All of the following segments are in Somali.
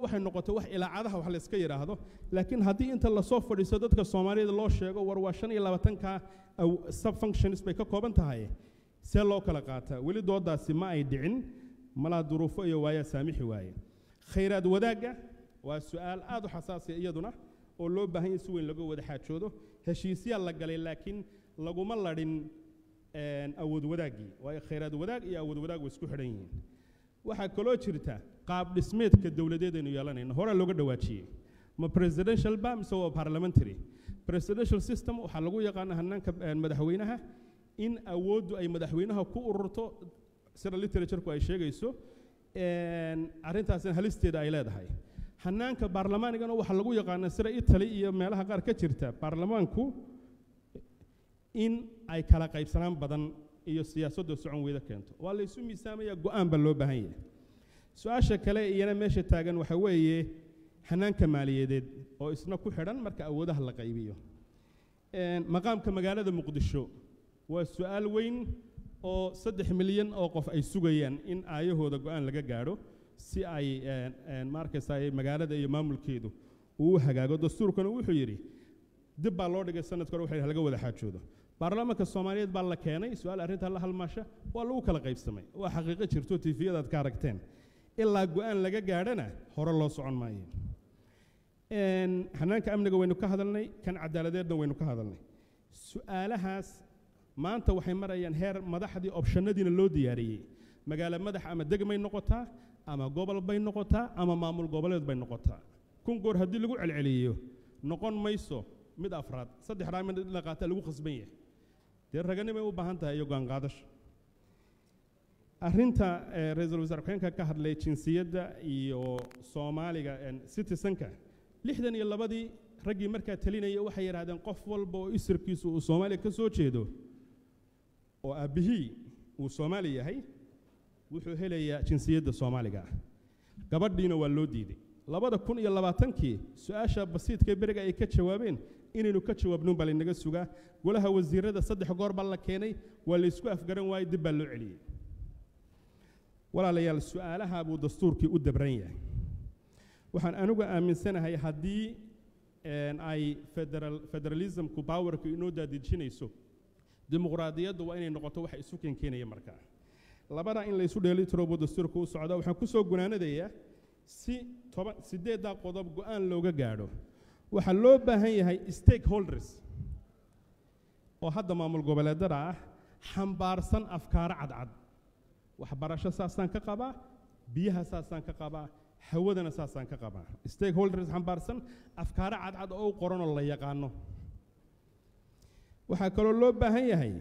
waxay noqotay wax ilaacadaha wax la iska yidhaahdo laakiin haddii inta lasoo fadhiisto dadka soomaalida loo sheego war waa shan iyo labaatanka subfunctions bay ka kooban tahay see loo kala qaataa weli doodaasi ma ay dhicin malaa duruufo iyo waayaa saamixi waaye khayraad wadaagga waa su-aal aad u xasaasiya iyaduna oo loo baahan yahay si weyn laga wada xaajoodo heshiisyaa la galay laakiin laguma ladhin awood wadaaggii waayo khayraad wadaag iyo awood wadaag way isku xidhan yihiin waxaa kaloo jirta qaab dhismeedka dowladeed aynu yeelanayno horaa looga dhawaajiyey ma presidential ba mise waa parliamentary presidential system waxaa lagu yaqaana hanaanka madaxweynaha in awooddu ay madaxweynaha ku ururto sida literaturku ay sheegayso arrintaasina halisteeda ay leedahay hanaanka baarlamaanigana waxaa lagu yaqaana sida italy iyo meelaha qaar ka jirta baarlamaanku in ay kala qaybsanaan badan iyo siyaasadda socon weyda keento waa laysu miisaamaya go-aan baa loo baahan yahay su-aasha kale iyana meesha taagan waxaa weeye hanaanka maaliyadeed oo isna ku xidhan marka awoodaha la qaybiyo maqaamka magaalada muqdisho waa su-aal weyn oo saddex milyan oo qof ay sugayaan in aayahooda go-aan laga gaadho si ay maarkaysa magaalada iyo maamulkeedu uu hagaago dastuurkana wuxuu yidhi dib baa loo dhigay sanadka hore waxa laga wada xaajoodo baarlamaanka soomaaliyeed baa la keenay su-aal arrintaa la halmaasha waa lagu kala qaybsamay waa xaqiiqo jirto tifiyadaad ka aragteen ilaa go-aan laga gaadhana hore loo socon maayo xanaanka amniga waynu ka hadalnay kan cadaaladeedna waynu ka hadalnay su-aalahaas maanta waxay marayaan heer madaxdii opshanadiina loo diyaariyey magaalo madax ama degmay noqotaa ama gobol bay noqotaa ama maamul goboleed bay noqotaa kun goor haddii lagu celceliyo noqon mayso mid afraad saddex dhaa mid la qaata lagu khasban yahay dee raganimay u baahan tahay iyo go'aanqaadasho arrinta ra-iisul wasaare ku-xeenka ka hadlay jinsiyadda iyo soomaaliga citizenka lixdan iyo labadii raggii markaa talinaya waxay yidhahdeen qof walba oo isirkiisu uu soomaaliya ka soo jeedo oo aabbihii uu soomaali yahay wuxuu helayaa jinsiyadda soomaaliga ah gabadhiina waa loo diiday labada kun iyo labaatankii su-aasha basiidka beriga ay ka jawaabeen inaynu ka jawaabnuun baa laynaga sugaa golaha wasiirada saddex goor baa la keenay waa laysku afgaran waayey dib baa loo celiyey walaalayaal su-aalaha buu dastuurkii u dabran yahay waxaan anigu aaminsanahay haddii ay federal federalismku powerka inoo daadejinayso dimuqraadiyaddu waa inay noqoto waxa isu keenkeenaya markaa labadaa in laysu dheelitiro buu dastuurka u socdaa waxaan ku soo gunaanadayaa si toban siddeeddaa qodob go-aan looga gaadho waxaa loo baahan yahay stakeholders oo hadda maamul goboleedada ah xambaarsan afkaaro cadcad waxbarasho saasaan ka qabaa biyaha saasaan ka qabaa hawadana saasaan ka qabaa stakeholders xambaarsan afkaaro cadcad oo u qoranoo la yaqaano waxaa kaloo loo baahan yahay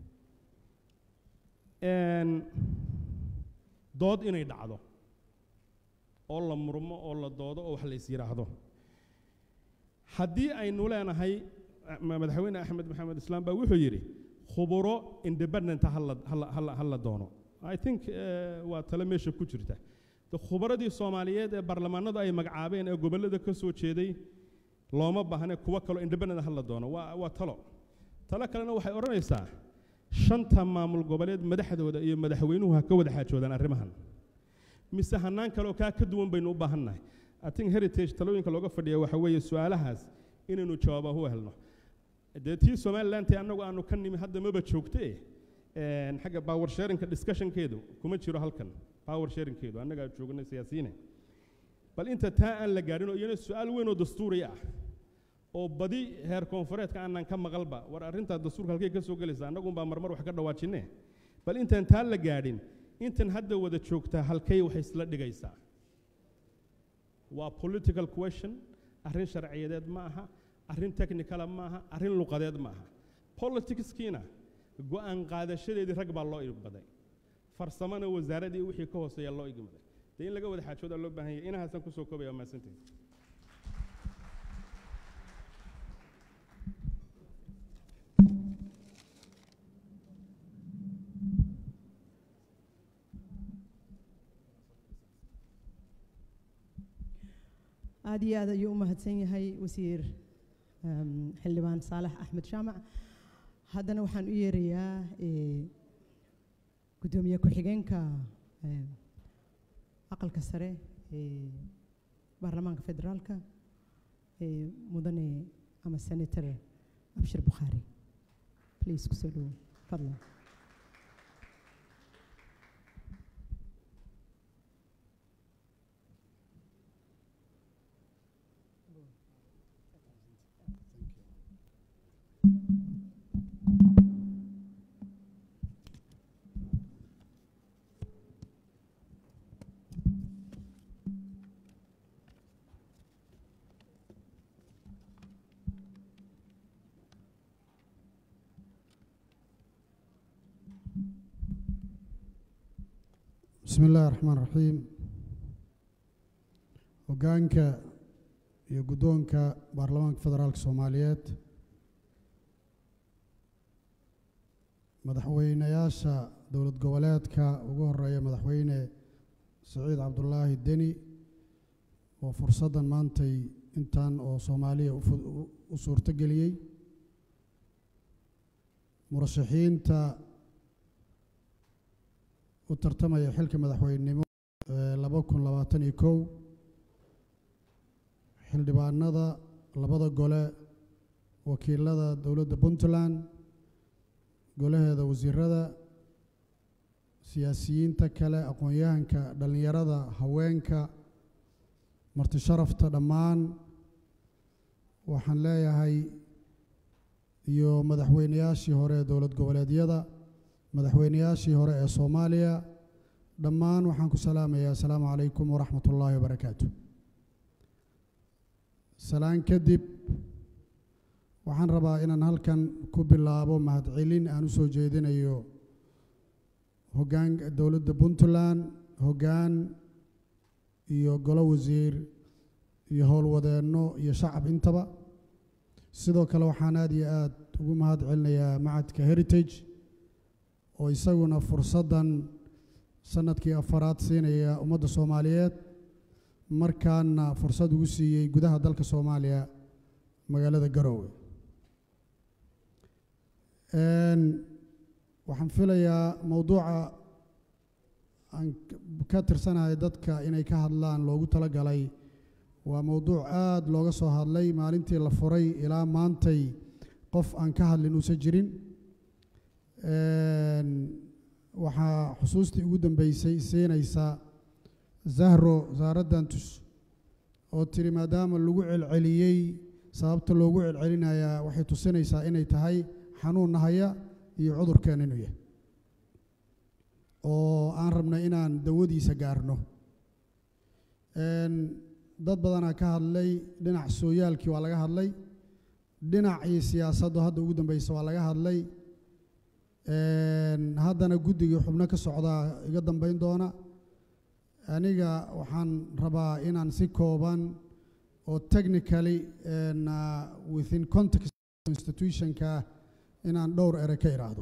dood inay dhacdo oo la murmo oo la doodo oo wax la is yidhaahdo haddii aynu leenahay madaxweyne axmed maxamed islaam baa wuxuu yidhi khuburo independenta ha la doono i think waa tale meesha ku jirta khubaradii soomaaliyeed ee baarlamaanadu ay magacaabeen ee gobollada ka soo jeeday looma baahne kuwo kaloo independent ha la doono waa waa talo talo kalena waxay odhanaysaa shanta maamul goboleed madaxdooda iyo madaxweynuhu ha ka wada xaajoodaan arrimahan mise hanaan kaleoo kaa ka duwan baynu u baahannahay i think heritage talooyinka looga fadhiya waxa weeye su-aalahaas inaynu jawaabahu helno dee tii somalilanti annagu aanu ka nimi hadda maba joogtee xagga power sharinka discussionkeedu kuma jiro halkan power sharingkeedu annagaa joognay siyaasiyiine bal inta taa aan la gaadhin oo iyana su-aal weyn oo dastuuri ah oo badi heer koonfureedka aanan ka maqalba war arrintaa dastuurka halkay ka soo gelaysa annagunbaa marmar wax ka dhawaajinne bal intaan taa la gaadhin intan hadda wada joogtaa halkay waxay isla dhigaysaa waa political question arrin sharciyadeed ma aha arrin technicala ma aha arrin luqadeed ma aha politicskiina go-aan qaadashadeedii rag baa loo igbaday farsamona wasaaradii wixii ka hooseeya loo igmaday dee in laga wada xaajoodaa loo baahan yahay inahaasaan kusoo koobaya mahadsantihi aad iyo aad ayuu u mahadsan yahay wasiir xildhibaan saalax axmed jaamac haddana waxaan u yeerayaa gudoomiye ku-xigeenka aqalka sare baarlamaanka federaalka ee mudane ama senator abshir bukhaari please kusoo dhowo fadlan bismi illaahi raxmaan raxiim hoggaanka iyo guddoonka baarlamaanka federaalka soomaaliyeed madaxweynayaasha dowlad goboleedka ugu horeeya madaxweyne saciid cabdulaahi deni oo fursaddan maantay intan oo soomaaliya u fu- u- u suurto geliyey murashaxiinta u tartamaya xilka madaxweynenimo ee laba kun labaatan iyo kow xildhibaanada labada gole wakiilada dowladda puntland golaheeda wasiirada siyaasiyiinta kale aqoon-yahanka dhallinyarada haweenka marti sharafta dhammaan waxaan leeyahay iyo madaxweynayaashii hore ee dowlad goboleedyada madaxweynayaashii hore ee soomaaliya dhammaan waxaan ku salaamayaa asalaamu calaykum waraxmat ullaahi wabarakaatu salaan kadib waxaan rabaa inaan halkan ku bilaabo mahadcelin aan u soo jeedinayo hoggaan dowladda puntland hoggaan iyo golo wasiir iyo howlwadeenno iyo shacab intaba sidoo kale waxaan aad iyo aad ugu mahad celinayaa macadka heritage oo isaguna fursaddan sanadkii afaraad siinaya ummadda soomaaliyeed markaana fursad ugu siiyey gudaha dalka soomaaliya magaalada garoowe Een, waxaan filayaa mowduuca aan k- ka tirsanahay dadka inay ka hadlaan loogu talagalay waa mowduuc aad looga soo hadlay maalintii la furay ilaa maantay qof aan ka hadlin uusan jirin Een, waxaa xusuustii ugu dambeysay siinaysa zahro zaaraddantus oo tiri maadaama lagu celceliyey sababta loogu celcelinayaa waxay tusinaysaa inay tahay xanuun nahaya iyo cudurkeen inuu yahay oo aan rabnay inaan dawadiisa gaarno Een, dad badanaa ka hadlay dhinac sooyaalkii waa laga hadlay dhinacii siyaasaddu hadda ugu dambeysa waa laga hadlay Een, haddana guddigii xubno ka socdaa iga dambeyn doona aniga waxaan rabaa inaan si kooban oo technically and, uh, within context institutionka inaan dhowr ere ka idhaahdo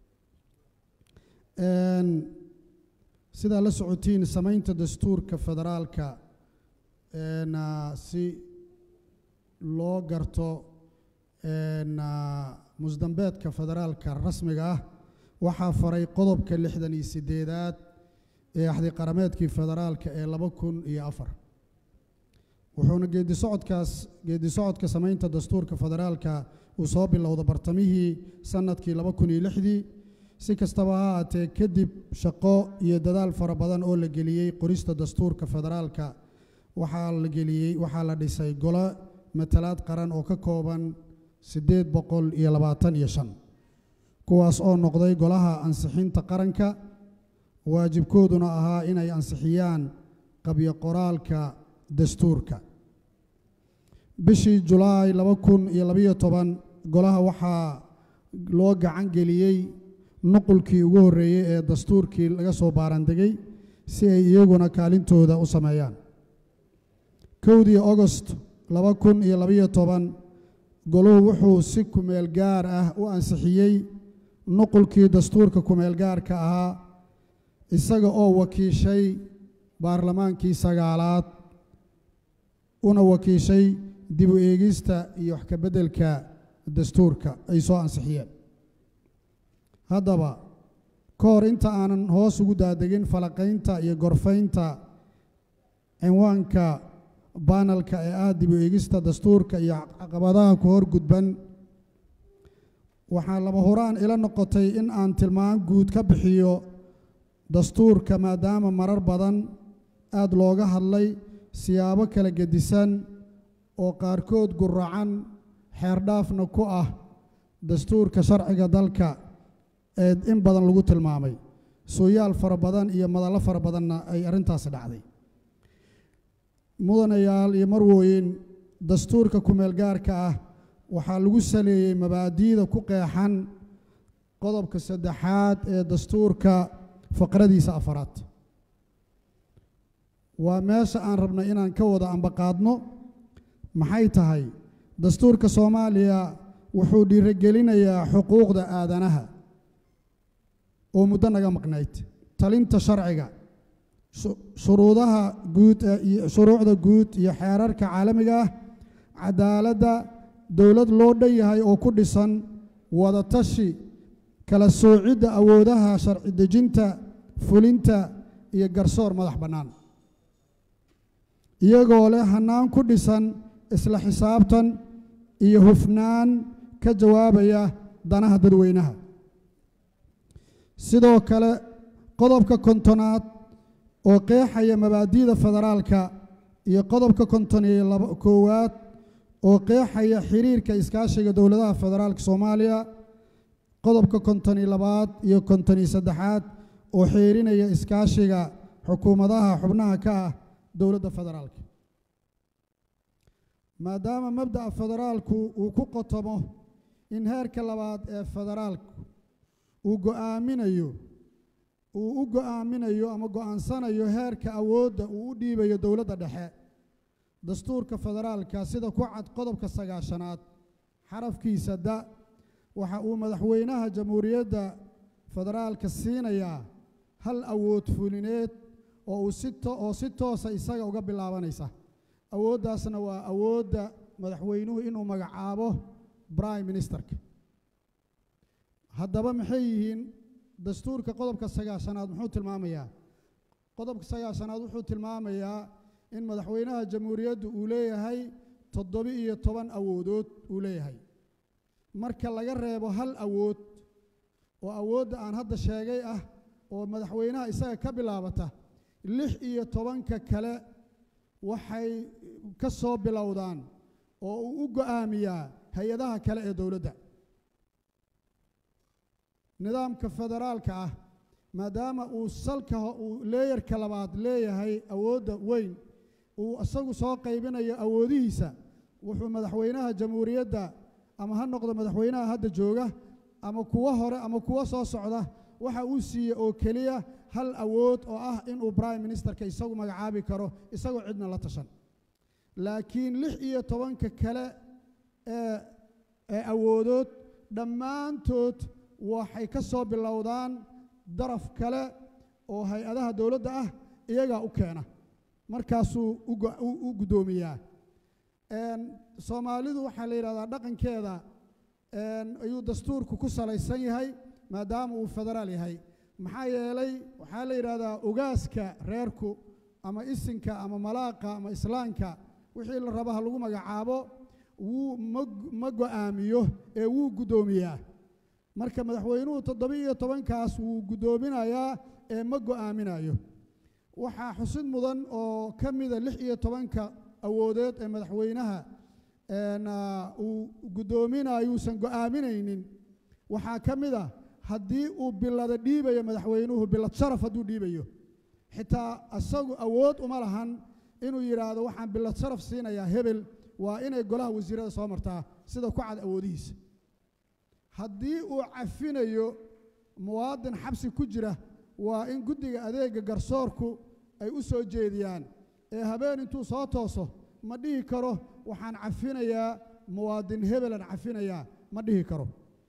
Een, sidaa la socotiin samaynta dastuurka federaalka een, uh, si loo garto een, uh, musdambeedka federaalka rasmiga ah waxaa faray qodobka lixdan iyo sideedaad ee axdi qarameedkii federaalka ee laba kun iyo afar wuxuuna geedi socodkaas geedi socodka samaynta dastuurka federaalka uu soo bilowda bartamihii sanadkii laba kun iyo lixdii si kastaba ha ahaatee kadib shaqo iyo dadaal fara badan oo la geliyey qorista dastuurka federaalka waxaa la geliyey waxaa la dhisay golo matalaad qaran oo ka kooban siddeed boqol iyo labaatan iyo shan kuwaas oo noqday golaha ansixinta qaranka waajibkooduna ahaa inay ansixiyaan qabyo qoraalka dastuurka bishii julaay laba kun iyo labayo toban golaha waxaa loo gacan geliyey nuqulkii ugu horreeyey ee dastuurkii laga soo baarandegay si ay iyaguna kaalintooda u sameeyaan kowdii ogost laba kun iyo labayo toban goluhu wuxuu si kumeel gaar ah u ansixiyey nuqulkii dastuurka kumeel gaarka ahaa isaga oo wakiishay baarlamaankii sagaalaad una wakiishay dib u eegista iyo wax ka beddelka dastuurka ay soo ansixiyeen haddaba ka hor inta aanan hoos ugu daadegin falaqaynta iyo gorfaynta cinwaanka baanalka ee ah dib u eegista dastuurka iyo caqabadaha ku hor gudban waxaa lama huraan ila noqotay in aan tilmaan guud ka bixiyo dastuurka maadaama marar badan aada looga hadlay siyaabo kala gedisan oo qaarkood guracan xeerdhaafna ku ah dastuurka sharciga dalka ee in badan lagu tilmaamay sooyaal fara badan iyo madallo fara badanna ay arrintaasi dhacday mudanayaal iyo marwooyin dastuurka kumeel gaarka ah waxaa lagu saleeyey mabaadi'da ku qeexan qodobka saddexaad ee dastuurka faqradiisa afaraad waa meesha aan rabnay inaan ka wada ambaqaadno maxay tahay dastuurka soomaaliya wuxuu dhiirigelinayaa xuquuqda aadanaha oo muddo naga maqnayd talinta sharciga shuruudaha guud iyo shuruucda guud iyo xeerarka caalamiga ah cadaaladda dowlad loo dhan yahay oo ku dhisan wadatashi kala soocidda awoodaha sharci dejinta fulinta iyo garsoor madax bannaan iyagoo leh hannaan ku dhisan isla xisaabtan iyo hufnaan ka jawaabaya danaha dadweynaha sidoo kale qodobka kontonaad oo qeexaya mabaadi'da federaalka iyo qodobka konton iyo laba koowaad oo qeexaya xiriirka iskaashiga dowladaha federaalka soomaaliya qodobka konton iyo labaad iyo konton iyo saddexaad oo xeerinaya iskaashiga xukuumadaha xubnaha ka ah dowladda federaalka maadaama mabda'a federaalku uu ku qotomo in heerka labaad ee federaalku uu go'aaminayo uu u go'aaminayo ama go'aansanayo heerka awoodda uu u dhiibayo dowladda dhexe dastuurka federaalka sida ku cad qodobka sagaashanaad xarafkiisa da waxa uu madaxweynaha jamhuuriyadda federaalka siinayaa hal awood fulineed oo uu si oo si toosa isaga uga bilaabanaysa awooddaasna waa awoodda madaxweynuhu inuu magacaabo prime ministerka haddaba maxay yihiin dastuurka qodobka sagaashanaad muxuu tilmaamayaa qodobka sagaashanaad wuxuu tilmaamayaa in madaxweynaha jamhuuriyaddu uu leeyahay toddoba-iyo toban awoodood uu leeyahay marka laga reebo hal awood oo awoodda aan hadda sheegay ah oo madaxweynaha isaga ka bilaabata lix iyo tobanka kale waxay ka soo bilowdaan oo uu u go'aamiyaa hay-adaha kale ee dowladda nidaamka federaalka ah maadaama uu salka uu leeyarka labaad leeyahay awoodda weyn uu isagu soo qaybinayo awoodihiisa wuxuu madaxweynaha jamhuuriyadda ama ha noqdo madaxweynaha hadda jooga ama kuwo hore ama kuwo soo socda waxa uu siiye oo keliya hal awood oo ah inuu prime ministerka isagu magacaabi karo isagoo cidna la tashan laakiin lix iyo tobanka kale ee ee awoodood dhammaantood waxay ka soo bilowdaan daraf kale oo hay-adaha dowladda ah iyagaa u keena markaasuu u guddoomiyaa soomaalidu waxaa la yidhahdaa dhaqankeeda ayuu dastuurku ku salaysan yahay maadaama uu federaal yahay maxaa yeelay waxaa la yidhahdaa ogaaska reerku ama isinka ama malaaqa ama islaamka wixii la raba ha lagu magacaabo wuu ma go'aamiyo ee wuu guddoomiyaa marka madaxweynuhu toddoba-iyo tobankaas wuu guddoominayaa ee ma go'aaminayo waxaa xusid mudan oo ka mida lix iyo tobanka awoodeed ee madaxweynaha uu guddoominayo uusan go'aaminaynin waxaa ka mid a haddii uu bilada dhiibayo madaxweynuhu bilad sharaf hadduu dhiibayo xitaa isagu awood uma lahan inuu yidhaahdo waxaan bilad sharaf siinayaa hebel waa inay golaha wasiirada soo martaa sida ku cad awoodihiisa haddii uu cafinayo muwaadin xabsi ku jira waa in guddiga adeega garsoorku ay u soo jeediyaan ee habeen intuu soo tooso ma dhihi karo waxaan cafinayaa muwaadin hebelan cafinayaa ma dhihi karo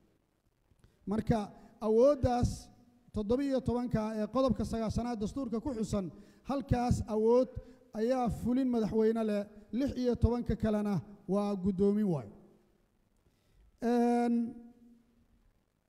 marka awooddaas toddoba-iyo tobanka ee qodobka sagaashanaad dastuurka ku xusan halkaas awood ayaa fulin madaxweyne leh lix iyo tobanka kalena waa guddoomin waay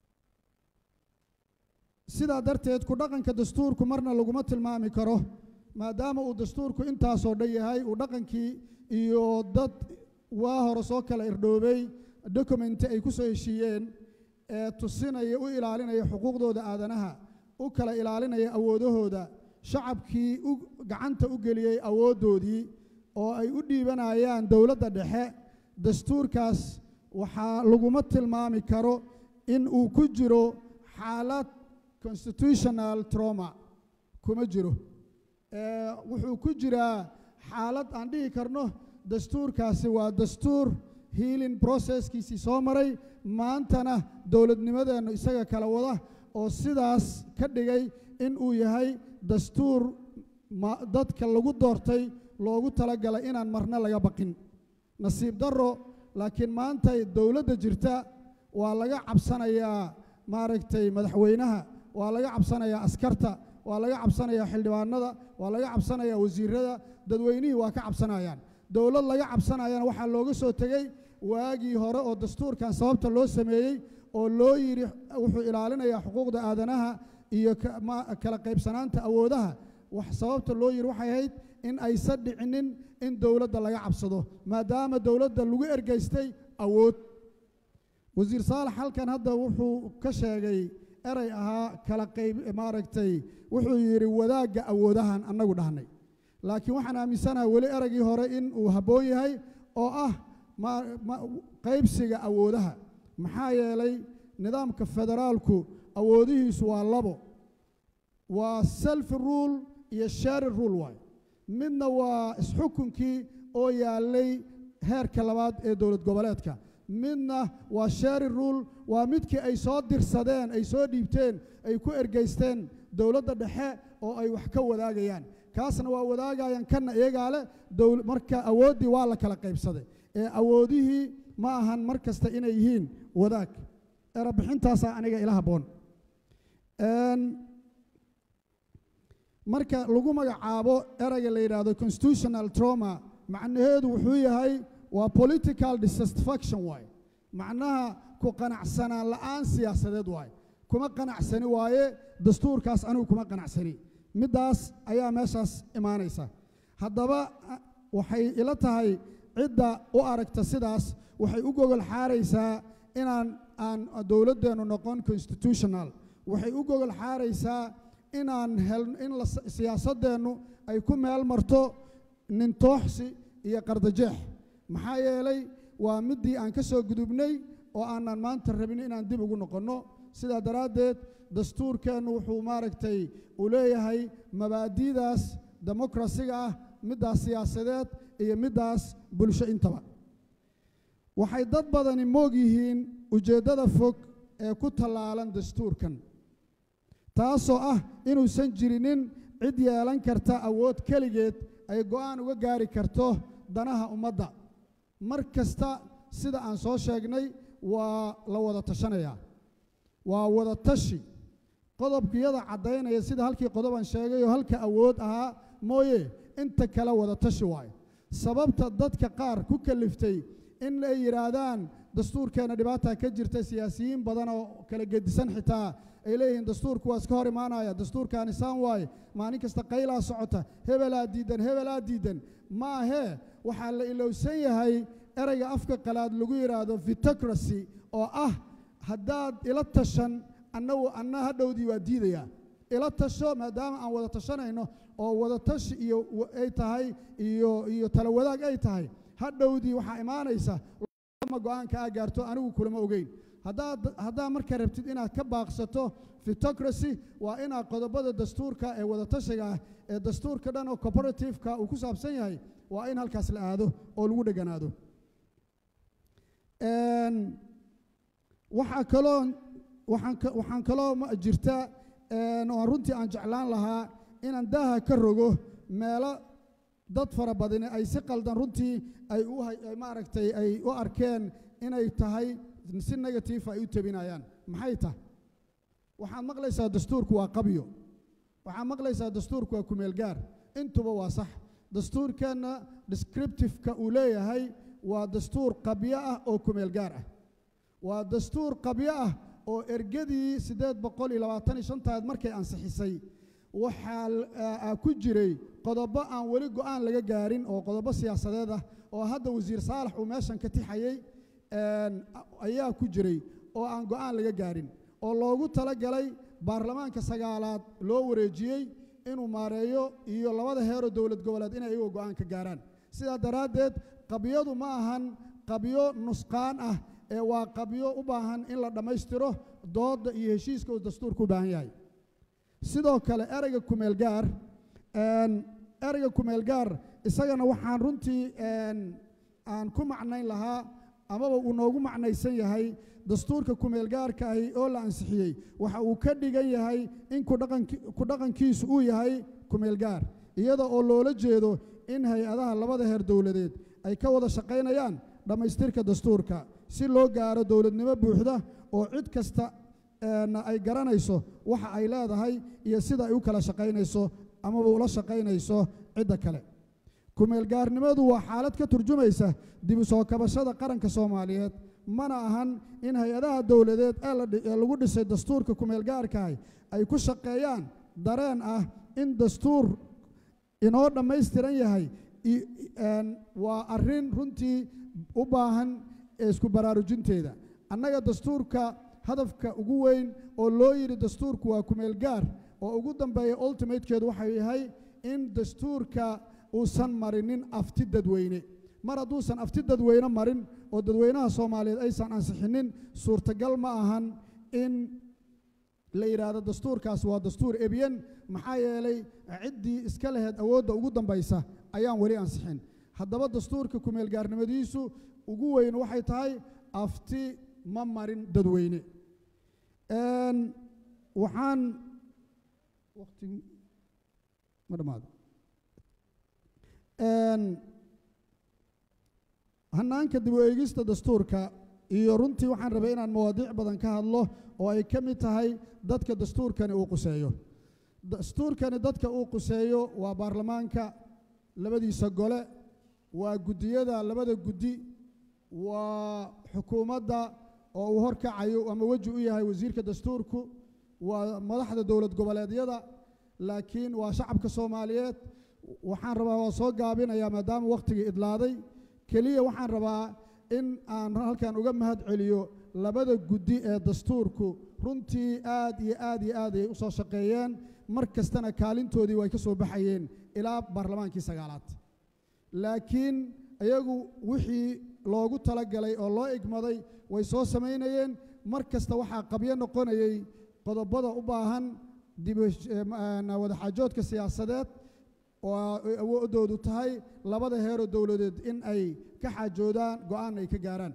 sidaa darteed ku dhaqanka dastuurku marna laguma tilmaami karo maadaama uu dastuurku intaasoo dhan yahay uu dhaqankii iyo dad waa hore soo kala irdhoobay dokumenti ay ku soo heshiiyeen ee tusinaya u ilaalinaya xuquuqdooda aadanaha u kala ilaalinaya awoodahooda shacabkii u gacanta u geliyey awooddoodii oo ay u dhiibanayaan dowladda dhexe dastuurkaas waxaa laguma tilmaami karo in uu ku jiro xaalad constitutional trauma kuma jiro ee wuxuu ku jiraa xaalad aan dhihi karno dastuurkaasi waa dastuur healing processkiisii soo maray maantana dowladnimadeennu isaga kala wada oo sidaas ka dhigay in uu yahay dastuur ma- dadka lagu doortay loogu talagalay inaan marna laga baqin nasiib darro laakiin maanta dowladda jirta waa laga cabsanayaa maaragtay madaxweynaha waa laga cabsanayaa askarta waa laga cabsanayaa xildhibaanada waa laga cabsanayaa wasiirada dadweynihii waa ka cabsanayaan dowlad laga cabsanayana waxaa looga soo tegey waagii hore oo dastuurkan sababta loo sameeyey oo loo yidhi wuxuu ilaalinayaa xuquuqda aadanaha iyo ka- ma- kala qaybsanaanta awoodaha wax sababta loo yidhi waxay ahayd in aysan dhicinin in dowladda laga cabsado maadaama dowladda lagu ergeystay awood wasiir saalax halkan hadda wuxuu ka sheegay erey ahaa kala qayb maaragtay wuxuu yidhi wadaagga awoodahan annagu dhahnay laakiin waxaan aaminsanahay weli ereygii hore in uu habboon yahay oo ah ma- ma- qaybsiga awoodaha maxaa yeelay nidaamka federaalku awoodihiisu waa labo waa self rule iyo share rule waayo midna waa isxukunkii oo yaallay heerka labaad ee dowlad goboleedka midna waa share rule waa midkii ay soo dirsadeen ay soo dhiibteen ay ku ergeysteen dowladda dhexe oo ay wax ka wadaagayaan kaasna waa wadaagayaan kanna iyagaa leh dowl marka awooddii waa la kala qaybsaday ee awoodihii ma ahan mar kasta inay yihiin wadaag erabixintaasaa aniga ila habboon Een, marka lagu magacaabo ereyga la yidhaahdo constitutional trauma macnaheedu wuxuu yahay waa political dissatisfaction waaye macnaha ku qanacsanaan la'aan siyaasadeed waaye kuma qanacsani waaye dastuurkaas anigu kuma qanacsani middaas ayaa meeshaas imaanaysa haddaba a- waxay ila tahay cidda u aragta sidaas waxay u gogol xaaraysaa inaan aan dowladdeennu noqon constitutional waxay u gogol xaaraysaa inaan hel in la siyaasaddeennu ay ku meel marto nintooxsi iyo qardajeex maxaa yeelay waa middii aan ka soo gudubnay oo aanan maanta rabin inaan dib ugu noqonno sidaa daraaddeed dastuurkeennu wuxuu maaragtay uu leeyahay mabaadi'daas demokrasiga ah middaas siyaasadeed iyo middaas bulsho intaba waxay dad badani moog yihiin ujeeddada fog ee ku tallaalan dastuurkan taasoo ah inuusan jirinin cid yeelan karta awood keligeed ay go'aan uga gaari karto danaha ummadda mar kasta sida aan soo sheegnay waa la wada tashanayaa waa wada tashi qodobkiyada caddaynaya sida halkii qodob aan sheegay oo halka awood ahaa mooye inta kale wada tashi waayo sababta dadka qaar ku kaliftay in ay yidhaahdaan dastuurkeenna dhibaataa ka jirta siyaasiyiin badan oo kala gedisan xitaa ay leeyihiin dastuurku waa iska hor imaanaya dastuurkaani saan waaye maalin kasta qaylaa socota hebelaa diidan hebelaa diidan ma ahee waxaa la ilowsan yahay ereyga afka qalaad lagu yidhaahdo vitocracy oo ah haddaad ila tashan annagu anna hadhowdii waa diidayaa ila tasho maadaama aan wada tashanayno oo wada tashi iyo wa- ay tahay iyo iyo tala wadaag ay tahay hadhowdii waxaa imaanaysa ma go'aanka aa gaarto anigu kulama ogeyn haddaad haddaa marka rabtid inaad ka baaqsato vitocracy waa inaad qodobada dastuurka ee wadatashiga ah ee dastuurka dhan oo cooperativeka uu ku saabsan yahay waa in halkaas la aado oo lagu dheganaado Een, waxaa kaloo waxaan ka- waxaan kaloo ma- jirta een, oo runtii aan jeclaan lahaa inaan daaha ka rogo meelo dad fara badani ay si qaldan runtii ay u hay- ay maaragtay ay u arkeen inay tahay si negative ay u tabinayaan maxay tahay waxaad maqlaysaa dastuurku waa qabyo waxaad maqlaysaa dastuurku waa kumeel gaar intuba waa sax dastuurkeenna descriptiveka uu leeyahay waa dastuur qabyo ah oo kumeel gaar ah waa dastuur qabyo ah oo ergadii siddeed boqol iyo labaatan iyo shantaad markay ansixisay waxaa l- aa- aa ku jiray qodobo aan weli go'aan laga gaarin oo qodobo siyaasadeed ah oo hadda wasiir saalax uu meeshan ka tixayey een, a- ayaa ku jiray oo aan go'aan laga gaarin oo loogu talagalay baarlamaanka sagaalaad loo wareejiyey inuu maareeyo iyo labada heeroo dowlad goboleed inay iyagu go'aan ka gaaraan sidaa daraaddeed qabyadu ma ahan qabyo nusqaan ah ee waa qabyo u baahan in la dhammaystiro doodda iyo heshiiska uu dastuurku u baahan yahay sidoo kale ereyga kumeel gaar een, ereyga kumeel gaar isagana waxaan runtii een, aan ku macnayn lahaa amaba uu noogu macnaysan yahay dastuurka kumeel gaarka ahi oo la ansixiyey waxa uu ka dhigan yahay in ku dhaqanki- ku dhaqankiisu uu yahay kumeel gaar iyada oo loola jeedo in hay-adaha labada heer dowladeed ay ka wada shaqaynayaan dhammaystirka dastuurka si loo gaaro dowladnimo buuxda oo cid kasta een, ay garanayso waxa ay leedahay iyo sida ay u kala shaqaynayso amaba ula shaqaynayso cidda kale kumeelgaarnimadu waa xaalad ka turjumaysa dib u soo kabashada qaranka soomaaliyeed mana ahan in hay-adaha dowladeed ee la dhi- ee lagu dhisay dastuurka kumeelgaarkaah ay ku shaqeeyaan dareen ah in dastuur inoo dhammaystiran yahay i- een, waa arrin runtii u baahan ee isku baraarujinteeda annaga dastuurka hadafka ugu weyn oo loo yidhi dastuurku waa kumeel gaar oo ugu dambeeya ultimatekeedu waxau yahay in dastuurka uusan marinin afti dadweyne mar hadduusan afti dadweyne marin oo dadweynaha soomaaliyeed aysan ansixinin suurtagal ma ahan in la yidhaahdo dastuurkaas waa dastuur ebyen maxaa yeelay ciddii iska laheyd awoodda ugu dambaysa ayaan weli ansixin haddaba dastuurka kumeelgaarnimadiisu ugu weyn waxay tahay afti ma marin dadweyne Een, waxaan waqti ma dhammaado Een, hannaanka dib u eegista dastuurka iyo runtii waxaan rabay inaan mawaadiic badan ka hadlo oo ay ka mid tahay dadka dastuurkani uu quseeyo dastuurkani dadka uu quseeyo waa baarlamaanka labadiisa gole waa guddiyada labada guddi waa xukuumadda oo uu horkacayo ama weji u yahay wasiirka dastuurku waa madaxda dowlad goboleedyada laakiin waa shacabka soomaaliyeed waxaan rabaa waa soo gaabinayaa maadaama wakhtigii idlaaday keliya waxaan rabaa in aan halkan uga mahad celiyo labada guddi ee dastuurku runtii aad iyo aad iyo aad ay u soo shaqeeyeen mar kastana kaalintoodii way ka soo baxayeen ilaa baarlamaankii sagaalaad laakiin iyagu wixii loogu talagalay oo loo igmaday way soo samaynayeen mar kasta waxaa qabyo noqonayay qodobada u baahan dib u hesh- eh, ma- na wadaxaajoodka siyaasadeed oo ay awooddoodu tahay labada heeroo dowladeed in ay ka xaajoodaan go'aan ay ka gaaraan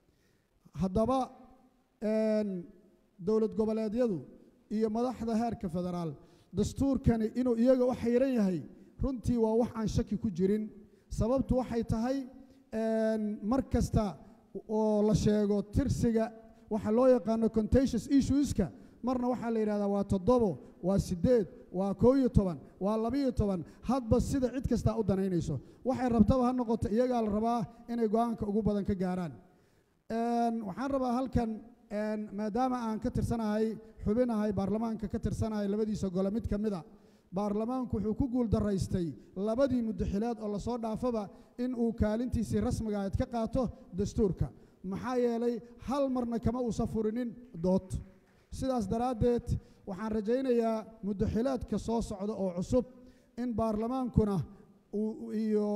haddaba een, dowlad goboleedyadu iyo madaxda heerka federaal dastuurkani inuu iyaga u xayran yahay runtii waa wax aan shaki ku jirin sababtu waxay tahay een, mar kasta oo la sheego tirsiga waxa loo yaqaano contentious issueska marna waxaa la yidhahdaa waa toddobo waa siddeed waa koo iyo toban waa labiyo toban hadba sida cid kastaa u danaynayso waxay rabtaba ha noqoto iyagaa la rabaa inay go'aanka ugu badan ka gaaraan Een, waxaan rabaa halkan een, maadaama aan ka tirsanahay xubinahay baarlamaanka ka tirsanahay labadiisa gole mid ka mid a baarlamaanku wuxuu ku guul daraystay labadii muddaxileed oo lasoo dhaafaba in uu kaalintiisii rasmiga ahayd ka qaato dastuurka maxaa yeelay hal marna kama uusan furinin dood sidaas daraaddeed waxaan rajaynayaa muddaxileedka soo socda oo cusub in baarlamaankuna uu iyo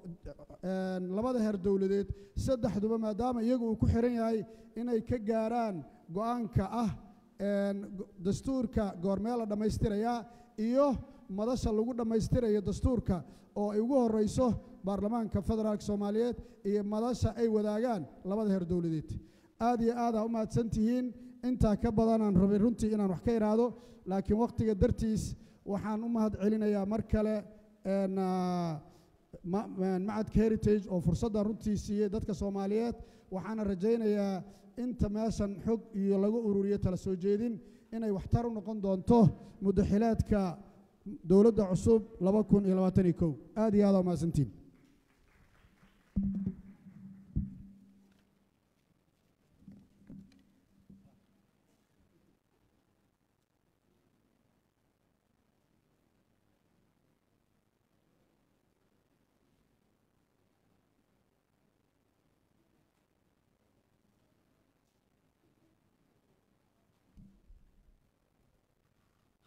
een, labada heer dowladeed saddexduba maadaama iyagu uu ku xiran yahay inay ka gaaraan go'aanka ah een, go- dastuurka goormee la dhammaystirayaa iyo madasha lagu dhammaystirayo dastuurka oo ay ugu horreyso baarlamaanka federaalka soomaaliyeed iyo madasha ay wadaagaan labada heer dowladeed aad iyo aad aa u mahadsan tihiin intaa ka badanaan rabay runtii inaan wax ka idhaahdo laakiin wakhtiga dartiis waxaan u mahad celinayaa mar kale een, ah, ma- ma- macadka heritage oo fursaddan runtii siiyey dadka soomaaliyeed waxaana rajaynayaa inta meeshan xog iyo lagu ururiyo tala soo jeedin inay waxtar u noqon doonto muddaxileedka dowladda cusub laba kun iyo labaatan iyo kow aad iyo aad aa mahadsantiin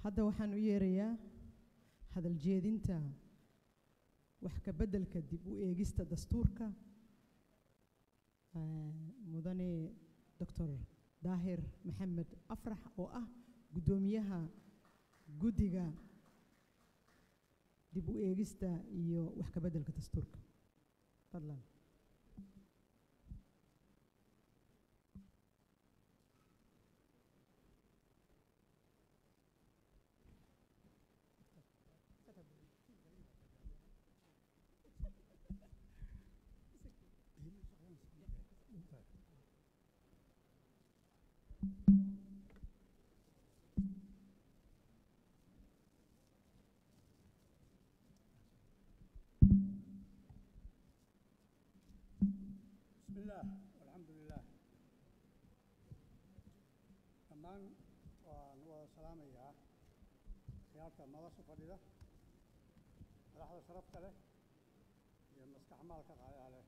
hadda waxaan u yeerayaa hadal jeedinta wax ka beddelka dib u eegista dastuurka eh, mudane doctor daahir maxamed afrax oo ah guddoomiyaha guddiga dib u eegista iyo wax ka beddelka dastuurka fadlan بسم الله والحمد لله dhammaan waan wada salaamayaa khiyaarta madasha fadhida madaxda sharafta leh iyo maskaxmaalka qaayaha leh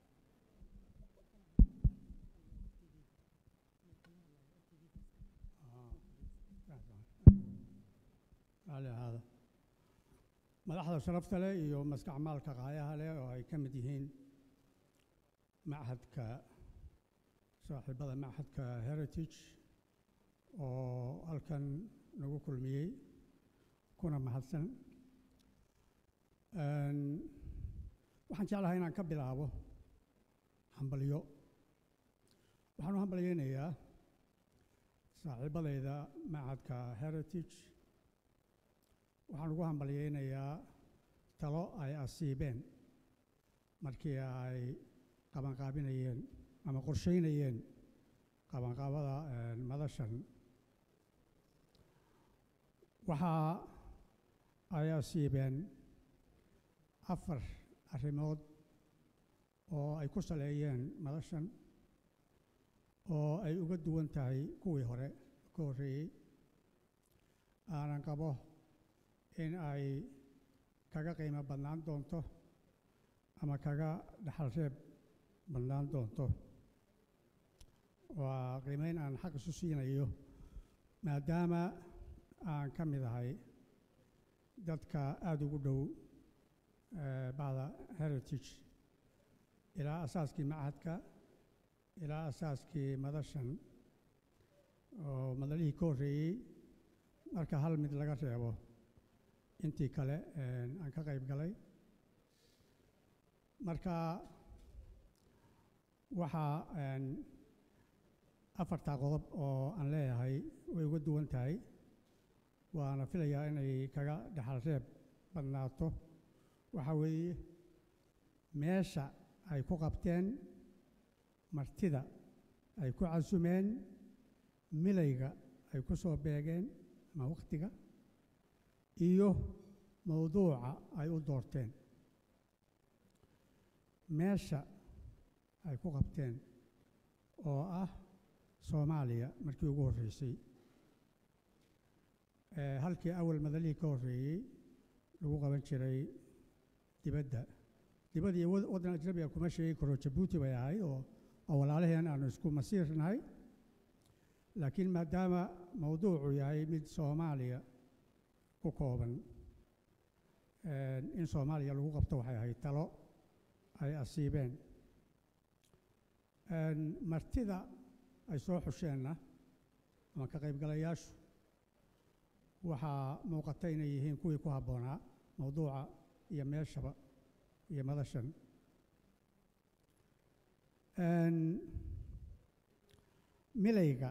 raalli ahaada madaxda sharafta leh iyo maskaxmaalka qaayaha leh oo ay ka mid yihiin machadka saaxiibada machadka heritage oo halkan nagu kulmiyey kuna mahadsan Een, waxaan jeclahay inaan ka bilaabo hambalyo waxaan u hambalyeynayaa saaxiibadayda machadka heritage waxaan ugu hambalyeynayaa talo ay asiibeen markii ay qabanqaabinayeen ama qorsheynayeen qabanqaabada een, madashan waxa ay asiibeen afar arrimood oo ay ku saleeyeen madashan oo ay uga duwan tahay kuwii hore ka horreeyey aanan qabo in ay kaga qiimo badnaan doonto ama kaga dhaxal reeb badnaan doonto waa qiimeyn aan xaq isu siinayo maadaama aan ka mid ahay dadka aada ugu dhow eh, bacda heritage ilaa asaaskii machadka ilaa asaaskii madashan oo madalihii ka horreeyey marka hal mid laga reebo intii kale een, aan ka qayb galay marka waxaa een, afartaa qodob oo aan leeyahay way uga duwan tahay waana filayaa inay kaga dhaxal reeb badnaato waxaa weeye meesha ay ku qabteen martida ay ku casumeen milayga ay ku soo beegeen ama wakhtiga iyo mowduuca ay u doorteen meesha ay ku qabteen oo ah soomaaliya markii ugu horreysay Eh, halkii awal madalihii ka horreeyey lagu qaban jiray dibadda dibadda iyo wad- waddan ajnabiga kuma sheegi karo jabuuti bay ahayd oo oo walaalaheen aanu isku masiir nahay laakiin maadaama mowduucu yahay mid soomaaliya ku kooban eh, in soomaaliya lagu qabto waxay ahayd talo ay asiibeen Een, martida ay soo xusheenna ama ka qaybgalayaashu waxaa muuqata inay yihiin kuwii ku habboonaa mowduuca iyo meeshaba iyo madashan Een, milayga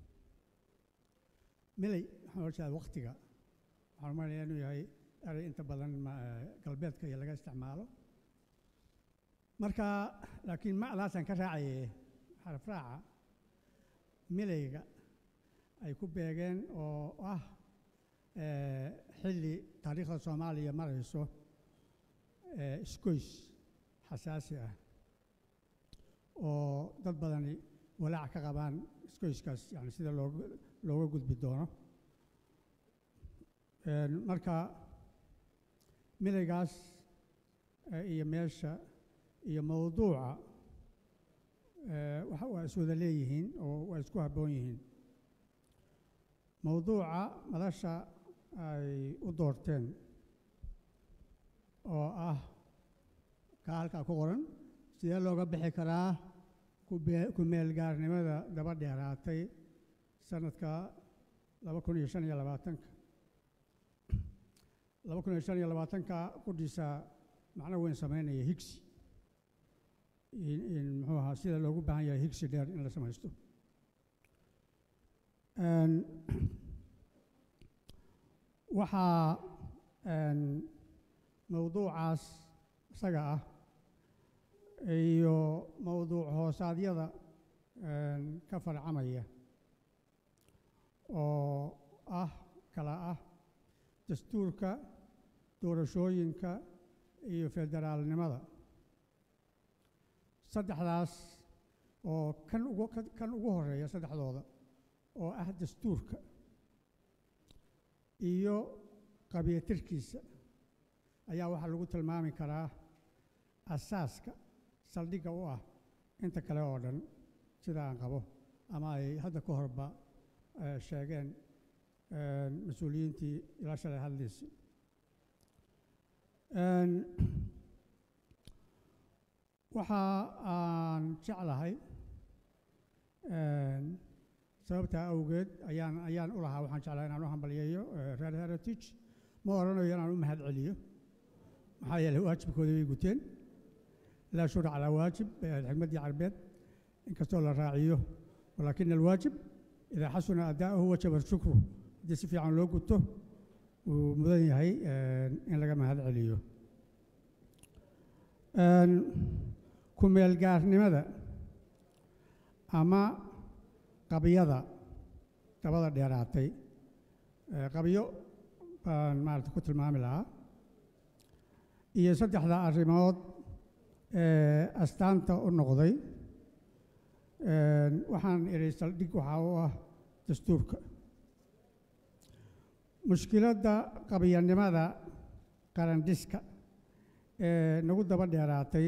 milay waxaan oga jeedaa wakhtiga waxaan umaleyaa inuu yahay erey inta badan ma- eh, galbeedka iyo laga isticmaalo marka laakiin macdaasaan ka raacaye xaraf raaca milayga ay ku beegeen oo ah eh, xilli taariikhda soomaaliya marayso eh, isgoys xasaasi ah oo dad badani walaac ka qabaan isgoyskaas yani sida looga looga gudbi doono Een, marka milaygaas eh, iyo meesha iyo mowduuca eh, waxa waa iswada leeyihiin oo waa isku habboon yihiin mowduuca madasha ay u doorteen oo ah kaa halkaa ku qoran sidee looga bixi karaa kube- ku-meelgaarnimada daba dheeraatay sanadka laba kun iyo shan iyo labaatanka laba kun iyo shan iyo labaatanka qudhiisa macno weyn sameynaya higsi in in muxuu ahaa sida loogu baahan yahay higsi dheer in la samaysto Een, waxaa een, mowduucaas isaga ah iyo mowduuc hoosaadyada een, ka farcamaya oo ah kala ah dastuurka doorashooyinka iyo federaalnimada saddexdaas oo kan ugu kan- kan ugu horeeya saddexdooda oo ah dastuurka iyo qabyatirkiisa ayaa waxaa lagu tilmaami karaa asaaska saldhigga u ah inta kale oo dhan sida aan qabo ama ay hadda ka horba eh, sheegeen eh, mas-uuliyiintii ilaa shalay hadlaysay Een, waxa aan jeclahay een, sababtaa awgeed ayaan ayaan u lahaa waxaan jeclahay inaan u hambaliyeeyo eh, reer heritage ma odhanayo inaan u mahad celiyo maxaa yeelay waajibkooda way guteen laa shura calaa waajib bay ahayd xigmaddii carbeed inkastoo la raaciyo walaakina alwaajib idaa xasuna adaa'uhu wajaba shukru haddii si fiican loo guto wuu mudan yahay een, in laga mahad celiyo Een, ku-meelgaarnimada ama qabyada dabada dheeraatay ee qabyo baan maarata ku tilmaami lahaa iyo saddexda arrimood ee astaanta u noqday Een, waxaan idhi saldhig waxaa u ah dastuurka mushkiladda qabyanimada qarandhiska ee nagu daba dheeraatay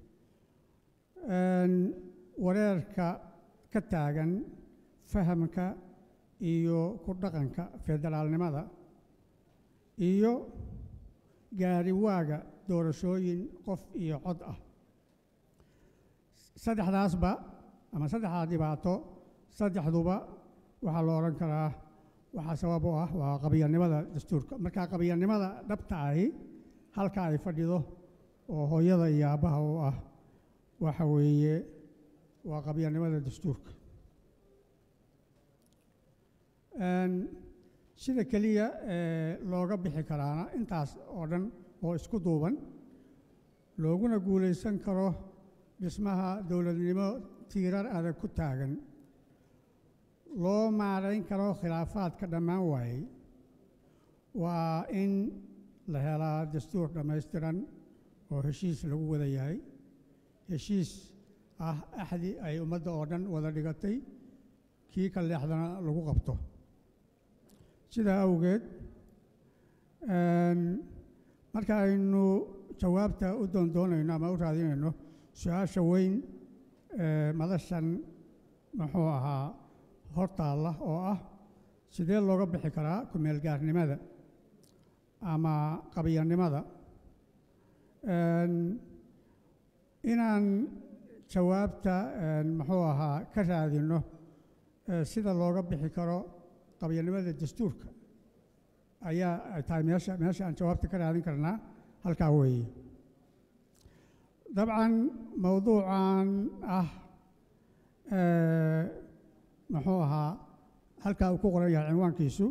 een, wareerka ka taagan fahamka iyo ku dhaqanka federaalnimada iyo gaariwaaga doorashooyin qof iyo cod ah saddexdaasba ama saddexdaa dhibaato saddexduba waxaa la odhan karaa waxaa sabab u ah waa qabyanimada dastuurka marka qabyanimada dhabta ahi halka ay fadhido oo hooyada iyo aabbaha u ah waxa weeye waa qabyanimada dastuurka Een, sida keliya ee looga bixi karaana intaas oo dhan oo isku duuban looguna guulaysan karo dhismaha dowladnimo tiirar adag ku taagan loo maarayn karo khilaafaadka dhammaan waayey waa in la helaa dastuur dhammaystiran oo heshiis lagu wada yahay heshiis ah axdi ay ummadda oo dhan wada dhigatay kii ka leexdana lagu qabto sidaa awgeed een, marka aynu jawaabta u doondoonayno ama u raadinayno su-aasha weyn ee madashan muxuu ahaa hortaalla oo ah sidee looga bixi karaa ku-meelgaarnimada ama qabyanimada Een, inaan jawaabta een, muxuu ahaa ka raadino ee, sida looga bixi karo qabyanimada dastuurka ayaa ay tahay meesha meesha aan jawaabta ka raadin karnaa halkaa weeye dabcan mowduucan ah ee, muxuu ahaa halkaa uu ku qoran yahay cinwaankiisu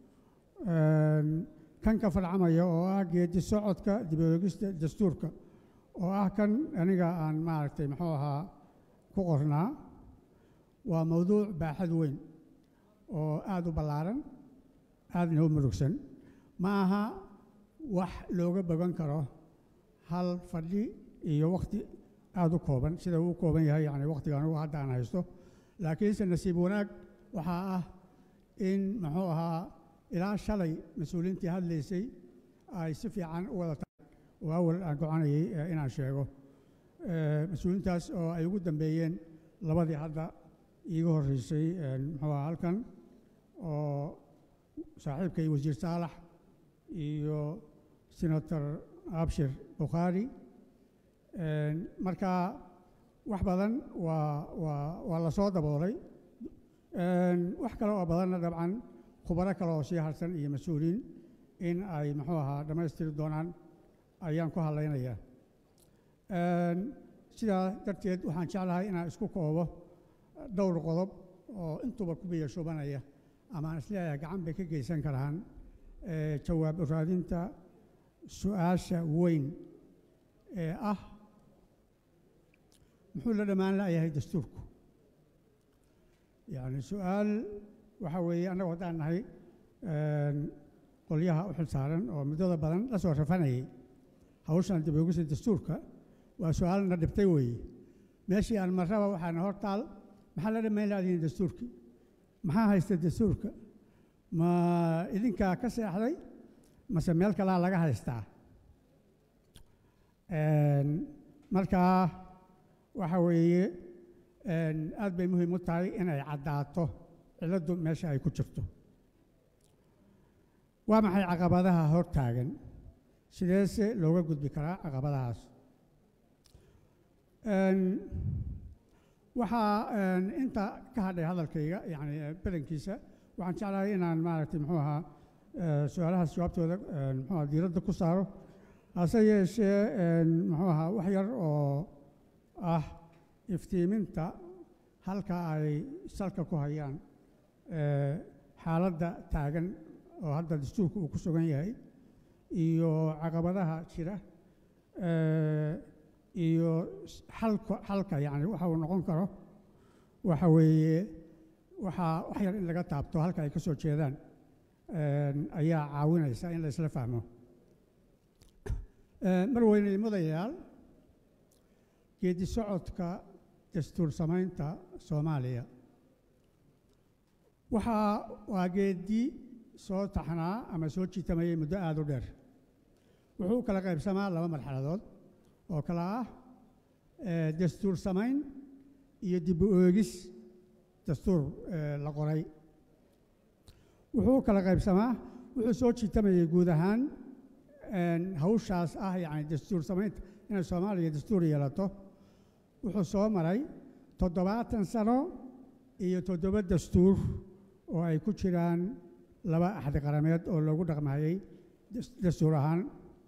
een, kan ka farcamaya oo ah geedi socodka dib u eegista dastuurka oo ah kan aniga aan maaragtay muxuu ahaa ku qornaa waa mowduuc baaxad weyn oo aada u ballaaran aadna u murugsan ma aha wax looga bogan karo hal fadhi iyo wakhti aada u kooban sida uu u kooban yahay yani wakhtiga anugu hadda aan haysto laakiinse nasiib wanaag waxaa ah in muxuu ahaa ilaa shalay mas-uuliyiintii hadlaysay ay si fiican u wada tahay oo awal aan gocanayay eh, inaan sheego Eh, mas-uuliyiintaas oo ay ugu dambeeyeen labadii hadda iiga horreysay eh, muxuu ahaa halkan oo saaxiibkay wasiir saalax iyo senator abshir bukhaari marka wax badan waa waa waa la soo daboolay wax kale oo badanna dabcan khubaro kale oo sii harsan iyo mas-uuliin in ay muxuu ahaa dhammaystiri doonaan ayaan ku hadlaynayaa sidaa darteed waxaan jeclahay inaan isku koobo dhowr qodob oo intuba ku biyo shubanaya ama aan isleeyahay gacan bay ka geysan karaan jawaab raadinta su-aasha weyn ee ah muxuu la dhammaan la'yahay dastuurku yacni su-aal waxa weeye annagu haddaan nahay qolyaha u xil saaran oo muddada badan la soo rafanayay hawshan dib uegista dastuurka waa su-aalna dhibtay weeye meeshii aan marraba waxaana hor taal maxaa la dhammayn laadihin dastuurkii maxaa haysta dastuurka ma idinkaa ka seexday mase meel kalaa laga haystaa markaa waxa weeye aad bay muhiim u tahay inay caddaato cilladdu meesha ay ku jirto waa maxay caqabadaha hor taagan sideese looga gudbi karaa caqabadahaas waxaa inta ka hadhay hadalkayga yani badankiisa waxaan jeclahay inaan maaragtay muxuu ahaa su-aalahaas jawaabtooda muxuu ahaa diiradda ku saaro hase yeeshee muxuu ahaa wax yar oo ah iftiiminta halka ay salka ku hayaan xaaladda taagan oo hadda dastuurka uu ku sugan yahay iyo caqabadaha jira iyo xalka xalka yacni waxa uu noqon karo waxa weeye waxaa wax yar in laga taabto halka ay ka soo jeedaan ayaa caawinaysa in la isla fahmo mar weyne mudayaal geedi socodka dastuur samaynta soomaaliya waxaa waa geedi soo taxnaa ama soo jiitamayay muddo aada u dheer wuxuu u kala qaybsamaa laba marxaladood oo kale ah dastuur samayn iyo dib u eegis dastuur la qoray wuxuu u kala qaybsamaa wuxuu soo jiitamayay guud ahaan hawshaas ah yacni dastuur samaynta inay soomaaliya dastuur yeelato wuxuu soo maray toddobaatan sano iyo toddoba dastuur oo ay ku jiraan laba axdi qarameed oo loogu dhaqmayay dastuur ahaan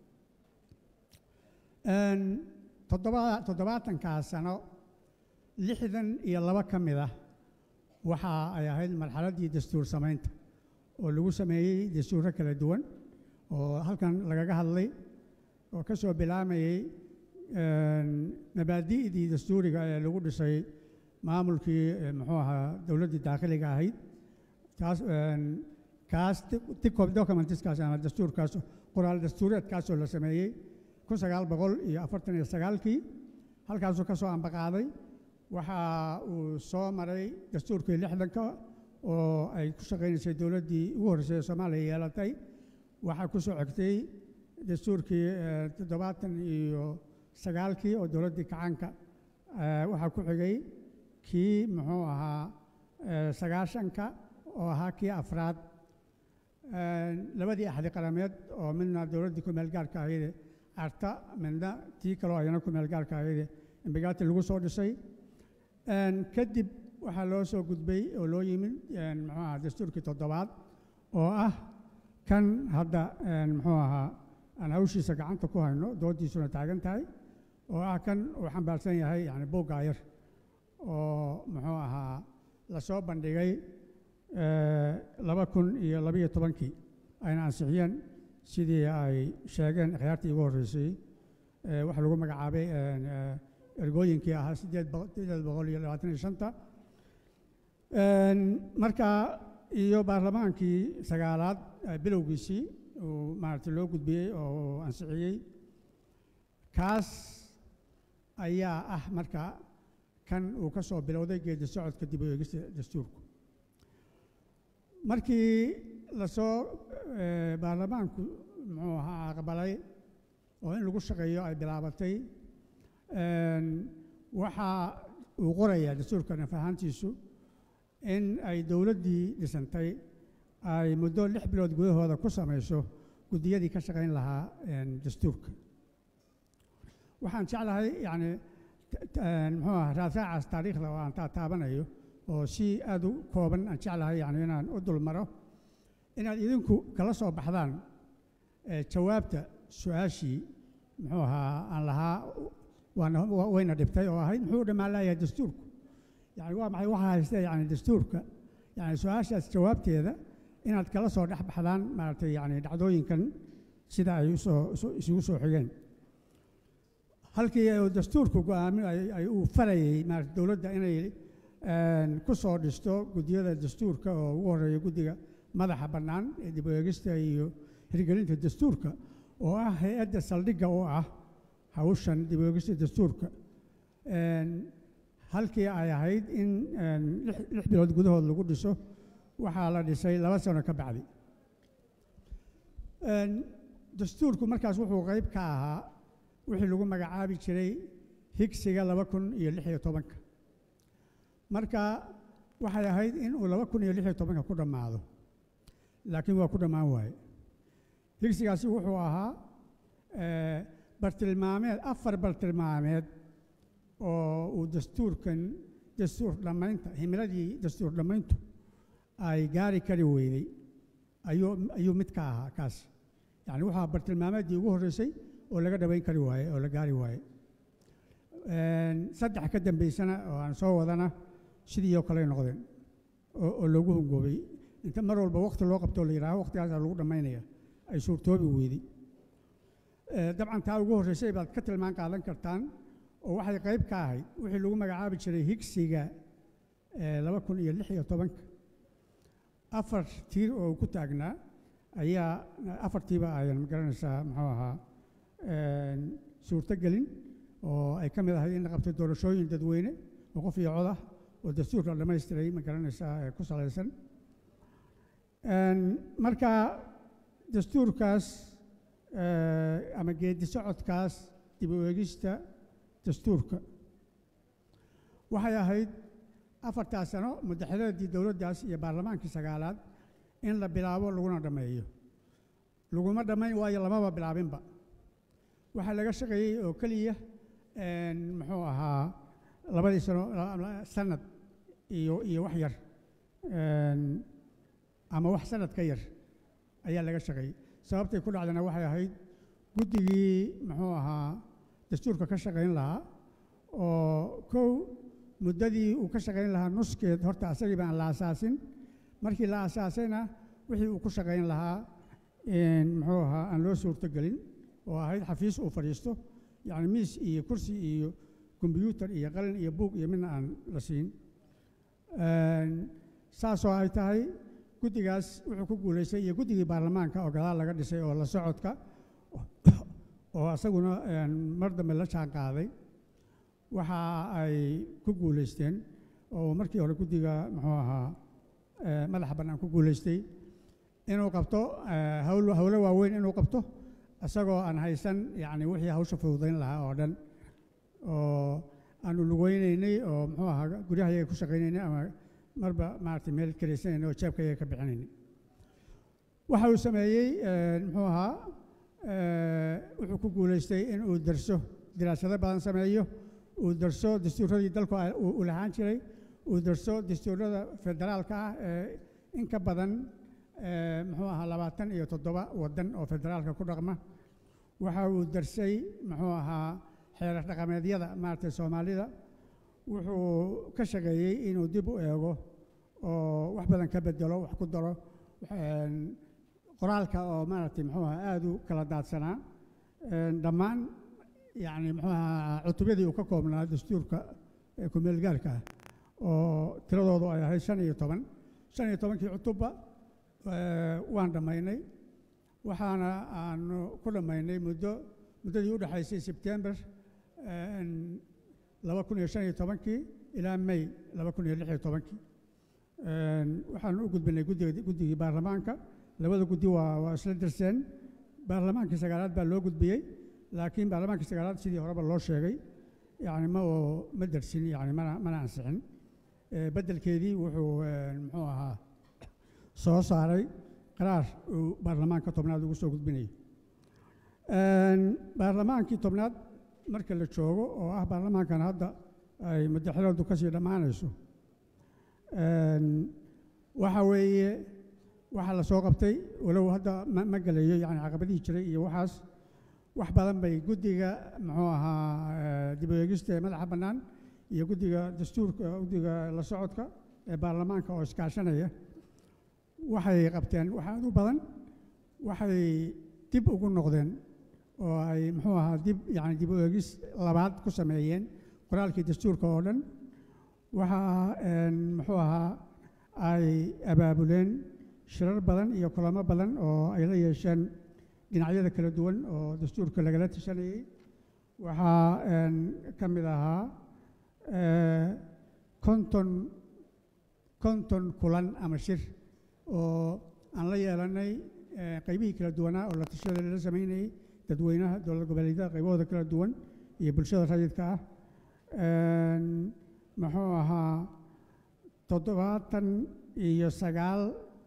toddobaatankaa sano lixdan iyo laba ka mid ah waxa ay ahayd marxaladdii dastuur samaynta oo lagu sameeyey dastuurro kala duwan oo halkan lagaga hadlay oo ka soo bilaamayey mabaadi'dii dastuuriga ee lagu dhisay maamulkii muxuu ahaa dowladdii daakhiliga ahayd taas kaas documentiskaas ama dastuurkaas qoraal dastuureedkaasoo la sameeyey kun sagaal boqol iyo afartan iyo sagaalkii halkaasuu ka soo ambaqaaday waxa uu soo maray dastuurkii lixdanka oo ay ku shaqaynaysay dowladdii ugu horreysay ee soomaaliya yeelatay waxaa ku soo xigtay dastuurkii toddobaatan iyo sagaalkii oo dowladdii kacaanka waxaa ku xigay kii muxuu ahaa sagaashanka oo ahaa kii afraad labadii axdi qarameed oo midna dowladdii ku meelgaarka ahayde arta midna tii kaloo ayana ku meelgaarka ahayde imbigaati lagu soo dhisay kadib waxaa loo soo gudbay oo loo yimid muxuu ahaa dastuurkii toddobaad oo ah kan hadda muxuu ahaa aan hawshiisa gacanta ku hayno doodiisuna taagan tahay oo ah kan uu xambaarsan yahay yani buuggaayar oo muxuu ahaa la soo bandhigay laba kun iyo labiyo tobankii ayna ansixiyeen sidii ay sheegeen akhyaartii ugu horreysay waxa lagu magacaabay ergooyinkii ahaa sideed boqol iyo labaatan iyo shanta marka iyo baarlamaankii sagaalaad bilowgiisii uu maaragtay loo gudbiyey oo ansixiyey kaas ayaa ah marka kan uu ka soo bilowday geedi socodka dib u eegista dastuurku markii lasoo baarlamaanku muxuu ahaa aqbalay oo in lagu shaqeeyo ay bilaabatay waxa uu qorayaa dastuurka naf ahaantiisu in ay dowladdii dhisantay ay muddo lix bilood gudahooda ku samayso guddiyadii ka shaqayn lahaa een, dastuurka waxaan jeclahay yacni t- t- een, muxuu aha raasaacaas taariikhda oo aan taataabanayo oo si aad u kooban aan jeclahay yacni inaan u dul maro inaad idinku kala soo baxdaan ee, jawaabta su-aashii muxuu ahaa aan lahaa waana wa- wayna dhibtay oo ahayd muxuu dhammaan layahay dastuurku yani waa maxay waxa haystee yani dastuurka yani su-aashaas jawaabteeda inaad kala soo dhex baxdaan maaragtay yani dhacdooyinkan sida ay usoo isu- isugu soo xigeen halkii uu dastuurku go'aamin ay- ay uu farayey maarata dowladda inay een, ku soo dhisto guddiyada dastuurka oo ugu horreeya guddiga madaxa bannaan ee dib u eegista iyo hirgelinta dastuurka oo ah hay-adda saldhigga u ah hawshan dib u eegista dastuurka Een, halkii ay ahayd in een, lix lix bilood gudahood lagu dhiso waxaa la dhisay laba sano ka bacdi Een, dastuurku markaas wuxuu qayb ka ahaa wixii lagu magacaabi jiray higsiga laba kun iyo lix iyo tobanka marka waxay ahayd in uu laba kun iyo lix iyo tobanka ku dhammaado laakiin waa ku dhammaan waaye higsigaasi wuxuu ahaa eh, bartilmaameed afar bartilmaameed oo uu dastuurkan dastuur dhammaynta himiladii dastuur dhammayntu ay gaari kari weydey ayuu ayuu mid ka ahaa kaas yacni waxaa bartilmaameeddii ugu horreysay oo laga dhawayn kari waaye oo la gaari waaye Een, saddex ka dambaysana oo aan soo wadana sidii oo kale noqdeen oo oo loogu hungoobay inta mar walba waqti loo qabto la yidhaaho waqtigaasaa lagu dhammaynaya ay suurtoobi weydey Eh, dabcan taa ugu horreysay baad ka tilmaan qaadan kartaan oo waxay qayb ka ahayd wixii lagu magacaabi jiray higsiga eh, laba kun iyo lix iyo tobanka afar tiir oo ku taagnaa ayaa afartiiba ayan magaranaysaa muxuu ahaa een, suurtogelin oo ay ka mid ahayd in la qabtay doorashooyin dadweyne oo qof iyo cod ah oo dastuurka la dhammaystiray ma garanaysaa ee ku salaysan Een, marka dastuurkaas eh, ama geedi socodkaas dib u eegista dastuurka waxay ahayd afartaas sano madaxdaddii dowladdaas iyo baarlamaankii sagaalaad in la bilaabo laguna dhammeeyo laguma dhammayn waayo lamaba bilaabinba waxaa laga shaqeeyey oo keliya een, muxuu ahaa labadii sano la- la- sanad iyo iyo wax yar een, ama wax sanad ka yar ayaa laga shaqeeyey sababtay ku dhacdana waxay ahayd guddigii muxuu ahaa dastuurka ka shaqayn lahaa oo kow muddadii uu ka shaqayn lahaa nuskeed horta asagii baan la asaasin markii la asaasayna wixii uu ku shaqayn lahaa een, muxuu ahaa aan loo suurtogelin oo ahayd xafiis uu fadhiisto yacni miis iyo kursi iyo kombiyuutar iyo qalin iyo buug iyo midna aan la siin Een, saasoo ay tahay guddigaas wuxuu ku guulaystay iyo guddigii baarlamaanka oo gadaal laga dhisay oo la socodka oo asaguna een, mar dambe la jaan qaaday waxa ay ku guulaysteen oo markii hore guddiga muxuu ahaa eh, madaxa bannaan ku guulaystay inuu qabto eh, hawl hawlo waaweyn inuu qabto isagoo aan haysan yacni wixii hawsha fududayn lahaa oo dhan oo aanu lugeynaynay oo muxuu ahaa guryahayaga ku shaqaynaynay ama marba maaragtay meel karaysanaynay oo jeebkayaga ka bixinaynay waxa uu sameeyey eh, muxuu ahaa eh, wuxuu ku guulaystay in uu darso diraasado badan sameeyo uu darso dastuuradii dalku ay- uu uu lahaan jiray uu darso dastuurada federaalka ah ee in ka badan eh, muxuu ahaa labaatan iyo toddoba waddan oo federaalka ku dhaqma waxa uu darsay muxuu ahaa xeerar dhaqameedyada maaragtay soomaalida wuxuu ka shaqeeyey inuu dib u eego oo wax badan ka bedelo wax ku daro een, qoraalka oo maaragtay muxuu ahaa aada u kala daadsanaa een, dhammaan yacni muxuu ahaa cutubyadii uu ka koobnaa dastuurka ee ku-meelgaarka ah oo tiradoodu ay ahayd shan iyo toban shan iyo tobankii cutubba eh, waan dhammaynay waxaana aanu ku dhammaynay muddo muddadii u dhexaysay sebtembar een, laba kun iyo shan iyo tobankii ilaa may laba kun iyo lix iyo tobankii Een, waxaanu u gudbinay guddiga guddigii baarlamaanka labada guddi waa waa isla dirseen baarlamaankii sagaalaad baa loo gudbiyey laakiin baarlamaankii sagaalaad sidii horeba loo sheegay yani ma oo ma dersin yani mana mana ansixin Eh, beddelkeedii wuxuu een, muxuu ahaa soo saaray qaraar uu baarlamaanka tobnaad ugu soo gudbinayay Een, baarlamaankii tobnaad marka la joogo oo ah baarlamaankan hadda ay madaxweynedu ka sii dhammaanayso Een, waxa weeye waxa la soo qabtay walow hadda ma ma gelayo yani caqabadihii jiray iyo waxaas wax badan bay guddiga muxuu ahaa eh, dib u eegista ee madaxa bannaan iyo guddiga dastuurka guddiga la socodka ee baarlamaanka oo iskaashanaya waxay qabteen wax aad u badan waxay dib ugu noqdeen oo ay muxuu ahaa dib yani dib u eegis labaad ku sameeyeen qoraalkii dastuurka oo dhan waxa een, muxuu ahaa ay abaabuleen shirar badan iyo kulamo badan oo ay la yeesheen dhinacyada kala duwan oo dastuurka lagala tashanayay waxaa een, ka mid ahaa eh, konton konton kulan ama shir oo aan la yeelanay eh, qaybihii kala duwanaa oo la tashada lala samaynayay dadweynaha dowlad goboleedyada qaybahooda kala duwan iyo bulshada rayidka ah Een, muxuu ahaa toddobaatan iyo sagaal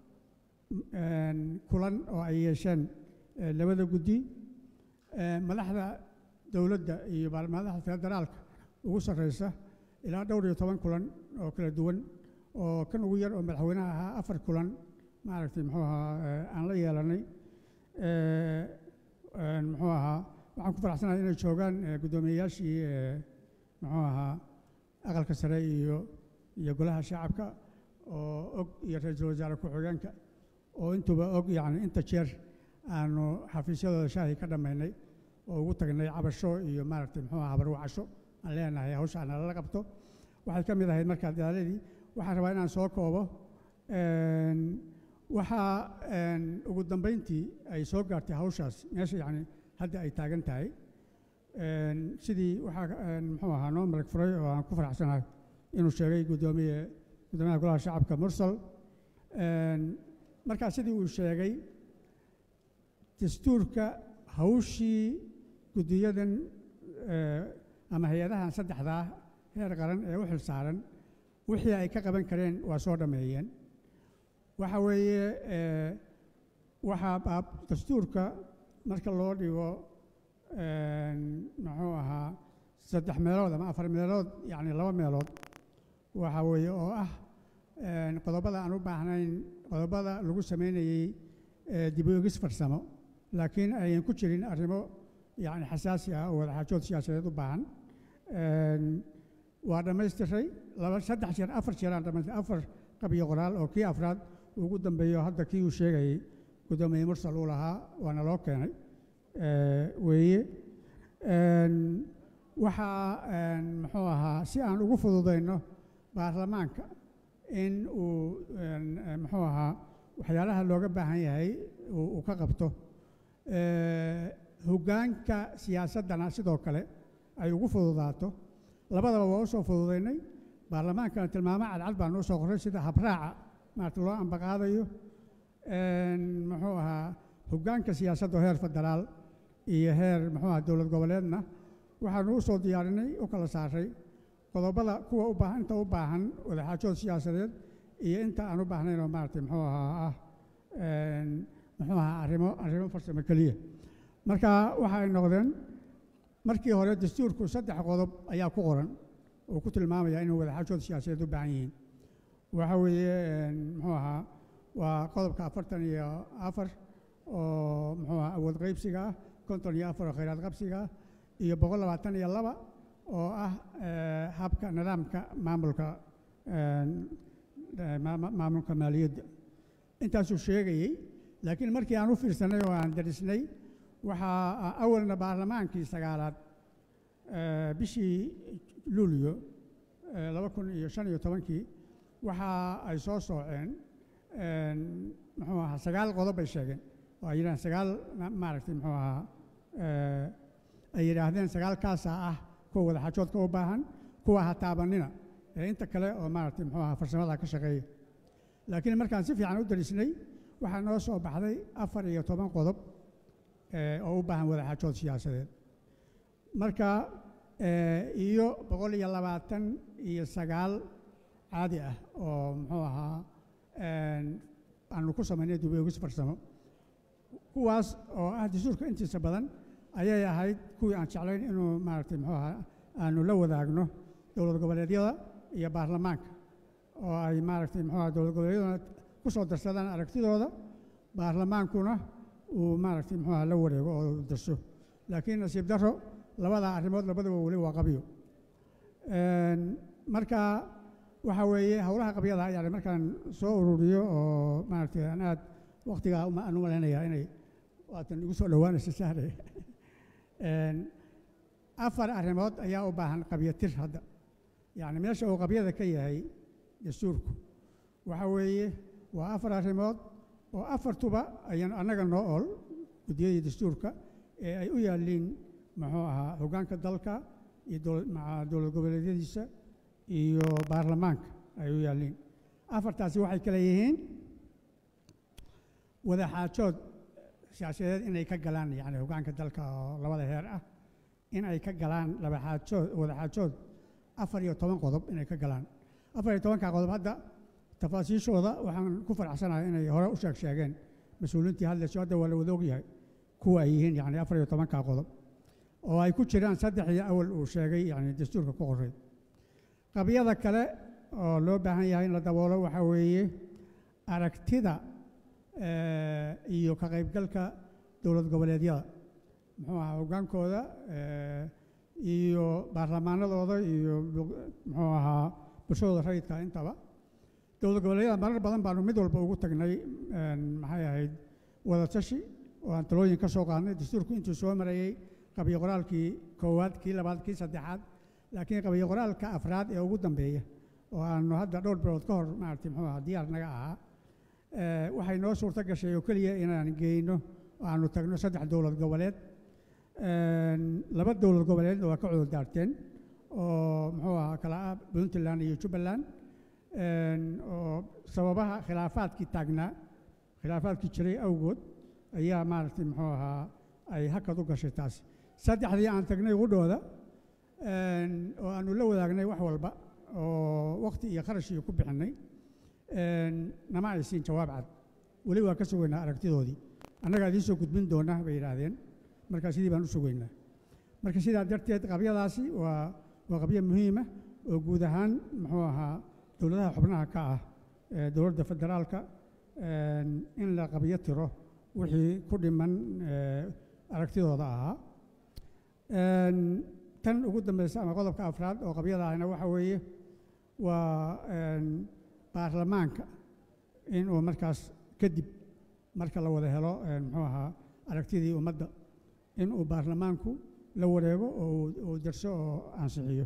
een, kulan oo ay yeesheen eh, labada guddi Eh, madaxda dowladda iyo baar- madaxda federaalka ugu sarreysa ilaa dhowr iyo toban kulan oo kala duwan oo kan ugu yar oo madaxweynaha ahaa afar kulan maaragtay muxuu ahaa eh, aan la yeelanay Eh, een, muxuu ahaa waxaan ku faraxsanahay inay joogaan eh, guddoomiyeyaashii eh, muxuu ahaa aqalka sare iyo iyo golaha shacabka oo og iyo ra-iisul wasaare ku-xigeenka oo intuba og yacni inta jeer aanu xafiisyadooda shaahi ka dhammaynay oo ugu tagnay cabasho iyo maaragtay muxuu ahaa barwacasho aan leenahay hawsha nalala qabto waxay ka mid ahayd markaa dadaaladii waxaan rabaa inaan soo koobo Een, waxaa een, ugu dambeyntii ay soo gaartay hawshaas meesha yacni hadda ay taagan tahay Een, sidii waxaa een, muxuu ahaa noo marag furay oo aan ku faraxsanahay inuu sheegay guddoomiye guddoomiyaha golaha shacabka mursal Een, markaa sidii uu sheegay dastuurka hawshii guddiyadan eh, ama hay-adahan saddexdaa heer qaran ee u xilsaaran wixii ay ka qaban kareen waa soo dhammeeyeen waxa weeye eh, waxaa baab dastuurka marka loo dhigo een, muxuu ahaa saddex meelood ama afar meelood yacni laba meelood waxa weeye oo ah een, qodobada aan u baahnayn qodobada lagu sameynayey eh, dib u eegis farsamo laakiin ayan ku jirin arrimo yacni xasaasi ah oo wadaxaajood siyaasadeed u baahan Een, waa dhammaystiray laba saddex jeer afar jeer aan dhammaystiray afar qabiyo qoraal oo kii afraad ugu dambeeyo hadda kii uu sheegayey guddoomiye mursal uu lahaa waana loo keenay Eh, weeye Een, waxaa een, muxuu ahaa si aan ugu fududayno baarlamaanka in uu een, eh, muxuu ahaa waxyaalaha looga baahan yahay uu uu ka qabto Eh, hoggaanka siyaasaddana sidoo kale ay ugu fududaato labadaba waa u soo fududaynay baarlamaankana tilmaamo cadcad baan u soo qoray sida habraaca maarata loo ambaqaadayo Een, muxuu ahaa hoggaanka siyaasadda oo heer federaal iyo heer muxuu ahaa dowlad goboleedna waxaanu u soo diyaarinay u kala saaray qodobada kuwa u baahan inta u baahan wadaxaajood siyaasadeed iyo inta aan u baahnayn oo maaragtay muxuu ahaa ah een, muxuu ahaa arrimo arrimo farsamo keliya marka waxa ay noqdeen markii hore dastuurku saddex qodob ayaa ku qoran oo ku tilmaamaya inuu wadaxaajood siyaasadeed u baahan yihiin waxa weeye een, muxuu ahaa waa qodobka afartan iyo afar oo muxuu ahaa awood qaybsiga ah konton iyo afar oo khayraad qabsiga ah iyo boqol labaatan iyo laba oo ah eh, habka nidaamka maamulka een, eh, ma- ma- maamulka maaliyadda intaasuu sheegayey laakiin markii aan u fiirsanay oo aan darisnay waxaa awalna baarlamaankii sagaalaad eh, bishii luulyo eh, laba kun iyo shan iyo tobankii waxa ay soo sooceen een, muxuu ahaa sagaal qodob bay sheegeen oo ay yidhahdeen sagaal ma- maaragtay muxuu ahaa eh, ay yidhaahdeen sagaalkaasaa ah kuwa wadaxaajoodka u baahan kuwa ha taabanina ee inta kale oo maaragtay muxuu ahaa farsamada ka shaqeeya laakiin markaan si fiican u darisnay waxaa noo soo baxday afar iyo toban qodob eh, oo u baahan wadaxaajood siyaasadeed marka eh, iyo boqol iyo labaatan iyo sagaal caadi ah oo muxuu ahaa een, aanu ku samaynay dib u eegis farsamo kuwaas oo ah dastuurka intiisa badan ayay ahayd kuwii aan jeclayn inuu maaragtay muxuu ahaa aanu la wadaagno dowlad goboleedyada iyo baarlamaanka oo ay maaragtay muxuu ahaa dowlad goboleedyaduna ku soo darsadaan aragtidooda baarlamaankuna uu maaragtay muxuu ahaa la wareego oo darso laakiin nasiib darro labadaa arrimood labadaba weli waa qabyo Een, marka waxa weeye howlaha qabyada yani markaan soo ururiyo oo maaragtay aan aad waqtigaa uma- aan u malaynayaa inay waatan igu soo dhowaanaysa sahre Een, afar arrimood ayaa u baahan qabyatir hadda yacni meesha uu qabyada ka yahay dastuurku waxa weeye waa afar arrimood oo afartuba ayaan annaga noo ol guddiyadii dastuurka ee ay u yaalliin muxuu ahaa hoggaanka dalka iyo dowl- maca dowlad goboleedyadiisa iyo baarlamaanka ay u yaalliin afartaasi waxay kale yihiin wadaxaajood siyaasadeed inay ka galaan yani hoggaanka dalka oo labada heer ah in ay ka galaan labaxaajood wadaxaajood afar iyo toban qodob inay ka galaan afar iyo tobanka qodob hadda tafaasiishooda waxaan ku faraxsanahay inay hore u sheeg sheegeen mas-uuliintii hadlayso hadda waa la wada ogyahay kuwa ay yihiin yani afar iyo tobanka qodob oo ay ku jiraan saddex iyo awal uu sheegay yani dastuurka ku qoray qabyada kale oo loo baahan yahay in la daboolo waxaa weeye aragtida eh, iyo ka qaybgalka dowlad goboleedyada muxuu ahaa hoggaankooda eh, iyo baarlamaanadooda iyo bu- muxuu ahaa bulshadooda rayidka intaba dowlad goboleedyada marar badan baanu mid walba ugu tagnay een, maxay ahayd wada tashi oo aan talooyin ka soo qaadnay dastuurku intuu soo marayey qabyo qoraalkii koowaad kii labaad kii saddexaad laakiin qabyo qoraalka afraad ee ugu dambeeya oo aanu hadda dhowr bilood ka hor maaragtay muxuu ahaa diyaar naga ahaa eh, waxay noo suurto gashay oo keliya inaan geyno oo aanu tagno saddex dowlad goboleed Een, laba dowlad goboleedna waa ka cudur daarteen oo muxuu ahaa kala ah puntland iyo jubbaland Een, oo sababaha khilaafaadkii taagnaa khilaafaadkii jiray awgood ayaa maaragtay muxuu ahaa ay hakad u gashay taasi saddexdii aan tagnay qudhooda een, oo aanu la wadaagnay wax walba oo waqti iyo kharash iyo ku bixinay een, nama ay siin jawaab cad weli waa ka sugaynaa aragtidoodii annagaa idiin soo gudbin doona bay yidhaahdeen marka sidii baan u sugaynaa marka sidaa darteed qabyadaasi waa waa qabyo muhiima oo guud ahaan muxuu ahaa dowladaha xubnaha ka ah ee dowladda federaalka een, in la qabyo tiro wixii ku dhiman ee, aragtidooda ahaa Een, tan ugu dambeysa ama qodobka afraad oo qabyada ahna waxa weeye waa een, baarlamaanka in uu markaas kadib marka la wada helo een, muxuu ahaa aragtidii ummadda in uu baarlamaanku la wareego oo uu- uu darso oo ansixiyo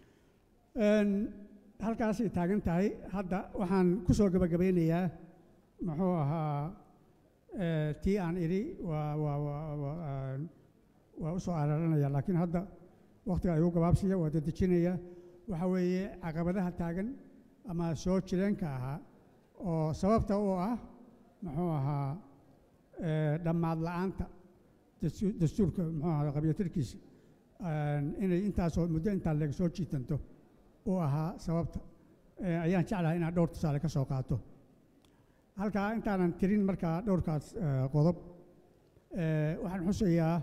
Een, halkaasay taagan tahay hadda waxaan ku soo gabagabeynayaa muxuu ahaa eh, tii aan idhi waa waa waa waa een, waa u soo araranaya laakiin hadda wakhtiga igu gabaabsiya waa dedejinaya waxa weeye caqabadaha taagan ama soo jireenka ahaa oo sababta u ah muxuu ahaa eh, dhammaad la'aanta dastu- dastuurka muxuu ahaa qabyatirkiisa een, inay intaasoo muddo intaa leeg soo jiitanto u ahaa sababta Eh, ayaan jeclahay inaad dhowr tusaale ka soo qaato halkaa intaanan tirin markaa dhowrkaas eh, qodob eh, waxaan xusayaa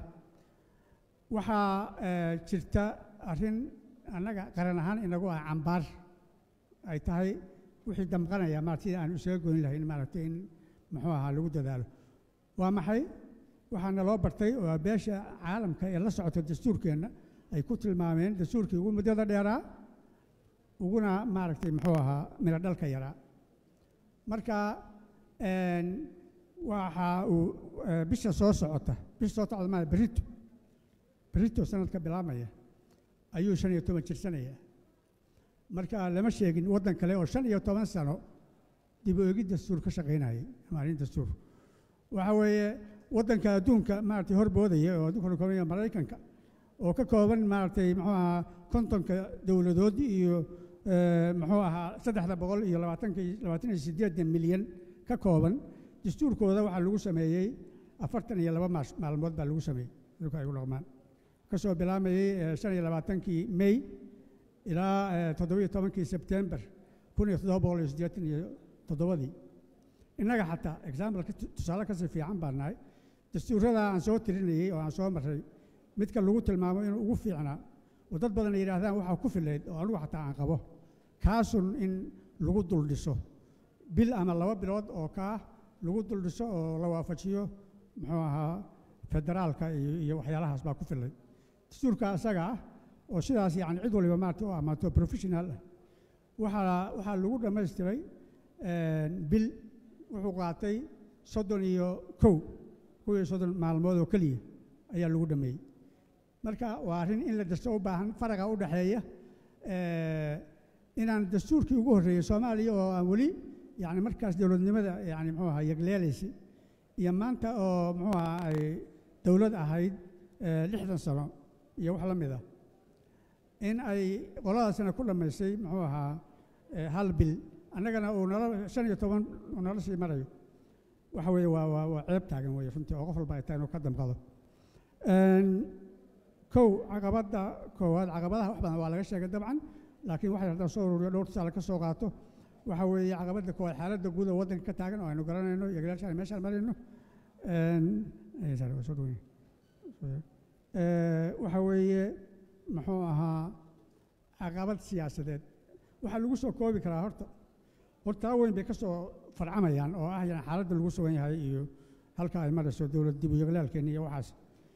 waxaa eh, jirta arrin annaga qaran ahaan inagu ah cambaar ay tahay wixii damqanaya maarata sidii aan isaga goyn lahayn maaragtay in muxuu ahaa lagu dadaalo waa maxay waxaana loo bartay oo beesha caalamka ee la socota dastuurkeenna ay ku tilmaameen dastuurkii ugu muddada dheeraa uguna maaragtay muxuu ahaa midho dhalka yaraa marka een, waxa uu eh, bisha soo socota bisha soo socota maa berito berito sanadka bilaabmaya ayuu shan iyo toban jirsanaya marka lama sheegin waddan kale oo shan iyo toban sano dib u eegid dastuur ka shaqaynayay maalin dastuur waxa weeye waddanka adduunka maaragtay horboodaya oo adduunka ka kooban maraykanka oo ka kooban maaragtay muxuu ahaa kontonka dowladood iyo eh, muxuu ahaa saddexda boqol iyo labaatanka iyo- labaatan iyo siddeedan milyan ka kooban dastuurkooda waxaa lagu sameeyey afartan iyo laba maash- maalmood baa lagu sameeyey dhulka ay u dhaqmaan kasoo bilaamayey eh, shan iyo labaatankii may ilaa eh, toddoba iyo tobankii sebtembar kun iyo toddoba boqol iyo siddeetan iyo toddobadii innaga xataa example tusaale kasii fiican baan nahay dastuurada aan soo tirinayey oo aan soo marray midka lagu tilmaamo inuu ugu fiicnaa oo dad badan ay yidhaahdaan waxaa ku filayd oo anigu xataa aan qabo kaasun in lagu dul dhiso bil ama laba bilood oo kaa lagu dul dhiso oo la waafajiyo muxuu ahaa federaalka iyo iyo waxyaalahaas baa ku filay dastuurka isaga ah oo sidaas yacni cid waliba maarata u amaato professional ah waxaa waxaa lagu dhammaystiray bil wuxuu qaatay soddon iyo kow kow iyo soddon maalmood oo keliya ayaa lagu dhammeeyey marka waa arrin in la dasto u baahan faraqa u dhexeeya inaan dastuurkii ugu horreeyey soomaaliya oo aan weli yani markaas dowladnimada yani muxuu ahaa yagleelaysay iyo maanta oo muxuu ahaa ay dowlad ahayd lixdan sano iyo wax la mid ah in ay qoladaasina ku dhammaysay muxuu ahaa hal bil annagana uu nala shan iyo toban uu nala sii marayo waxa weeye waa waa waa ceeb taagan weeye runtii oo qof walba ay tahay inuu ka damqado kow caqabadda koowaad caqabadaha wax badan waa laga sheegay dabcan laakiin waxay haddaan soo ururiyo dhowr tusaale ka soo qaato waxa weeye caqabadda koowaad xaaladda guud oo waddanka ka taagan oo aynu garanayno iyo galaashaan meeshaan marayno waxa weeye muxuu ahaa caqabad siyaasadeed waxaa lagu soo koobi karaa horta hortaa weyn bay ka soo farcamayaan oo ah yani xaaladda lagu sugan yahay iyo halka ay marayso dowlad dib u yaglaalkeeni iyo waxaas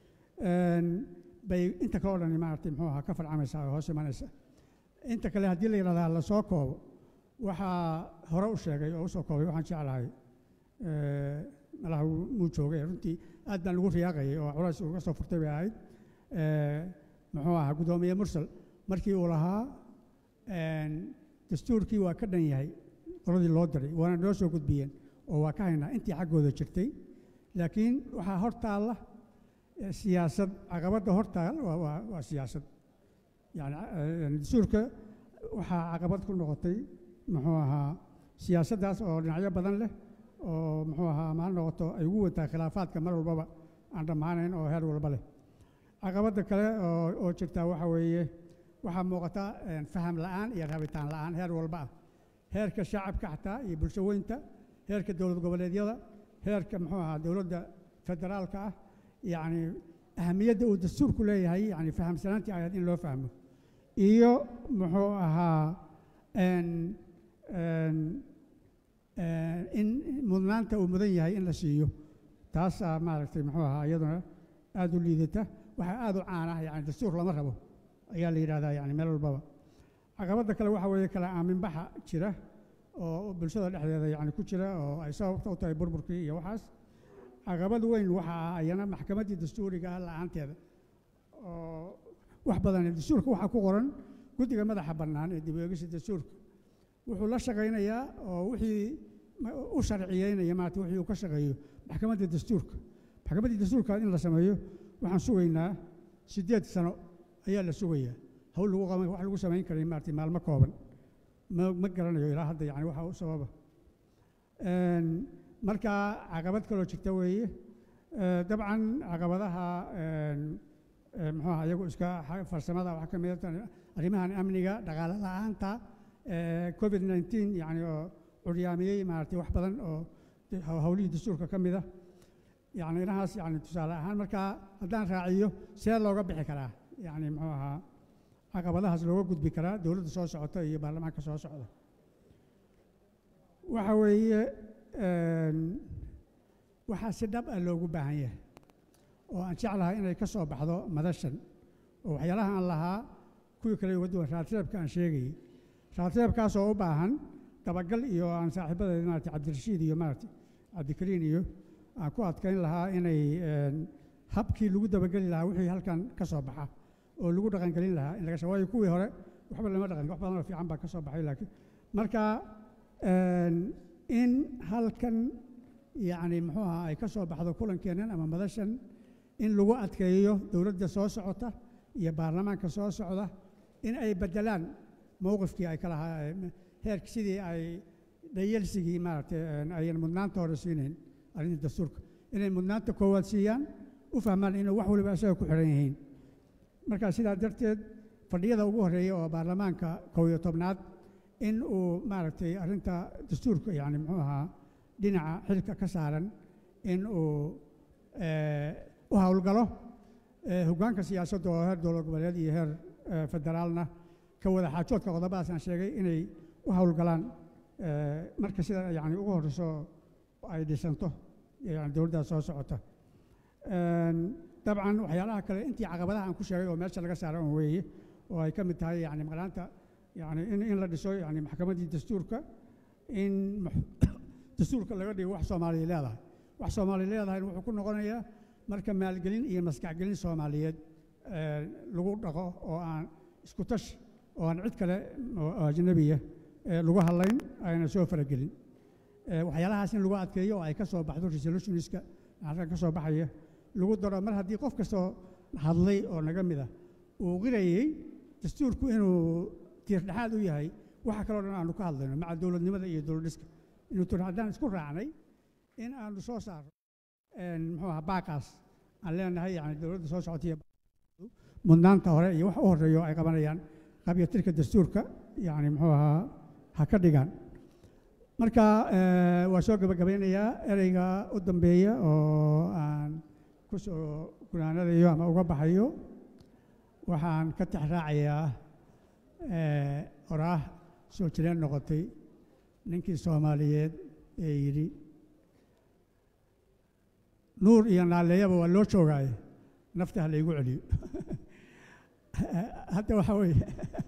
bay inta kale o dhani maaragtay muxuu ahaa ka farcamaysaa oo hoos imanaysa inta kale haddii la yidhahdaa la soo koobo waxaa hore u sheegay oo u soo koobay waxaan jeclahay malaha muu joogay runtii aad baan ugu riyaaqayay oo culays uga soo furtay bay ahayd muxuu ahaa guddoomiye mursal markii uu lahaa dastuurkii waa ka dhan yahay qoladii loo diray waana noo soo gudbiyeen oo waa ka haynaa intii xaggooda jirtay laakiin waxaa hor taalla siyaasad caqabadda hor taal waa waa waa siyaasad yani dastuurka waxaa caqabad ku noqotay muxuu ahaa siyaasaddaas oo dhinacyo badan leh oo muxuu ahaa ma ha noqoto ay ugu wataa khilaafaadka mar walbaba aan dhammaanayn oo heer walba leh caqabadda kale oo oo jirtaa waxa weeye waxaa muuqata faham la'aan iyo rabitaan la'aan heer walba ah heerka shacabka xataa iyo bulsho weynta heerka dowlad goboleedyada heerka muxuu ahaa dowladda federaalka ah yacni ahamiyadda uu dastuurku leeyahay yani fahamsanaantii ayaad in loo fahmo iyo muxuu ahaa in mudnaanta uu mudan yahay in la siiyo taasaa maaragtay muxuu ahaa iyaduna aad u liidata waxaa aad u caan ah yani dastuur lama rabo ayaa la yidhahdaa yani meel walbaba caqabadda kale waxa weeye kala aaminbaxa jira oo bulshada dhexdeeda yani ku jira oo ay sababta u tahay burburkii iyo waxaas caqabad weyn waxa ah ayana maxkamaddii dastuuriga ah la'aanteeda oo wax badan dastuurka waxaa ku qoran guddiga madaxa bannaan ee dib u eegista dastuurka wuxuu la shaqaynayaa oo wixii u sharciyeynaya maarata wixii uu ka shaqeeyo maxkamadda dastuurka maxkamaddii dastuurka in la sameeyo waxaan sugaynaa siddeed sano ayaa la sugayaa hawl lagu qaban wax lagu samayn karay maarata maalmo kooban ma ma garanayo ilaa hadda yani waxa u sababa marka caqabad kaloo jirta weeye dabcan caqabadaha muxuu aha iyagu iska farsamada waxaa ka mid arrimahan amniga dhaqaale la'aanta covid 19 yani oo curyaamiyey maaragtay wax badan oo howlihii dastuurka ka mid ah yani inahaas yani tusaale ahaan marka haddaan raaciyo see looga bixi karaa yani muxuu ahaa caqabadahaas looga gudbi karaa dowladda soo socota iyo baarlamaanka soo socda waxa weeye waxaa si dhab ah loogu baahan yahay oo aan jeclahay inay ka soo baxdo madashan oo waxyaalaha aan lahaa kuwii kale uga duwan raadreebka aan sheegayey raadreebkaas oo u baahan dabagal iyo aan saaxiibadeeda maarata cabdirashiid iyo maarata cabdikariin iyo aan ku adkayn lahaa inay habkii lagu dabageli lahaa wixii halkan ka soo baxa oo lagu dhaqangelin lahaa in laga sha waayo kuwii hore waxba lama dhaqan wax badan oo fiican baa ka soo baxay laakiin marka in halkan yacni muxuu ahaa ay ka soo baxdo kulankeennan ama madashan in lagu adkeeyo dowladda soo socota iyo baarlamaanka soo socda in ay beddelaan mowqifkii ay ka lahaa heerka sidii ay dhayelsigii maaragtay ayan mudnaanta hore siinayn arrinta dastuurka inay mudnaanta koowaad siiyaan u fahmaan inuu wax waliba isaga ku xidhan yihiin marka sidaa darteed fadhiyada ugu horreeya oo baarlamaanka kow iyo tobnaad in uu maaragtay arrinta dastuurka yacni muxuu ahaa dhinaca xilka ka saaran in uu eh, u howlgalo eh, hoggaanka siyaasadda oo heer dowlad goboleed iyo heer eh, federaalna ka wada xaajoodka qodobadaas aan sheegay inay u howlgalaan eh, marka sida yani ugu horreyso ay dhisanto yani dowladdaas soo socota Een, dabcan waxyaalaha kale intii caqabadaha aan ku sheegay oo meesha laga saaran oo weeye oo ay ka mid tahay yani maqnaanta yani in, in la dhiso yani maxkamaddii dastuurka in max- dastuurka laga dhigo wax soomaaliya leedahay wax soomaaliya leedahay wuxuu ku noqonayaa marka maalgelin iyo maskaxgelin soomaaliyeed eh, lagu dhaqo oo aan isku tash oo aan cid kale oo oo ajnabiya eh, lagu hadlayn ayna soo faragelin Eh, waxyaalahaas in lagu adkeeyo oo ay ka soo baxdo resolutionska halkan ka soo baxaya lagu daro mar haddii qof kastoo hadlay oo naga mid ah uu qirayey dastuurku inuu tiirdhexaad u yahay waxa kaloo dhan aanu ka hadlayno maca dowladnimada iyo dowladdhiska inuu tur haddaan isku raacnay in aanu soo saarno een, muxuu ahaa baaqaas aan leenahay yani dowladda soo socotaiyo mudnaanta hore iyo wax u horreeya oo ay qabanayaan qabyatirka dastuurka yani muxuu ahaa ha ka dhigaan marka eh, waa soo gabagabeynayaa ereyga u dambeeya oo aan ku soo gunaanadayo ama uga baxayo waxaan ka tixraacayaa eh, oraah soo jireen noqotay ninkii soomaaliyeed ee yidhi nuur iyo naaleeyaba waa loo joogaaye nafta ha laygu celiyo hadda waxaa weeye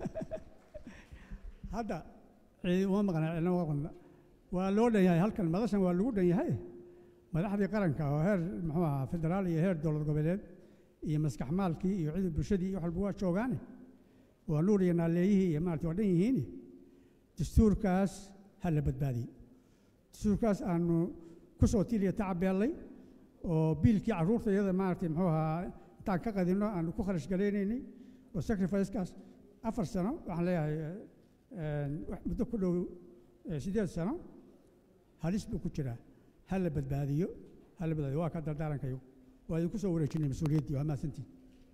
hadda ciid uma maqna cidna uma maqna waa loo dhan yahay halkan madashan waa lagu dhan yahay madaxdii qaranka oo heer muxuu ahaa federaal iyo heer dowlad goboleed iyo maskax maalkii iyo cidii bulshadii iyo wax walba waa joogaane waa nuur iyo naaleeyihii iyo maarata waa dhan yihiin dastuurkaas ha la badbaadiyey dastuurkaas aanu ku soo tiiliya tacabeellay oo biilkii carruurta iyada maaragtay muxuu ahaa intaan ka qadinno aanu ku kharash garaynaynay oo sacrificekaas afar sano waxaan leeyahay eh, een, wax muddo ku dhow eh, siddeed sano halis buu ku jiraa ha la badbaadiyo ha la badbaadiyo waa ka dardaarankayo waa idinku soo wareejinay mas-uuliyaddii waa mahadsantiin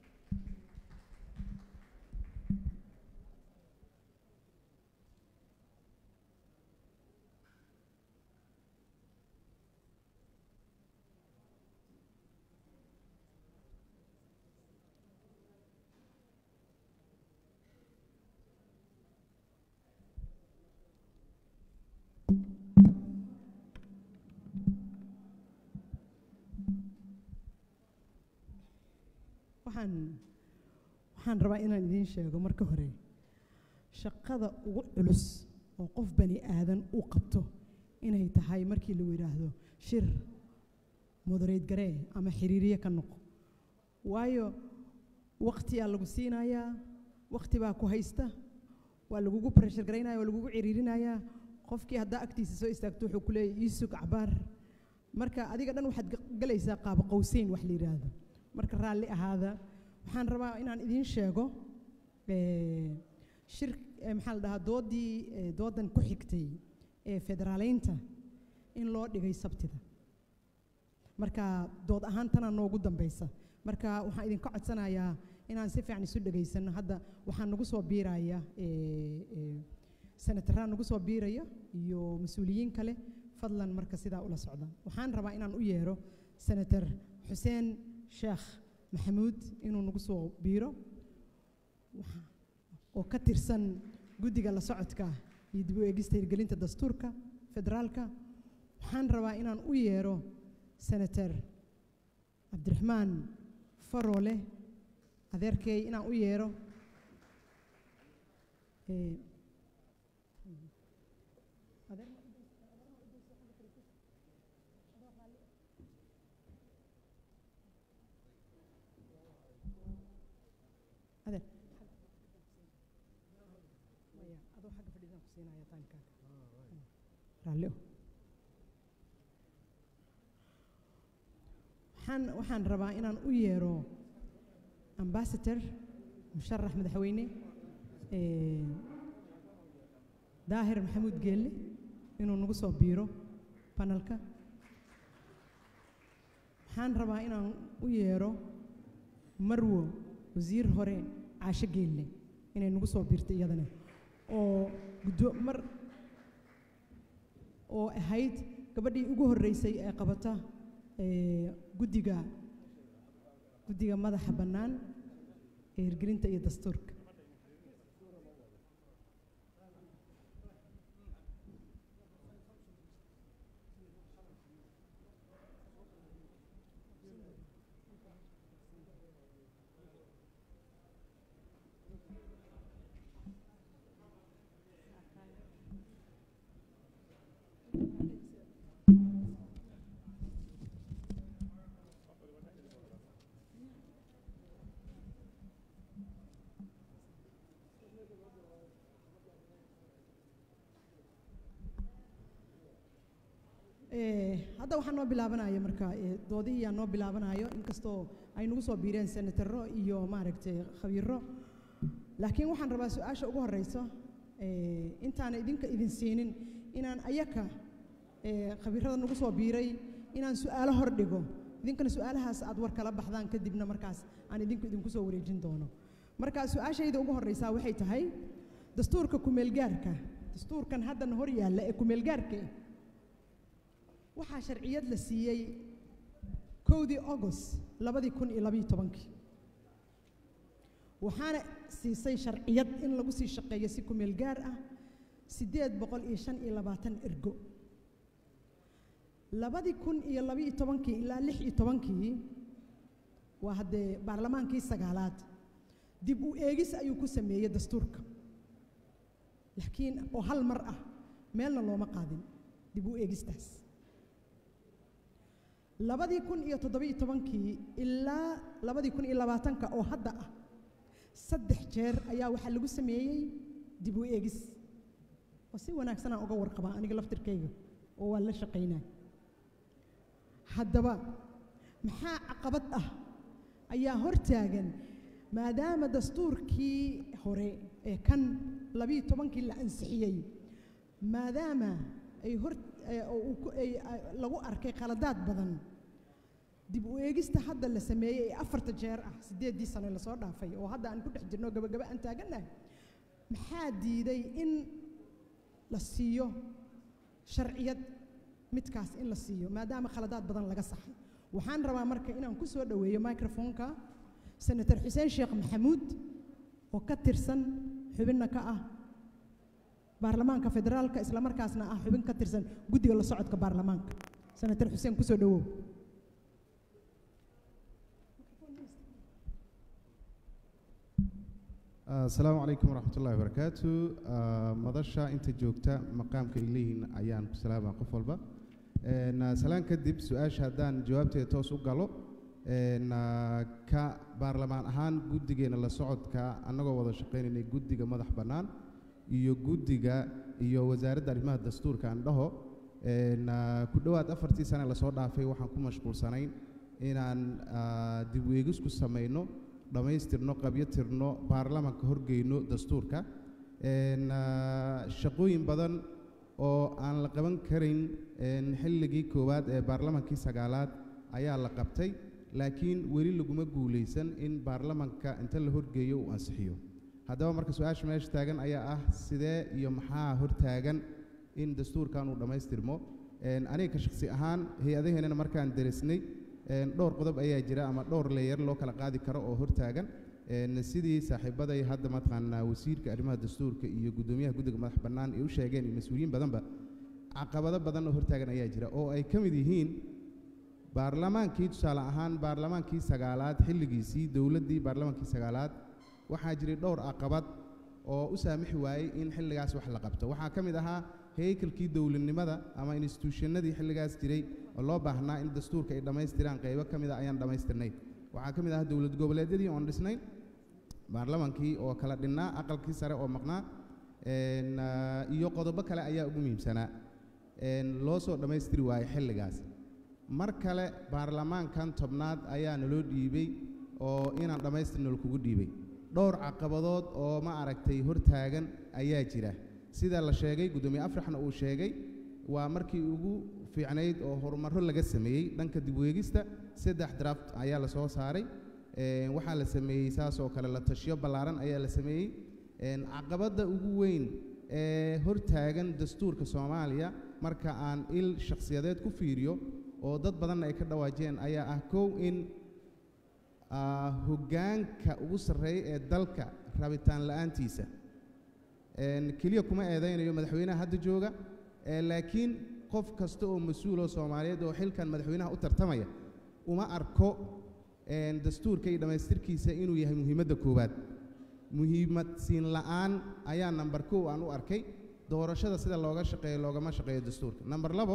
waxaan waxaan rabaa inaan idiin sheego marka hore shaqada ugu culus oo qof bani aadan uu qabto inay tahay markii lagu yidhaahdo shir mudareyd garee ama xiriiriye ka noqo waayo waqtiyaa lagu siinayaa waqti baa ku haysta waa lagugu pressure garaynaya waa lagugu ciriirinayaa qofkii haddaa agtiisa soo istaagto wuxuu ku leeyahy ii sug cabaar marka adiga dhan waxaad ga- galaysaa qaabo qowseyn wax la yidhaahdo marka raalli ahaada waxaan rabaa inaan idiin sheego eh, shir eh, maxaa la dhahaa doodii eh, doodan ku xigtay ee federaaleynta in loo dhigay sabtida marka dood ahaan tanaa noogu dambaysa marka waxaan idinka codsanayaa inaan si fiican isu dhegaysanno hadda waxaa nagu soo biiraya eh, eh, senataraa nagu soo biiraya iyo mas-uuliyiin kale fadlan marka sidaa ula socda waxaan rabaa inaan u yeero senator xuseen sheekh maxamuud inuu nagu soo biiro Waxa- oo ka tirsan guddiga la socodka iyo dib u eegista hirgelinta dastuurka federaalka waxaan rabaa inaan u yeero senator cabdiraxmaan faroole adeerkay inaan u yeero Eh, adeer maya adoo xagga fadhiidaan ku siinaya taankaaga raalli oh. waxaan waxaan rabaa inaan u yeero ambassador musharax madaxweyne eh, daahir maxamuud geelle inuu nagu soo biiro panelka waxaan rabaa inaan u yeero marwo wasiir hore caasho geelle inay nagu soo biirto iyadana oo guddo mar oo ahayd gabadhii ugu horreysay ee qabata ee guddiga guddiga madaxa bannaan ee hirgelinta iyo dastuurka Eh, hadda waxaa noo bilaabanaya marka eh, doodihiyaa noo bilaabanayo inkastoo ay nagu soo biireen senataro iyo maaragtay khabiiro laakiin waxaan rabaa su-aasha ugu horeyso eh, intaana idinka idin siinin inaan ayaka eh, khabiirada nagu soo biiray inaan su-aalo hor dhigo idinkana su-aalahaas aad war kala baxdaan kadibna markaas aan idinku idinku soo wareejin doono marka su-aashayda ugu horeysaa waxay tahay dastuurka kumeelgaarka dastuurkan haddana hor yaalla ee kumeelgaarka eh, waxaa sharciyad la siiyey kowdii august labadii kun iyo labayo tobankii waxaana siisay sharciyad in lagu sii shaqeeyo si kumeel gaar ah siddeed boqol iyo shan iyo labaatan ergo labadii kun iyo labayo tobankii ilaa lix iyo tobankii waa haddee baarlamaankii sagaalaad dib u eegis ayuu ku sameeyey dastuurka laakiin oo hal mar ah meelna looma qaadin dib u eegistaas labadii kun iyo toddobiyo tobankii ilaa labadii kun iyo labaatanka oo hadda ah saddex jeer ayaa waxaa lagu sameeyey dib u eegis oo si wanaagsan aan uga warqabaa aniga laftirkayga oo waan la shaqaynaa haddaba maxaa caqabad ah ayaa hortaagan maadaama dastuurkii hore ee kan labiyo tobankii la ansixiyey maadaama ay hor ee oo uu ku- ay- ay- lagu arkay khaladaad badan dib u eegista hadda la sameeyey ee afarta jeer ah siddeeddii sano lasoo dhaafay oo hadda aan ku dhex jirno gabagaba aan taagannahay maxaa diiday in la siiyo sharciyad midkaas in la siiyo maadaama khaladaad badan laga saxay waxaan rabaa marka inaan ku soo dhoweeyo microfonka senator xuseen sheekh maxamuud oo ka tirsan xubinna ka ah baarlamaanka federaalka isla markaasna ah xubin ka tirsan guddiga la socodka baarlamaanka senator xuseen kusoo dhowow asalaamu calaykum waraxmat ullahi wabarakaatu Ah, madasha inta joogta maqaamka ay leeyihiin ayaan ku salaamaa qof walba Een, ah, salaan kadib su-aasha haddaan jawaabteeda toos u galo een, ah, ka baarlamaan ahaan guddigeena la socodka annagoo wada shaqaynaynay guddiga madax bannaan iyo guddiga iyo wasaaradda arrimaha dastuurka aan dhaho een, ah, ku dhowaad afartii sane lasoo dhaafay waxaan ku mashquulsanayn inaan ah, dib u eegis ku samayno dhammaystirno qabyatirno baarlamaanka horgeyno dastuurka Een, ah, shaqooyin badan oo aan la qaban karin een, xilligii koowaad ee baarlamaankii sagaalaad ayaa la qabtay laakiin weli laguma guulaysan in baarlamaanka inta la horgeeyo uu ansixiyo haddaba marka su-aasha meesha taagan ayaa ah sidee iyo maxaa hortaagan in dastuurkan uu dhammaystirmo Een, aniga ka shakhsi ahaan hay-adaheennana markaan derisnay een, dhowr qodob ayaa jira ama dhowr leeyar loo kala qaadi karo oo hortaagan Een, sidii saaxiibaday hadda mataqaanaa wasiirka arrimaha dastuurka iyo guddoomiyaha guddiga madax bannaan ay u sheegeen iyo mas-uuliyiin badanba caqabado badan oo hortaagan ayaa jira oo ay ka mid yihiin baarlamaankii tusaale ahaan baarlamaankii sagaalaad xilligiisii dowladdii baarlamaankii sagaalaad waxaa jiray dhowr caqabad oo u saamixi waayey in xilligaas wax la qabto waxaa ka mid ahaa heykalkii dowladnimada ama instituushanadii xilligaas jiray oo loo baahnaa in dastuurka ay dhammaystiraan qaybo ka mid a ayaan dhammaystirnay waxaa ka mid ahaa dowlad goboleedyadii oon dhisnayn baarlamaankii oo kala dhinnaa aqalkii sare oo maqnaa een, ah, iyo qodobo kale ayaa ugu muhiimsanaa een, loo soo dhammaystiri waayey xilligaas mar kale baarlamaankan tobnaad ayaa naloo dhiibay oo inaan dhammaystirno lakugu dhiibay dhowr caqabadood oo ma aragtay hortaagan ayaa jira sida la sheegay guddoomiye afrixna uu sheegay waa markii ugu fiicnayd oo horumarro laga sameeyey dhanka dib u eegista saddex draft ayaa la soo saaray Een, waxaa la sameeyey saas oo kale la tashiyo ballaaran ayaa la sameeyey Een, caqabadda ugu weyn ee hortaagan dastuurka soomaaliya marka aan il shakhsiyadeed ku fiiriyo oo dad badanna ay ka dhawaajeen ayaa ah kow in ah, hoggaanka ugu sarreeya ee dalka rabitaan la'aantiisa Een, keliya kuma eedaynayo madaxweynaha hadda jooga ee laakiin qof kasta oo mas-uul oo soomaaliyeed oo xilkan madaxweynaha u tartamaya uma arko een, dastuurka iyo dhammaystirkiisa inuu yahay muhiimadda koowaad muhiimad siin la'aan ayaa nambar kow aan u arkay doorashada sida looga shaqeeyo loogama shaqeeyo dastuurka nambar labo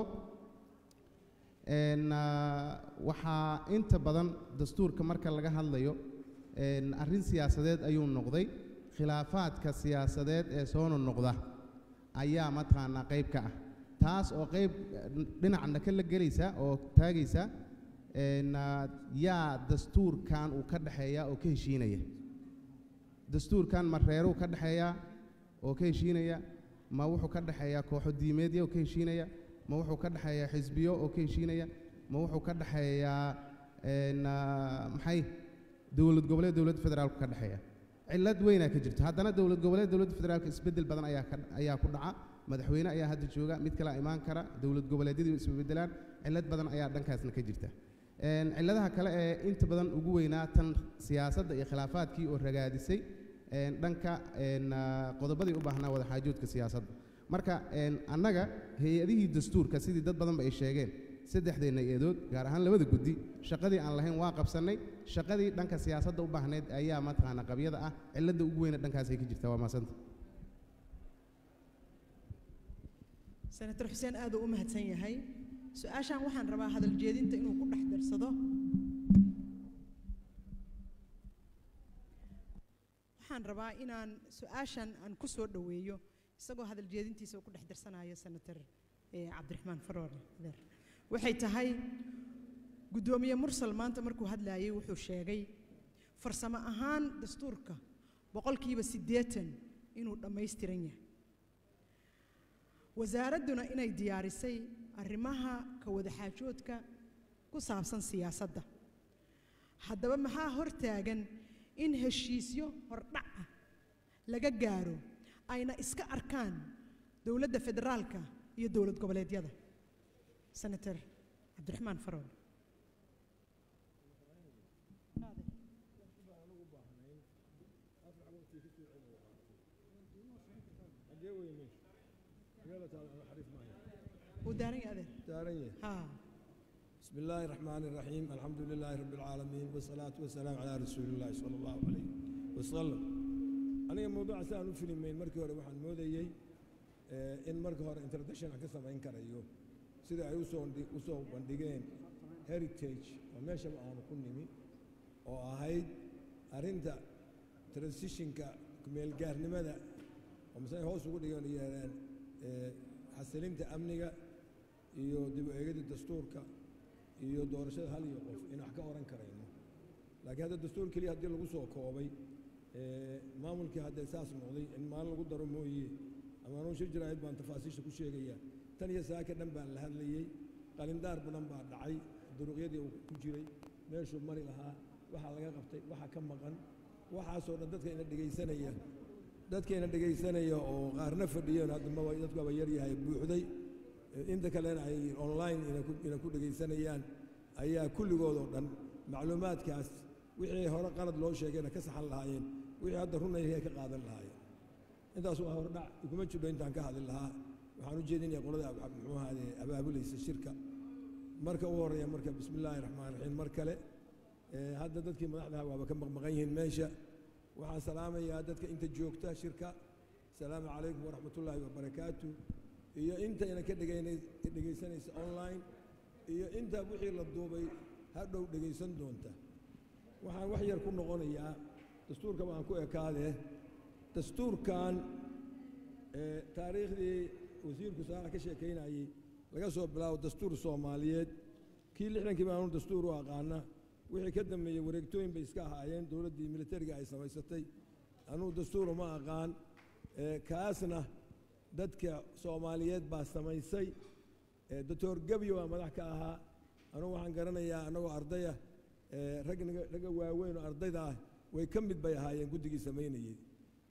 een, ah, waxaa inta badan dastuurka marka laga hadlayo een, arrin siyaasadeed ayuu noqday khilaafaadka siyaasadeed ee soo noqda ayaa mataqaanaa qayb ka ah taas oo qayb dhinacna ka la gelaysa oo taagaysa een, ah, yaa dastuurkan uu ka dhexeeya oo ka heshiinaya dastuurkan ma reeruu ka dhexeeyaa oo ka heshiinaya ma wuxuu ka dhexeeyaa kooxo diimeedya oo ka heshiinaya ma wuxuu ka dhexeeyaa xisbiyo oo ka heshiinaya ma wuxuu ka dhexeeyaa een, ah, maxay dowlad goboleed dowladda federaalku ka dhexeeya cillad weynaa ka jirta haddana dowlad goboleed dowladda federaalka isbeddel badan ayaa ka ayaa ku dhaca madaxweyne ayaa hadda jooga mid kalea imaan kara dowlad goboleedyadii isbeddelaan cillad badan ayaa dhankaasna ka jirta Een, cilladaha kale ee inta badan ugu weynaa tan siyaasadda iyo khilaafaadkii oo ragaadisay een, dhanka een, ah, qodobadii u baahnaa wadaxaajoodka siyaasadda marka een, annaga hay-adihii dastuurka sidii dad badanba ay sheegeen saddexdeenna eedood gaar ahaan labada guddi shaqadii aan lahayn waa qabsannay shaqadii dhanka siyaasadda u baahneyd ayaa mataqaana qabyada ah cilladda ugu weyna dhankaasay ka jirtaa waa maasanta senator xuseen aad uu u mahadsan yahay su-aashan waxaan rabaa hadal jeedinta inuu ku dhex darsado waxaan rabaa inaan su-aashan aan ku soo dhoweeyo isagoo hadal jeedintiisa uu ku dhex darsanayo senator eh, cabdiraxmaan faroor adeer waxay tahay guddoomiye mursal maanta markuu hadlayay wuxuu sheegay farsamo ahaan dastuurka boqolkiiba siddeetan inuu dhammaystiran yahay wasaaradduna inay diyaarisay arrimaha ka wadaxaajoodka ku saabsan siyaasadda haddaba maxaa hortaagan in heshiisyo hordhac ah laga gaaro ayna iska arkaan dowladda federaalka iyo dowlad goboleedyada senator cabdiraxmaan farool wuu daaran yahay adeer دارنيه haa بسم الله الرحمن الرحيم الحمد لله رب العالمين والصلاة والسلام على رسول الله صلى الله عليه وسلم أنا موضوع سألو فيلمين مركي هore waxaan moodayay eh, in marka hore introduction aan ka samayn karayo sida ay usoo ndi- usoo bandhigeen heritage oo meeshaba aanu ku nimi oo ahayd arrinta transitionka kumeelgaarnimada oo masay hoos ugu dhigeen yeereen eh, xasilinta amniga iyo dib u eegida dastuurka iyo doorashada hal iyo qof in wax ka oran karayno laakiin hadda dastuur keliya haddii lagu soo koobay ee, maamulkii haddee saas noqday in maalin lagu daro mooye ama anuu shir jiraahid baan tafaasiisha ku sheegaya tan iyo saaka dhan baan la hadlayey qalindaar badan baa dhacay duruqyadii uu ku jiray meeshuu mari lahaa waxaa laga qabtay waxa ka maqan waxaasoo dhan dadka ina dhegaysanaya dadka ina dhegaysanaya oo qaarna fadhiyeen hadda ma dadku aba yaryahay buuxday inta kalena ay online ina ku- ina ku dhegaysanayaan ayaa kulligood oo dhan macluumaadkaas wixii hore qalad loo sheegayna ka saxan lahaayeen wixii hadda runayay ka qaadan lahaayeen intaas waa hordhac iguma jidho intaan ka hadli lahaa waxaan u jeedinaya qolada ab- muxuu ahaade abaabulaysa shirka marka ugu horreeya marka bismi illaahi raxmaan raxiim mar kale ee, hadda dadkii madaxdaha waaba ka maqmaqan yihiin meesha waxaan salaamayaa dadka inta joogta shirka asalaamu calaykum waraxmatullaahi wabarakaatu iyo inta ina ka dhegaynay dhegaysanaysa online iyo inta wixii la duubay hadhow dhegaysan doonta waxaan wax yar ku noqonayaa dastuurka baan ku ekaadee dastuurkan ee, taariikhdii wasiirku saara ka sheekaynayey laga soo bilaabo dastuur soomaaliyeed kii lixdankii baanu dastuur u aqaana wixii ka dambeeyey wareegtooyin bay iska ahaayeen dowladdii militariga ay samaysatay anuu dastuur uma aqaan ee, kaasna dadka soomaaliyeed baa samaysay ee, doctor gebyo waa madax ka ahaa anugu waxaan garanayaa annagoo ardaya ee, rag naga- ragga waaweyn oo ardayda ah way ka mid bay ahaayeen guddigii samaynayey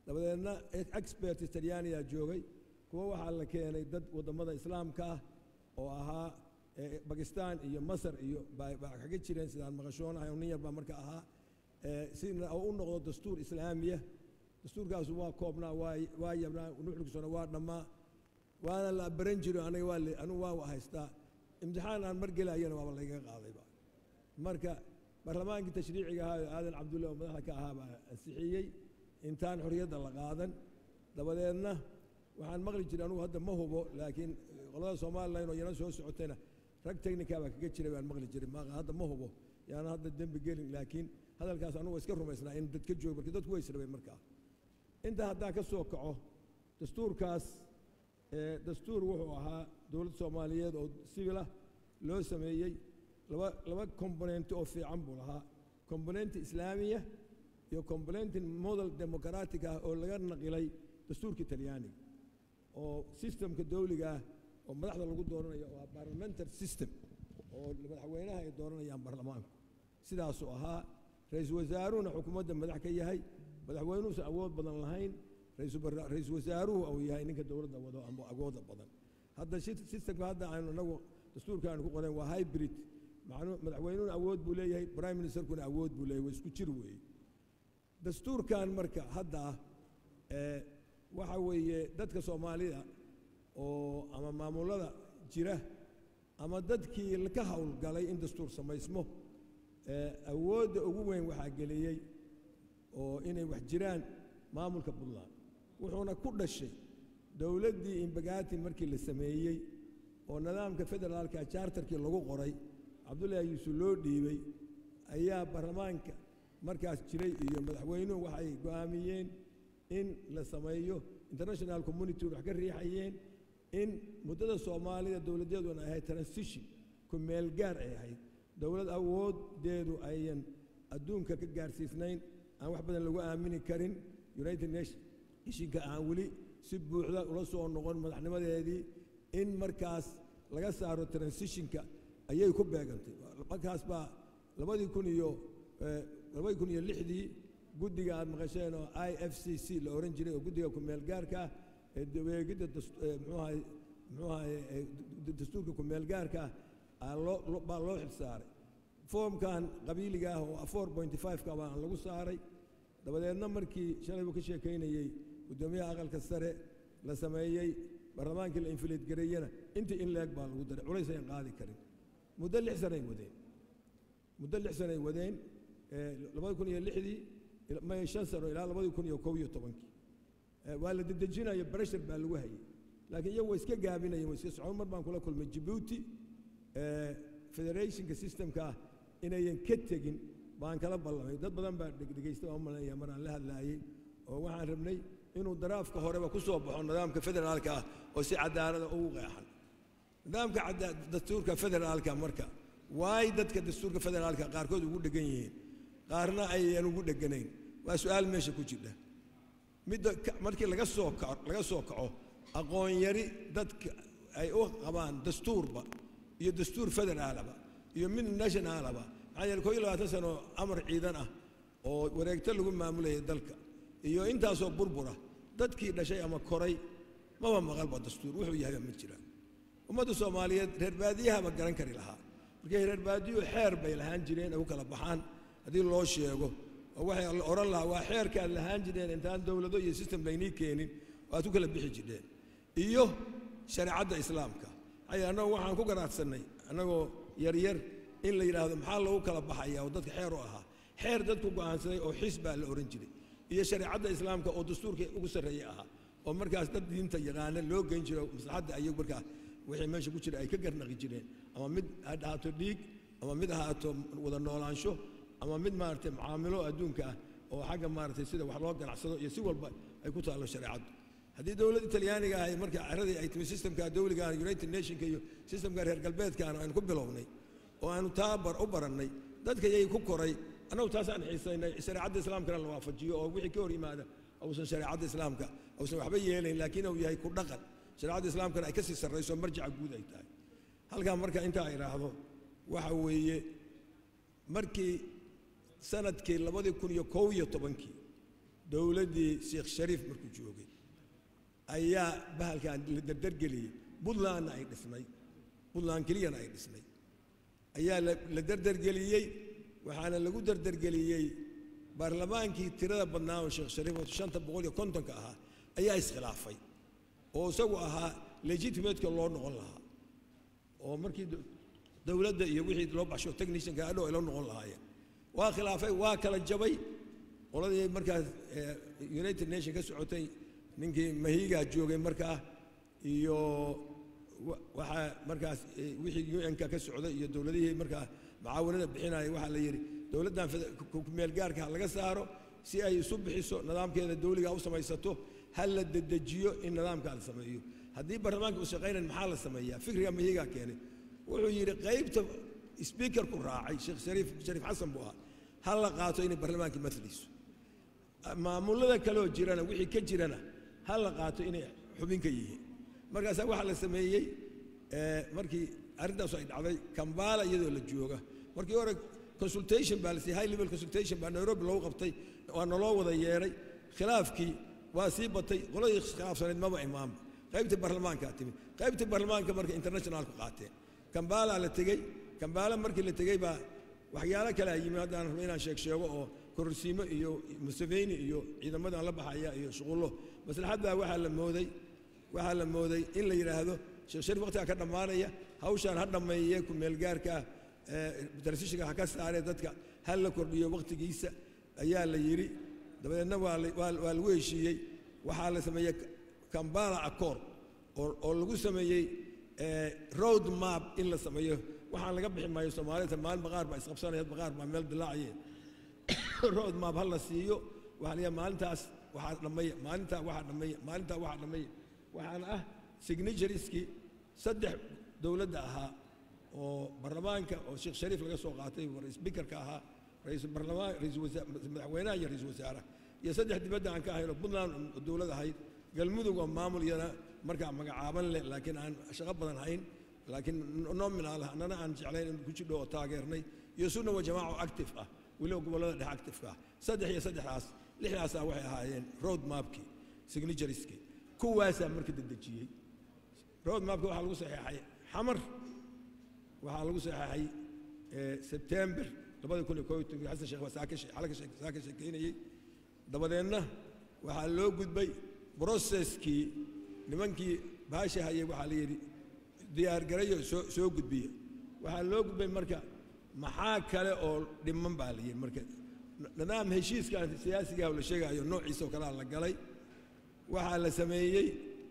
dabadeedna experts talyaaniyaa joogay kuwa waxaa la keenay dad waddamada islaamka ah oo ahaa eh, bakistan iyo masar iyo baa baa kaga jireen sidaan maqashoonahay oo nin yar baa marka ahaa eh, sina oo u noqdo dastuur islaamiya dastuurkaasu waa koobnaa waa waa yabnaa nuxurkiisuna waa dhammaa waana la baran jiro aniga waa le- anigu waa haystaa imtixaan aan mar gelayana waaba layga qaadayba marka barlamaankii tashriiciga ahaa oo aadan cabdulle oo madaxda ka ahaa baa ansixiyey intaan xorriyadda la qaadan dabadeedna waxaan maqli jiray anugu hadda ma hubo laakiin qolada somalilan oo yana soo socotayna rag technica baa kaga jiray baan maqli jiray ma hadda ma hubo yaana hadda dembi gelin laakiin hadalkaas anugu waa iska rumaysnaa in dad ka joogo marka dadku way israbeen markaa intaa haddaan ka soo kaco dastuurkaas ee, dastuur wuxuu ahaa dowladda soomaaliyeed oo civil ah loo sameeyey laba laba componenti oo fiican buu lahaa componenti islaamiya iyo componenti model democratic ah oo laga naqilay dastuurka talyaaniga oo systemka dawliga ah oo madaxda lagu dooranayo waa parliamentary system oo madaxweynaha ay dooranayaan baarlamaanku sidaasuu ahaa ra-iisul wasaaruhuna xukuumadda madax ka yahay madaxweynuhuusan awood badan lahayn ra-iisul barra- ra-iisul wasaaruhu uu yahay ninka dowladda wado ama awooda badan hadda shi- systemka hadda aynu inagu dastuurka aanu ku qoran waa hybrid macnuu madaxweynuhuna awood buu leeyahay prime ministerkuna awood buu leeyahay waa isku jir weeye dastuurkan marka hadda ah ee waxa weeye dadka soomaalida oo ama maamulada jira ama dadkii ka howlgalay in dastuur samaysmo ee awoodda ugu weyn waxaa geliyey oo inay wax jiraan maamulka puntland wuxuuna ku dhashay dowladdii imbagati markii la sameeyey oo nidaamka federaalka charterkii lagu qoray cabdullaahi yuusuf loo dhiibay ayaa baarlamaanka markaas jiray iyo madaxweynuhu waxay go'aamiyeen in la sameeyo international community wax ka riixayeen in muddada soomaalida dowladdeeduna ay ahayd transition ku meel gaar ay ahayd dowlad awoodeedu ayan adduunka ka gaarsiisnayn aan wax badan lagu aamini karin united nation ishinka aan weli si buuxda ula soo noqon madaxnimadeedii in markaas laga saaro transitionka ayay ku beegantay markaas baa labadii kun iyo eh, labadii kun iyo lixdii guddiga aad maqasheen oo i f c c la ohan jiray oo guddiga ku-meel gaarka ah ee daweegidda das- eh, muxuu ahay muxuu ahay eh, d- dastuurka ku-meel gaarka ah aa loo loo- baa loo xil saaray foomkan qabiiliga ah oo four pointy five-ka baa lagu saaray dabadeedna markii shalay buu ka sheekaynayey guddoomiyaha aqalka sare la sameeyey baarlamaankii la infiliid gareeyena intii in leeg baa lagu daray culays ayan qaadi karin muddo lix sanay wadeen muddo lix sanay wadeen ee, labadi kun iyo lixdii ila- may shan sano ilaa labadi kun iyo kow iyo tobankii ee, waa la dedejinayo breshar baa lagu hayay laakiin iyagu way iska gaabinayeen way iska socon mar baan kula kulmay jabuuti ee, federationka systemka ah inayan ka tegin baan kala ballamay dad badan baa dhegdhegaysta waan malanaya maraan la hadlaayey oo waxaan rabnay inuu daraafka horeba ku soo baxo nidaamka federaalka ah oo si cadaalada ugu qeexan nidaamka cada- dastuurka federaalka marka waay dadka dastuurka federaalka qaarkood ugu dhegan yihiin qaarna ayaan ugu dheganayn waa su-aal meesha ku jirta midda ka- markii laga soo kaco laga soo kaco aqoon yari dadka ay u qabaan dastuurba iyo dastuur federaalaba iyo mid nationalaba maxaa yeele koo iyo labaatan sano amar ciidan ah oo wareegto lagu maamulayay dalka iyo intaasoo burbura dadkii dhashay ama koray maba maqalba dastuur wuxuu yahayba ma jiraan ummadda soomaaliyeed reer baadiyahaba garan kari lahaa markay reer baadiyuhu xeer bay lahaan jireen ay u kala baxaan haddii loo sheego oo waxay la odhan lahaa waa xeerkaad lahaan jireen intaan dowlado iyo system laynii keenin oo aad ku kala bixi jireen iyo shareecadda islaamka maxaa yeele annagu waxaan ku garaadsanay annagoo yaryar in la yidhaahdo maxaa lagu kala baxaya oo dadka xeer u ahaa xeer dadku go'aansaday oo xis baa la ohan jiray iyo shareecadda islaamka oo dastuurka ugu sarreeya ahaa oo markaas dad diinta yaqaana loo geyn jiro maslaxadda ayagu markaa wixii meesha ku jira ay ka garnaqi jireen ama mid ha ahaato dhiig ama mid ahaato wada noolaansho ama mid maaragtay mucaamilo adduunka ah oo xagga maaragtay sida wax loo ganacsado iyo si walba ay ku taallo shareecaddu haddii dowladda talyaaniga ahay marka caradii ay timi systemka dowliga united nationka iyo systemka reer galbeedkaana aynu ku bilownay oo aanu taa bar u barannay dadka yay ku koray annagu taasaan xiisaynay shareecadda islaamkana la waafajiyo oo wixii ka hor yimaada uusan shareecadda islaamka uusan waxba yeelayn laakiin uu yahay ku dhaqan shareecadda islaamkana ay ka sii sarrayso marjaca guud ay tahay halkaa marka intaa idhaahdo waxa weeye markii sanadkii labadii kun iyo kow iyo tobankii dowladdii sheekh shariif markuu joogay ayaa bahalkan la dardargeliyey puntlandna ay dhisnay puntland keliyana ay dhisnay ayaa la la dardargeliyey waxaana lagu dardargeliyey baarlamaankii tirada badnaa oo sheekh shariif oo shanta boqol iyo kontonka ahaa ayaa iskhilaafay oo isagu ahaa legitimateka loo noqon lahaa oo markii do- dowladda iyo wixii loo baxsho technicianka adhow ay la noqon lahaayeen waa khilaafay waa kala jabay qoladii markaas eh, united nation ka socotay ninkii mahigaa joogay markaa iyo wa- waxaa markaas eh, wixii un-ka ka socday iyo dowladihii markaa macaawanada bixinaya waxaa la yidhi dowladdan fede- ku- ku- meelgaarka ha laga saaro si ay isu bixiso nidaamkeeda dowliga u samaysato ha la dedejiyo in nidaamka la sameeyo haddii baarlamaanka u shaqaynayn maxaa la sameeyaa fikriga mahigaa keenay wuxuu yidhi qaybta sbiikarku raacay sheekh shariif shariif xasan buu ahaa ha la qaato inay baarlamaanka matliso maamulada kaleoo jirana wixii ka jirana ha la qaato inay xubin ka yihiin markaasaa waxaa la sameeyey eh, markii arrintaasu ay dhacday kambala iyadoo la jooga markii hore consultation baa la siiyey high level consultation baa nairobi loogu qabtay waa naloo wada yeedhay khilaafkii waa sii batay qoladii khilaafsanayd maba imaanba qaybtii baarlamaankaa timi qaybtii baarlamaanka marka internationalku qaateen kambala la tegey kambala markii la tegey baa waxyaalo kale a yimi haddaan rabo inaan sheeg sheego oo kororsiimo iyo museveni iyo ciidamadan la baxaya iyo shuqullo maslaxaddaa waxaa la mooday waxaa la mooday in la yidhaahdo sheekh shariif waqtigaa ka dhammaanaya hawshaan ha dhammeeye ku meelgaarka transitionka ha ka saaree dadka ha la kordhiyo waqtigiisa ayaa la yidhi dabadeedna waa la- waa waa lagu heshiiyey waxaa la sameeyey kambala accord oo oo lagu sameeyey eh, road map in la sameeyo waxaan laga bixi maayo soomaalida maalin baqaar baa isqabsanaya baqaar baa meel dilaacayeen road map ha la siiyo waxaa la yidhaha maalintaas waxaa dhammeeya maalintaa waxaa dhammeeya maalintaa waxaa dhammeeya waxaana ah signatureskii saddex dowladda ahaa oo baarlamaanka oo sheekh shariif laga soo qaatay oo speakerka ahaa ra'iisul baarlamaan ra'iisul wasaar madaxweynaha iyo ra'iisul wasaaraha iyo saddex dibadda aan ka ahayn oo puntland oo dowlad ahayd galmudug oo maamul iyana markaa magacaaban leh laakiin aan shaqo badan hayn laakiin nominal ah annana aan jeclayn in ku jidho oo taageernay iyo sunna wa jamaaco active ah weliba gobollada dhexe active-ka ah saddex iyo saddexdaas lixdaasaa waxay ahaayeen road mapkii signaturieskii kuwaasaa marka dedejiyey road mapka waxaa lagu saxeexay xamar waxaa lagu saxeexay eh, sebtember labada kun iyo koob iyo tobankii xasan sheekh baa saa ka shee- xala ka shee- saa ka sheekeynayey dabadeedna waxaa loo gudbay broceskii nimankii baasha hayay waxaa la yidhi diyaargarayo soo soo gudbiya waxaa loo gudbay marka maxaa kale oo dhiman baa la yidhi marka nidaam heshiiskan siyaasiga la sheegayo noociisa oo kalea la galay waxaa la sameeyey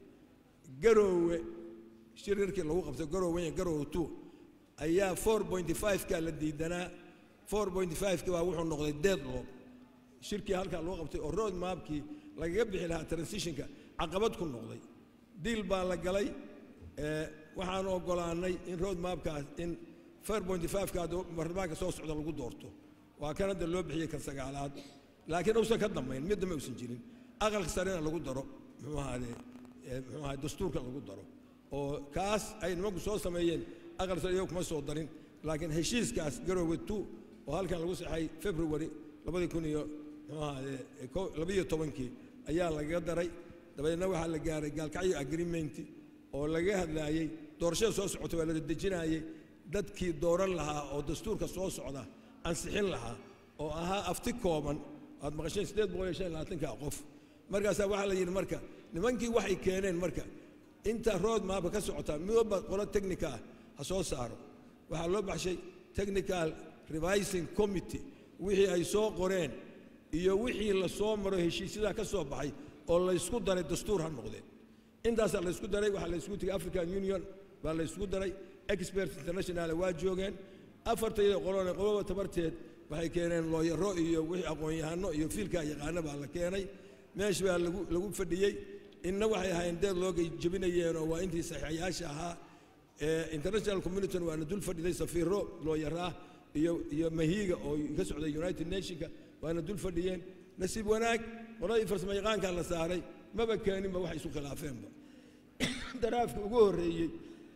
garoowe shirarkii lagu qabtay garoowe iyo garoowe two ayaa four point five-ka la diidanaa four point five-ki baa wuxuu noqday deadlock shirkii halkaa loo qabtay oo road mapkii lagaga bixi lahaa transitionka caqabad ku noqday diil baa la galay eh, waxaan ogolaanay in road mapkaas in four point five-ka baarlamaanka soo socda lagu doorto waa kan hadda loo bixiyey kan sagaalaad laakiin uusan ka dambayn mid dambe uusan jirin aqalka sarena lagu daro muxuu ahaade eh, muxuu ahaade dastuurka lagu daro oo kaas ay nimanku soo sameeyeen aqal sare iyagu kuma soo darin laakiin heshiiskaas garoowe two oo halkan lagu saxay february labadii kun iyo muxuu ahaade eh, ko- labaiyo tobankii ayaa lagaga daray dabadeedna waxaa la gaaray gaalkacyo agreement oo laga hadlaayey doorashada soo socota waa la dedejinayey dadkii dooran lahaa oo dastuurka soo socda ansixin lahaa oo ahaa afti kooban aad maqasheen siddeed boqol iyo shan iyo labaatanka qof markaasaa waxaa la yidhi marka nimankii waxay keeneen marka inta road mapka ka socota midwalba qolo technica ah ha soo saaro waxaa loo baxshay technical revising committee wixii ay soo qoreen iyo wixii la soo maro heshiisyadaa ka soo baxay oo laysku daray dastuur ha noqdeen intaasaa laysku daray waxaa laysku tegay african union baa laysku daray experts international waa joogeen afartayda qolona qoloba tabarteed waxay keeneen looyaro iyo wixii aqoon-yahano iyo fiilkaa yaqaano baa la keenay meesh baa lagu lagu fadhiyey inna waxay ahaayeen deed loogay jebinayeenoo waa intii saxiixayaasha ahaa ee international community waana dul fadhiday safiiro looyaraa iyo iyo mahiiga oo ka socday united nationka waana dul fadhiyeen nasiib wanaag qoladii farsamo yaqaankaa la saaray maba keeninba waxay isu khilaafeenba daraafka ugu horreeyey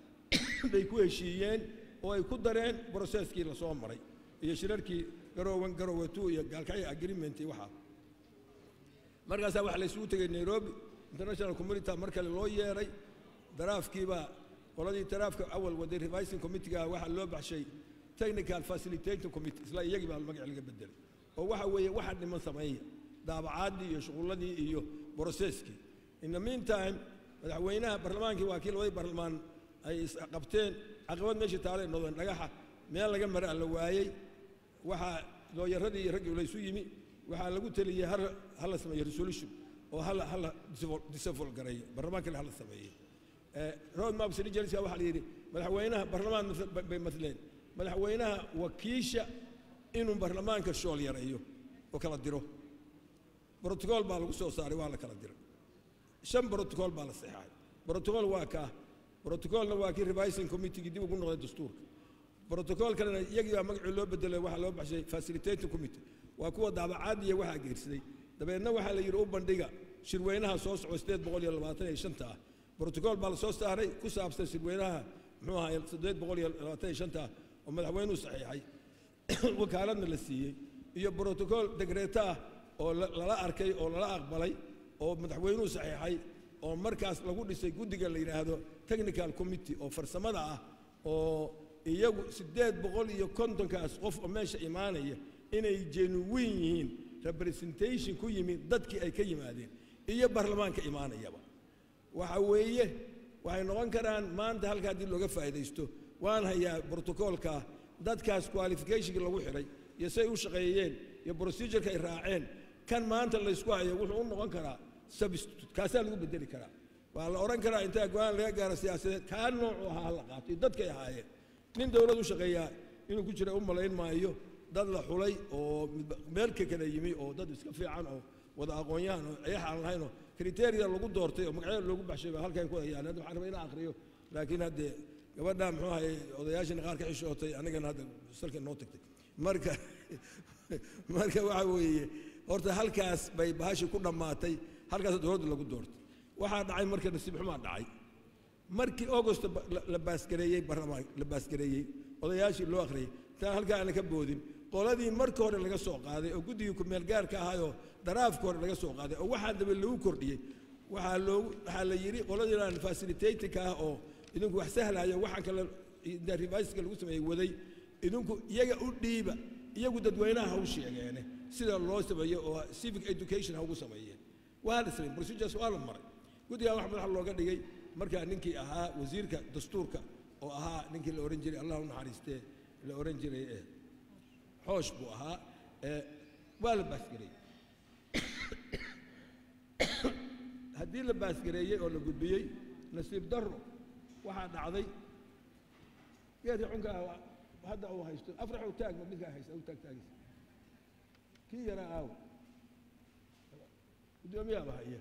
bay ku heshiiyeen oo ay ku dareen broseskii la soo maray iyo shirarkii garoowan garoowe two iyo gaalkacyo agreement iyo waxaa markaasaa waxaa la isugu tegay nairobi international community mar kale loo yeeray daraafkiibaa qoladii daraafka awal waday revising committeega waxaa loo baxshay technical facilitating committee isla iyagii baa magac laga bedelay oo waxa weeye waxa dhiman sameeya daabacaadii iyo shuqulladii iyo brocesskii in the meantime madaxweynaha barlamaankii waa kii labadii barlamaan ay isqabteen caqabad meeshii taalay noqdeen dhagaxa meel laga mara la waayey waxaa looyaradii iyo raggii laysu yimi waxaa lagu teliyey har hala sameeyo resolution oo hala hala disavol gareeyo barlamaankana hala sameeyo road map sinijelska waxaa la yidhi madaxweynaha barlamaan bay matleen madaxweynaha wakiisha inuu barlamaanka shool yareeyo oo kala diro brotocool baa lagu soo saaray waa la kala diray shan brotocool baa la saxeexay brotocool waa kaa brotocoolna waa kii revising committeegii dib ugu noqday dastuurka brotocool kalena iyagii baa magacii loo bedelay waxaa loo baxshay facilitating committee waa kuwa daabacaadiya waxaa geersaday dabeedna waxaa la yidhi u bandhiga shirweynaha soo soco sideed boqol iyo labaatan iyo shanta ah brotocool baa la soo saaray ku saabsan shirweynaha muxuu ahaa sideed boqol iyo labaatan iyo shanta ah oo madaxweynuhu saxiixay wakaaladna la siiyey iyo brotocool degreeto ah oo lala arkay oo lala aqbalay oo madaxweynuhu saxiixay oo markaas lagu dhisay guddiga la yidhaahdo technical committee oo farsamada ah oo iyagu siddeed boqol iyo kontonkaas qof oo meesha imaanaya inay genuwin yihiin representation ku yimid dadkii ay ka yimaadeen iyo baarlamaanka imaanayaba waxa weeye waxay noqon karaan maanta halka haddii looga faa'iidaysto waan hayaa brotocoolka dadkaas qualificationka lagu xidhay iyo say u shaqeeyeen iyo procedureka ay raaceen kan maanta laysku hayo wuxuu u noqon karaa substitute kaasaa lagu bedeli karaa waa la odhan karaa intaa go-aan laga gaaro siyaasadeed kaa noocu ahaa la qaato iyo dadkay ahaayeen nin dowlad u shaqeeyaa inuu ku jira u malayn maayo dad la xulay oo meelka kala yimi oo dad iska fiican oo wada aqoon-yahan oo ayax aan lahaynoo kriteria lagu doortay oo magacyada loogu baxshay baa halkan ku hayaan hadda waxaan rabaa inaan akhriyo laakiin haddee gabadha muxuu ahay odayaashina qaar ka xishootay anigana hadda salka noo tagtay marka marka waxa weeye horta halkaas bay bahashi ku dhammaatay halkaas dowladda lagu doortay waxaa dhacay marka nasiib xumaa dhacay markii august la baasgareeyey barlamaan la baasgareeyey odayaashii loo akhriyey intaan halkaa aana ka boodin qoladii marka hore laga soo qaaday oo guddigii kumeel gaarka ahaayoo daraafka hore laga soo qaaday oo waxaa daba lagu kordhiyey waxaa loogu waxaa la yidhi qoladiinaan facilitatingka ah oo idinku wax sahlayo waxaan kale reviska lagu sameeyey waday idinku iyaga u dhiiba iyagu dadweynaha ha u sheegeene sida loo sameeyo oo civic education ha ugu sameeyeen waa la sameeyey procedures waa la maray guddigaa wax madaxa looga dhigay markaa ninkii ahaa wasiirka dastuurka oo ahaa ninkii la ohan jiray allah u naxariistee la ohan jiray ee xoosh buu ahaa ee waa la baasgareeyey haddii la baasgareeyey oo la gudbiyey nasiib darro waxaa dhacday geedka xunka ah hadda uu haysto afraxu taagma midkaa haysta u taag taagaysa kii yaraa aaw guddoomiyaaba haya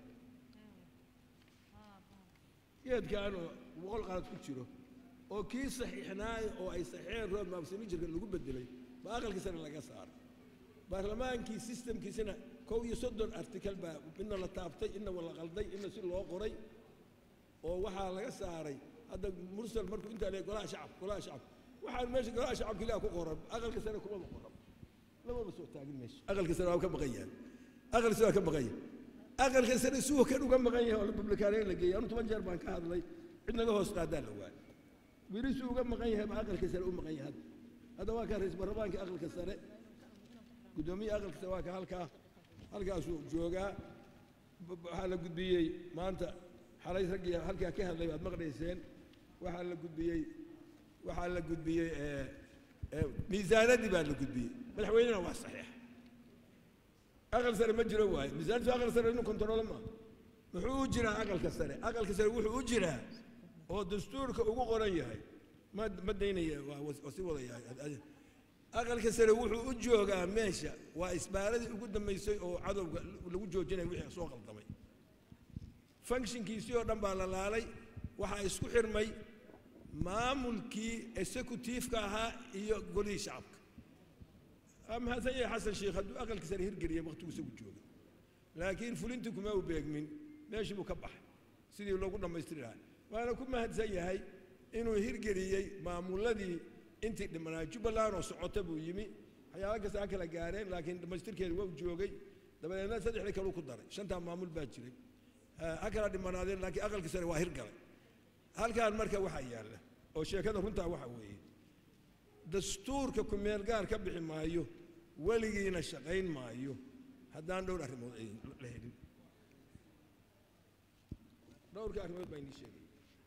geedkan oo boqol qalad ku jiro oo kii saxiixnaayo oo ay saxiixeen rood maabsanijirka lagu bedelay ba aqalkiisana laga saaray baarlamaankii sistamkiisana kow iyo soddon artikal baa midna la taabtay inna la qalday inna si loo qoray oo waxaa laga saaray hadda mursal markuu intaa leey golaha shacabka golaha shacabka waxaan meesha golaha shacabka ilaa ku qoran aqalka sare kumaba qoran lamaba soo taagin meesha aqalka sare waa ka maqan yahay aqalka sare waa ka maqan yahay aqalka sare suwa kan uga maqan yahay oo republikaaneen la geeyay anu toban jeer baan ka hadlay cid naga hoos qaadaa la waayay weli suu uga maqan yahay ba aqalka sare u maqan yahay hadda hadda waa ka ra-isul baarlamaanka aqalka sare guddoomiye aqalka sare waa ka halkaa halkaasuu joogaa waxaa la gudbiyey maanta xalay raggii halkaa ka hadlay waad maqlayseen waxaa la gudbiyey waxaa la gudbiyey miisaanadii baa la gudbiyey madaxweynena waa saxiix aqal sare ma jiro waaye miisaanadii aqal sare inuu kontaroolo ma muxuu u jiraa aqalka sare aqalka sare wuxuu u jiraa oo dastuurka ugu qoran yahay ma ma daynaya waa si wadayahay aqalka sare wuxuu u joogaa meesha waa isbaaradii ugu dambaysay oo cadowga lagu joojinaya wixii soo qaldamay functionkiisii oo dhan baa la laalay waxaa isku xirmay maamulkii executiifka ahaa iyo golihii shacabka mahadsan yahay xasan sheekh hadduu aqalka sare hirgeliyay waqtigu isagu joogay laakiin fulintii kuma u beegmin meeshii buu ka baxay sidii loogu dhammaystiri lahaa waana ku mahadsan yahay inuu hirgeliyey maamuladii intii dhimanaa jubbaland oo socota buu yimi waxyaaba kasta ha kala gaareen laakiin dhammaystirkeeda waa u joogay dabadeedna saddexdii kaluu ku daray shantaa maamul baa jiray ha kala dhimanaadeen laakiin aqalkii sare waa hirgalay halkaan marka waxaa yaalla oo sheekada runtaa waxa weeye dastuurka kumeel gaar ka bixi maayo weligiina shaqayn maayo haddaan dhowr arrimood ay la helin dhowrka arrimood baa inii sheegay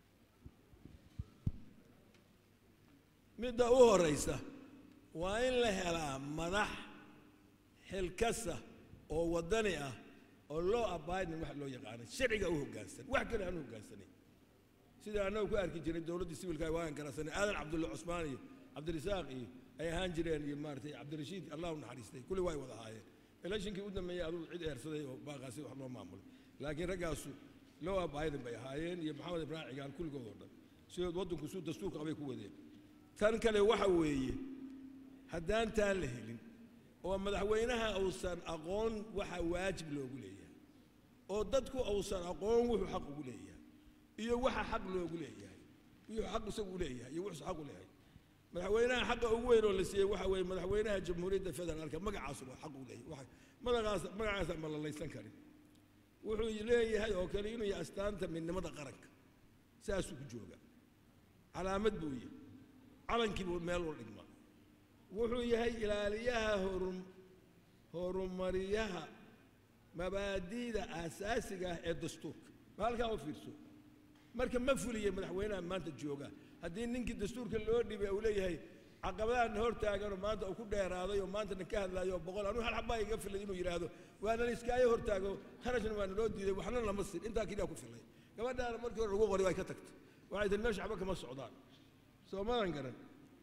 midda u horaysa waa in la helaa madax xilkasa oo waddani ah oo loo abidin wax loo yaqaana sharciga u hoggaansan wax kale aan u hoggaansanin sida annagu ku arki jiray dowladdii sibilka waagan garansanay aadan cabdulla cusmaan iyo cabdirasaaq iyo ay ahaan jireen iyo maaratay cabdirashiid allah u naxariistay kulli way wada ahaayeen electionkii u dambeeyey aduu cid eersaday oo baaqaasi wax loo maamulay laakiin raggaasu loo abidin bay ahaayeen iyo maxamed ibraahim cigaal kulligood oo dhan sidood waddanku suu dastuurka qabay ku wadeen tan kale waxa weeye haddaan taa la helin oo madaxweynaha uusan aqoon waxa waajib loogu leeyahay oo dadku uusan aqoon wuxuu xaq ugu leeyahay iyo waxa xaq loogu leeyahay iyo xaq isagu leeyahay iyo wuxuu xaq u leeyahay madaxweynaha xaqa ugu weyn oo la siiyey waxa weeye madaxweynaha jamhuuriyadda federaalka magacaasu waa xaq u leeyahay magacaas magacaasa ma lalaysan karin wuxuu leeyahay oo kale inuu yahay astaanta midnimada qaranka saasuu ku jooga calaamad buu yahay calankii buu meel u dhigmaa wuxuu yahay ilaaliyaha horu horumariyaha mabaadi'da aasaasiga ah ee dastuurka ma halkaa u fiirso marka ma fuliya madaxweynaha maanta jooga haddii ninkii dastuurka loo dhibay uu leeyahay caqabadahan hor taaganoo maanta uu ku dheeraaday oo maantana ka hadlaayo oo boqol anuu hal xabaa iga filay inuu yidhaahdo waana iskaayo hor taago kharashna waana loo diiday waxna lama sin intaa keliya ku filay gabadhaana markii hore lagu qori way ka tagtay waxay tihi meesha waxba kama socdaan soo madan garan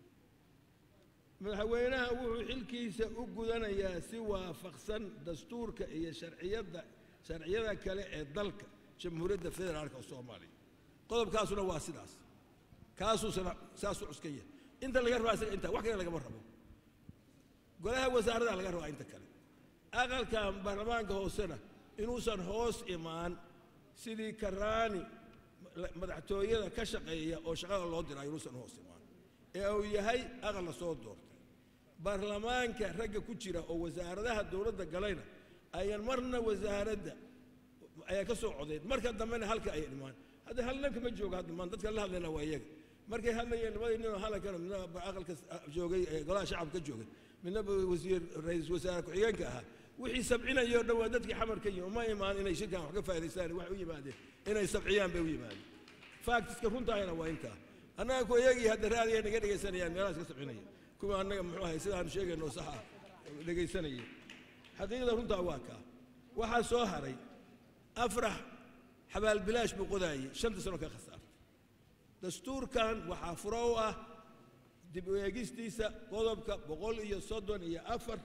madaxweynaha wuxuu xilkiisa u gudanayaa si waafaqsan dastuurka iyo sharciyadda sharciyada kale ee dalka jamhuuriyadda federaalka soomaaliya qodobkaasuna waa sidaas kaasuusana saasuu cuskan yahay inta laga rabaa isaga inta wax kale lagama rabo golaha wasaarada laga rabaa inta kale aqalkan baarlamaanka hoosena inuusan hoos imaan sidii karaani madaxtooyada ka shaqeeya oo shaqada loo dirayo inuusan hoos imaan ee uu yahay aqal la soo doortay baarlamaanka ragga ku jira oo wasaaradaha dowladda galayna ayaan marna wasaaradda ayaa ka soo codeyn marka dambena halka ay dhimaan hadda hal ninka ma jooga hadda maan dadka la hadlayna waa iyaga markay hadlayeen labadii ninoo hadalkana midna aqalka joogay golaha shacabka ka joogay midna wasiir ra-iisul wasaare ku-xigeenka ahaa wixii sabcinayoo dhan waa dadkii xamarka yihin uma imaan inay shirkan wax ka faa'idaystaan waxay u yimaadeen inay sabciyaan bay u yimaadeen faaktiska runtaahayna waa intaa annaga ku iyagii hadda raadiya naga dhegaysanayaan meelahaas ka sabcinaya kuwa annaga muxuu ahay sidaanu sheegayno sax ah dhegaysanaya xaqiiqda runtaa waa kaa waxaa soo haray afrax xabaalbilaash buu qodaayey shanta sano ka khasaartay dastuurkan waxaa furo u ah dib u eegistiisa qodobka boqol iyo soddon iyo afar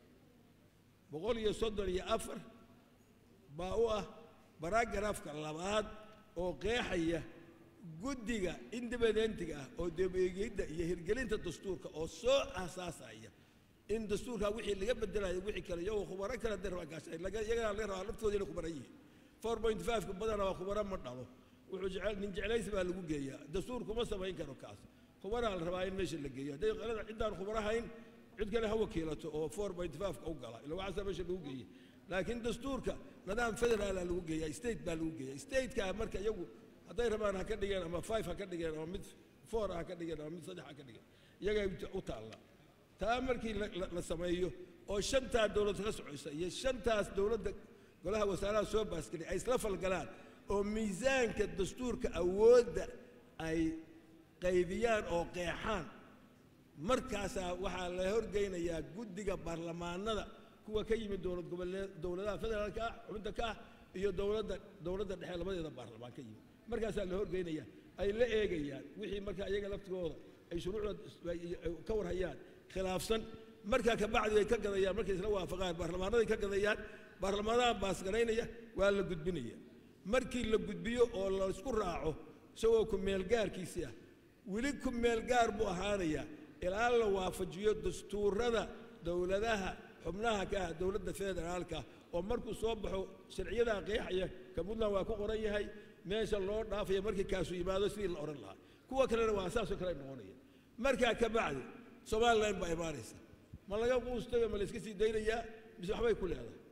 boqol iyo soddon iyo afar baa u ah baragrafka labaad oo qeexaya guddiga independentiga ah oo dib eegidda iyo hirgelinta dastuurka oo soo aasaasaya in dastuurkaa wixii laga bedelayo wixii kale iyagoo khubaro kale de rabaa gaashay iyagana laga rabaa laftooda inay khubaro yihiin four point five-ka badana waa khubaro ma dhalo wuxuu jecel nin jeclaysi baa lagu geeyaa dastuur kuma samayn karo kaas khubaraa la rabaa in meesha la geeyo hadday qalada ciddaan khubaro hayn cid kale ha wakiilato oo four point five-ka u gala ila waxaasa meesha lagu geeyey laakiin dastuurka nidaam federaala lagu geeyaa state baa lagu geeyaa stateka marka iyagu hadday rabaan ha ka dhigeen ama five ha ka dhigeen ama mid four ha ka dhigeen ama mid saddex ha ka dhigeen iyagay u taalla taa markii la sameeyo oo shantaa dowlad ka socoysa iyo shantaas dowladda golaha wasaaraha soo baasgelay ay isla falgalaan oo miisaanka dastuurka awoodda ay qaybiyaan oo qeexaan markaasaa waxaa la horgeynayaa guddiga baarlamaanada kuwa ka yimid dowlad goboleed dowladaha federaalka ah xubinta ka ah iyo dowladda dowladda dhexe labadeeda baarlamaan ka yimid markaasaa la horgeynaya ay la eegayaan wixii marka iyaga laftigooda ay shuruucda ka warhayaan khilaafsan markaa kabacdi ay ka gadayaan markay isla waafaqaan baarlamaanaday ka gadayaan baarlamaanaha baasgaraynaya waa la gudbinaya markii la gudbiyo oo la isku raaco isagoo ku-meelgaarkiisii ah weli ku-meelgaar buu ahaanayaa ilaa la waafajiyo dastuurada dowladaha xubnaha ka ah dowladda federaalka oo markuu soo baxo sharciyadaa qeexaya ka puntland waa ku qoran yahay meesha loo dhaafaya markii kaasu yimaado sidii la odhan lahaa kuwa kalena waa saasoo kale noqonaya markaa ka bacdi somalilan baa imaanaysa ma laga quustayo ma layska sii daynayaa mise waxbay ku leedahay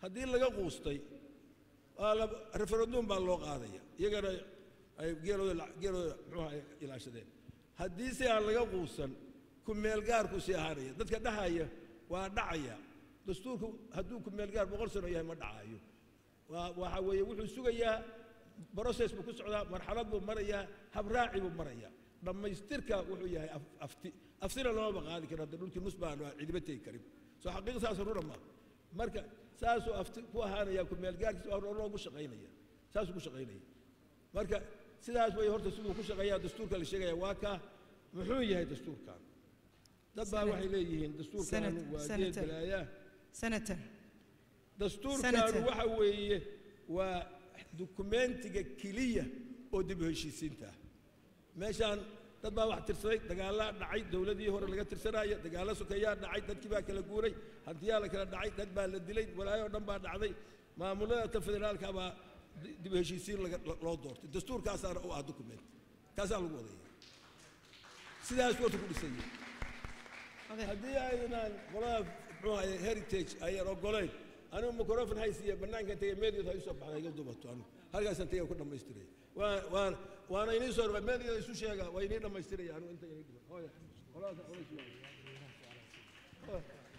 haddii laga quustay waa la referendum baa loo qaadaya iyagana ay geelooda la- geelooda muxuuha ay ilaashadeen haddii si aan laga quusan ku meelgaarku sii ahaanaya dadka dhahaya waa dhacaya dastuurku hadduu ku meelgaar boqol sano yahay ma dhacayo waa waxa weeye wuxuu sugayaa process buu ku socdaa marxalad buu marayaa habraaci buu marayaa dhammaystirka wuxuu yahay af- afti aftina loomaba qaadi karo hadda dhulkii nus baan cidiba tegi karin soo xaqiiqa saas runa ma marka saasuu afti ku ahaanaya ku meelgaarkiisa waa loogu shaqaynaya saasuu ku shaqaynaya marka sidaas way horta siduu ku shaqeeyaa dastuurka la sheegaya waa kaa muxuu yahay dastuurkan dad baa Senator- waxay leeyihiin dastuurkan Senator- waa geed Senator. balaayaa senator dastuurkaanu Senator. waxa weeye waa dukumentiga keliya oo dib u heshiisiinta ah meeshaan dad baa wax tirsaday dagaallaa dhacay dowladii hore laga tirsanaya dagaallo sokeeyaa dhacay dadkii baa kala guuray hantiyaa la kala dhacay dad baa la dilay walaayoo dhan baa dhacday maamulada ta federaalka baa di- dib u heshiisiin laga- lo- loo doortay dastuurkaasaana u ah document kaasaa lagu wadaya sidaas horta ku dhisaya Adeer. haddii aynan qolada muxuu ahaye heritage ayaan ogoleyn anigu microfon haysiiya bannaankan tegay meediyood ha isoo baxda iga dubato anigu halkaasaan tegay ku dhammaystiraya waa waan waana inii soo dhawaa meediyood isu sheega waa inii dhammaystiraya anigu inta inii dhiman hooya qoladaas culays waa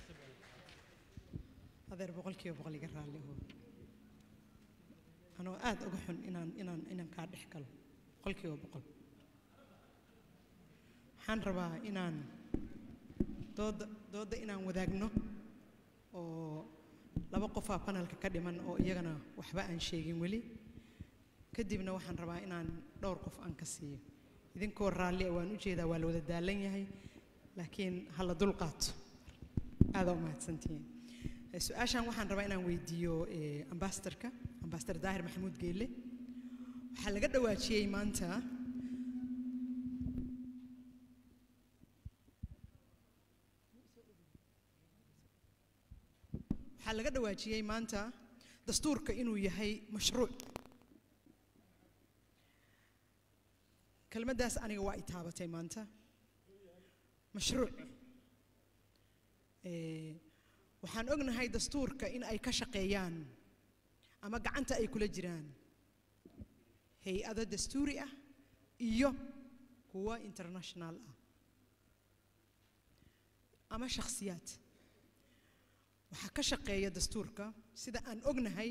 adeer boqolkiiba boqol iga raalli oo anoo aad uga xun inaan inaan inaan kaa dhex galo boqolkiiba boqol waxaan rabaa inaan dooda doodda inaan wadaagno oo laba qofaa panelka ka dhiman oo iyagana waxba aan sheegin weli kadibna waxaan rabaa inaan dhowr qof aan ka siiyo idinkoo raalli ah waan u jeedaa waa la wada daalan yahay laakiin ha la dul qaato aadaa u mahadsantihiin Eh, su-aashan waxaan rabaa inaan weydiiyo eh, ambassadorka ambassador daahir maxamuud geelle waxaa laga dhawaajiyey maanta waxaa laga dhawaajiyey maanta dastuurka inuu yahay mashruuc kelmaddaas aniga waa i taabatay maanta mashruuc Eh, waxaan ognahay dastuurka in ay ka shaqeeyaan ama gacanta ay kula jiraan hay-ado dastuuri ah iyo kuwa international ah ama shakhsiyaad waxaa ka shaqeeya dastuurka sida aan ognahay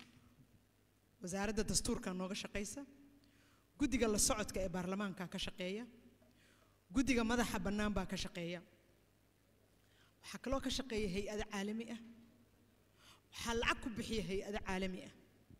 wasaaradda dastuurka nooga shaqaysa guddiga la socodka ee baarlamaanka ka shaqeeya guddiga madaxa bannaan baa ka shaqeeya waxaa kaloo ka shaqeeya hay-ado caalami ah waxaa lacag ku bixiya hay-ado caalami ah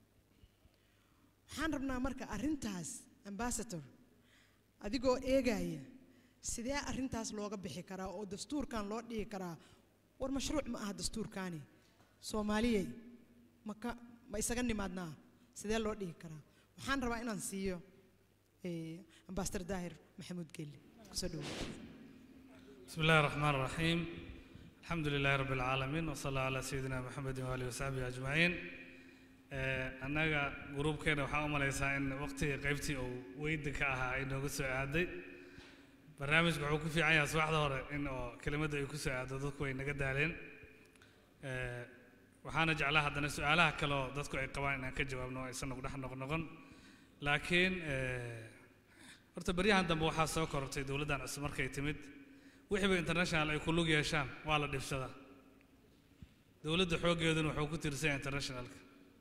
waxaan rabnaa marka arrintaas ambassador adigoo eegaya sidee arrintaas looga bixi karaa oo dastuurkan loo dhigi karaa war mashruuc ma aha dastuurkaani soomaaliyey ma ka ma isaga nimaadnaa sidee loo dhigi karaa waxaan rabaa inaan siiyo eh, ambassador daahir maxamuud gelle kusoo dhawo بسم الله الرحمن الرحيم الحمد لله رب العالمين وصلى الله على سيدنا محمد وآله وصحبه أجمعين آه، annaga gruubkeena waxaa u malaysaa in waqtigii qaybtii uu weyda ka ahaa ay nooga soo aaday barnaamijku wuxuu ku fiican yahay subaxda hore in oo kelimadda ay ku soo aado dadku way naga daaleen آه، waxaana jeclaa haddana su-aalaha kale oo dadku ay qabaan inaan ka jawaabno oo aysan nagu dhex noqnoqon laakiin آه، horta baryahan dambe waxaa soo korortay dowladdan cusub markay timid wixiiba international ay ku lug yeeshaan waa la dhibsadaa dowladda xooggeeduna wuxuu ku tiirsan yahay internationalka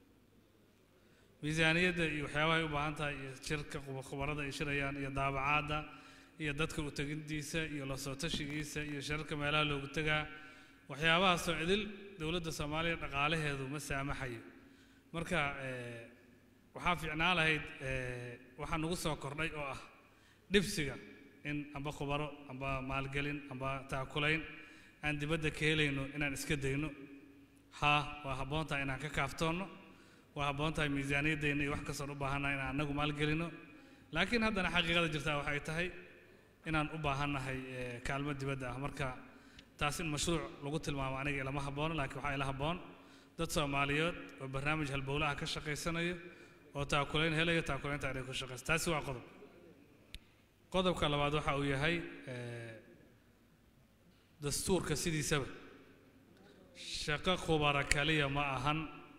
miisaaniyadda iyo waxyaabahay u baahan tahay iyo shirka quba- khubarada ay shirayaan iyo daabacaadda iyo dadka u tegintiisa iyo la soo tashigiisa iyo shirarka meelaha loogu tegaa waxyaabahaasoo cidil dowladda soomaaliya dhaqaalaheedu ma saamaxayo marka eh, waxaa fiicnaan lahayd eh, waxaa nagu soo kordhay oo ah dhibsiga in amba khubaro amba maalgelin amba taakulayn aan dibadda ka helayno inaan iska dayno haa waa habboon tahay inaan ka kaaftoonno waa habboon tahay miisaaniyaddeenna iyo wax kastoon u baahannahay inaan annagu maalgelino laakiin haddana xaqiiqada jirtaa waxay tahay inaan u baahannahay eh, kaalmo dibadda ah marka taas in mashruuc lagu tilmaamo aniga ilama habboona laakiin waxaa ila habboon dad soomaaliyeed oo barnaamij halbowlaha ka shaqaysanayo oo taakulayn helayo taakulaynta inay ku shaqayso taasi waa qodob qodobka labaad waxa uu yahay eh, dastuurka sidiisaba shaqo khubara kaliya ma ahan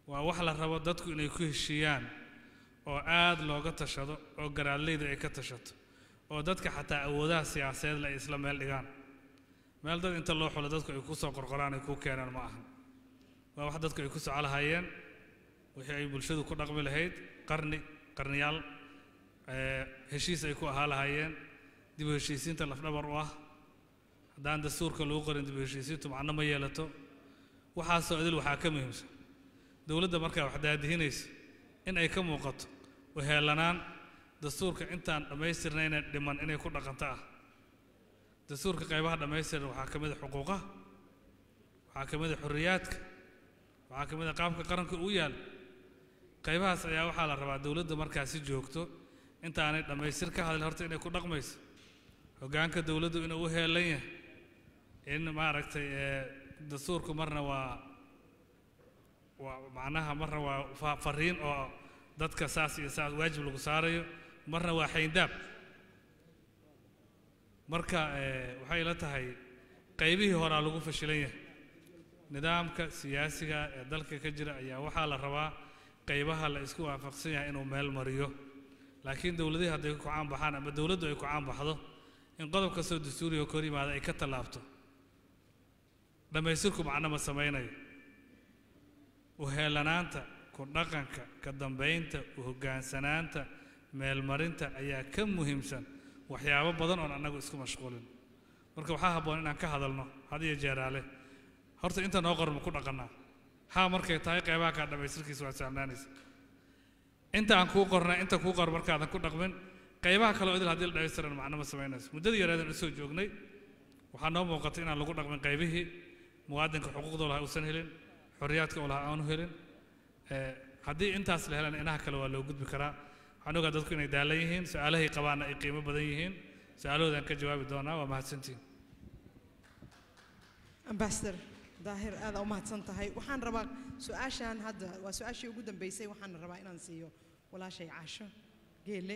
waa wax la rabo dadku inay ku heshiiyaan oo aad looga tashado oo garaadleyda ay ka tashato oo dadka xataa awoodaha siyaasadeed ay isla meel dhigaan meel dad inta loo xulo dadku ay ku soo qorqoraan ay ku keenaan ma ahan waa wax dadku ay ku soco lahaayeen wixii ay bulshadu ku dhaqmi lahayd qarni qarniyaal ee, heshiis ay ku ahaa lahaayeen dib u heshiisiinta lafdhabar u ah haddaan dastuurka lagu qorin dib u heshiisiintu macno ma yeelato waxaasoo idil waxaa ka muhiimsan dowladda markaa wax daadihinaysa in ay ka muuqato uheelanaan dastuurka intaan dhammaystirnayna dhiman inay ku dhaqanto ah dastuurka qaybaha dhammaystiran waxaa ka mid a xuquuqaha waxaa ka mid a xorriyaadka waxaa ka mid a qaabka qaranka uu yaal qaybahaas ayaa waxaa la rabaa dowladda markaa si joogto intaanay dhammaystir ka hadlin horta inay ku dhaqmayso hoggaanka dowladdu inuu u heelan yahay in maaragtay ee, dastuurku marna waa waa macnaha marna waa fa- fariin oo dadka saas iyo saas waajib lagu saarayo marna waa xayndaab marka ee, waxay la tahay qaybihii horaa lagu fashilan yahay nidaamka siyaasiga ee dalka ka jira ayaa waxaa la rabaa qaybaha la isku waafaqsan yahay inuu meel mariyo laakiin dowladihii hadday ku caan baxaan ama dowladdu ay ku caan baxdo in qodob kastoo dastuuriga kor yimaada ay ka tallaabto dhammaystirku macno ma samaynayo uheelanaanta ku dhaqanka ka dambaynta u hoggaansanaanta meelmarinta ayaa ka muhiimsan waxyaabo badan oon annagu isku mashquulin marka waxaa habboon inaan ka hadalno had iyo jeeraale horta inta noo qoran ma ku dhaqannaa haa markay tahay qaybaha kaa dhammaystirkiisa waa saamnaanaysa inta aan kuu qornay inta kuu qor markaadan ku dhaqmin qaybaha kaleo idil haddii la dhammaystiran macno ma samaynayso muddadii yareedan usoo joognay waxaa noo muuqatay inaan lagu dhaqmin qaybihii muwaadinka xuquuqda lahaa uusan helin xorriyaadka uu lahaa aanu helin ee, haddii intaas la helan inaha kale waa loo gudbi karaa waxaan ogaa dadku inay daalan yihiin su-aalahay qabaanna ay qiimo badan yihiin su-aalahoodaan ka jawaabi doonaa waa mahadsantihin ambassador daahir aada u mahadsan tahay waxaan rabaa su-aashan hadda waa su-aashii ugu dambeysay waxaan rabaa inaan siiyo walaashay caasho geele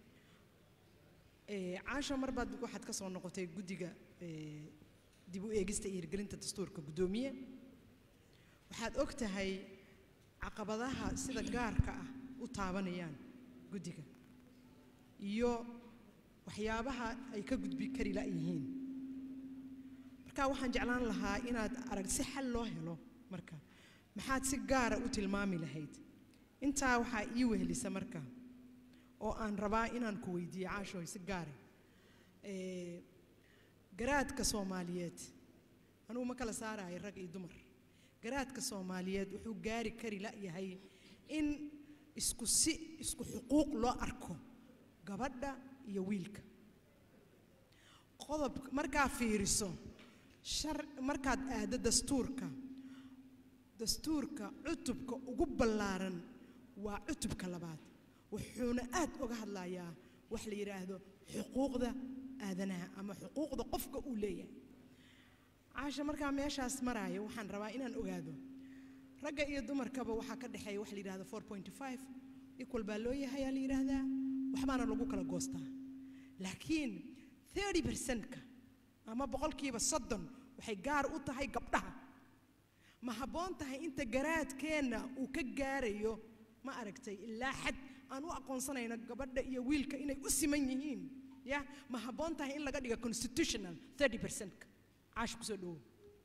Eh, caasho mar baad waxaad ka soo noqotay guddiga eh, dib u eegista iyo hirgelinta dastuurka guddoomiye waxaad og tahay caqabadaha sida gaarka ah u taabanayaan guddiga iyo waxyaabaha ay ka gudbi kari la'yihiin marka waxaan jeclaan lahaa inaad arag si xal loo helo marka maxaad si gaara u tilmaami lahayd intaa waxaa ii wehelisa marka oo aan rabaa inaan ku weydiiyo caashooy si gaare Eh, garaadka soomaaliyeed anugu ma kala saarayo rag iyo dumar garaadka soomaaliyeed wuxuu gaari kari la'yahay in isku si isku xuquuq loo arko gabadha iyo wiilka qodob markaa fiiriso shar markaad aaddo dastuurka dastuurka cutubka ugu ballaaran waa cutubka labaad wuxuuna aad uga hadlayaa wax la yidhaahdo xuquuqda aadanaha ama xuquuqda qofka uu leeyahay caasha markaa meeshaas maraayo waxaan rabaa inaan ogaado ragga iyo dumarkaba waxaa ka dhexeeya wax la yidhahdo 4.5 equal baa loo yahay aa la yidhaahdaa waxbaana lagu kala goostaa laakiin 30 percentka ama boqolkiiba soddon waxay gaar u tahay gabdhaha ma habboon tahay inta garaadkeenna uu ka gaarayo ma aragtay ilaa xad aan u aqoonsanayno gabadha iyo wiilka inay u siman yihiin ya ma habboon tahay in laga dhiga constitutional 30 percentka caash kusoo dhowow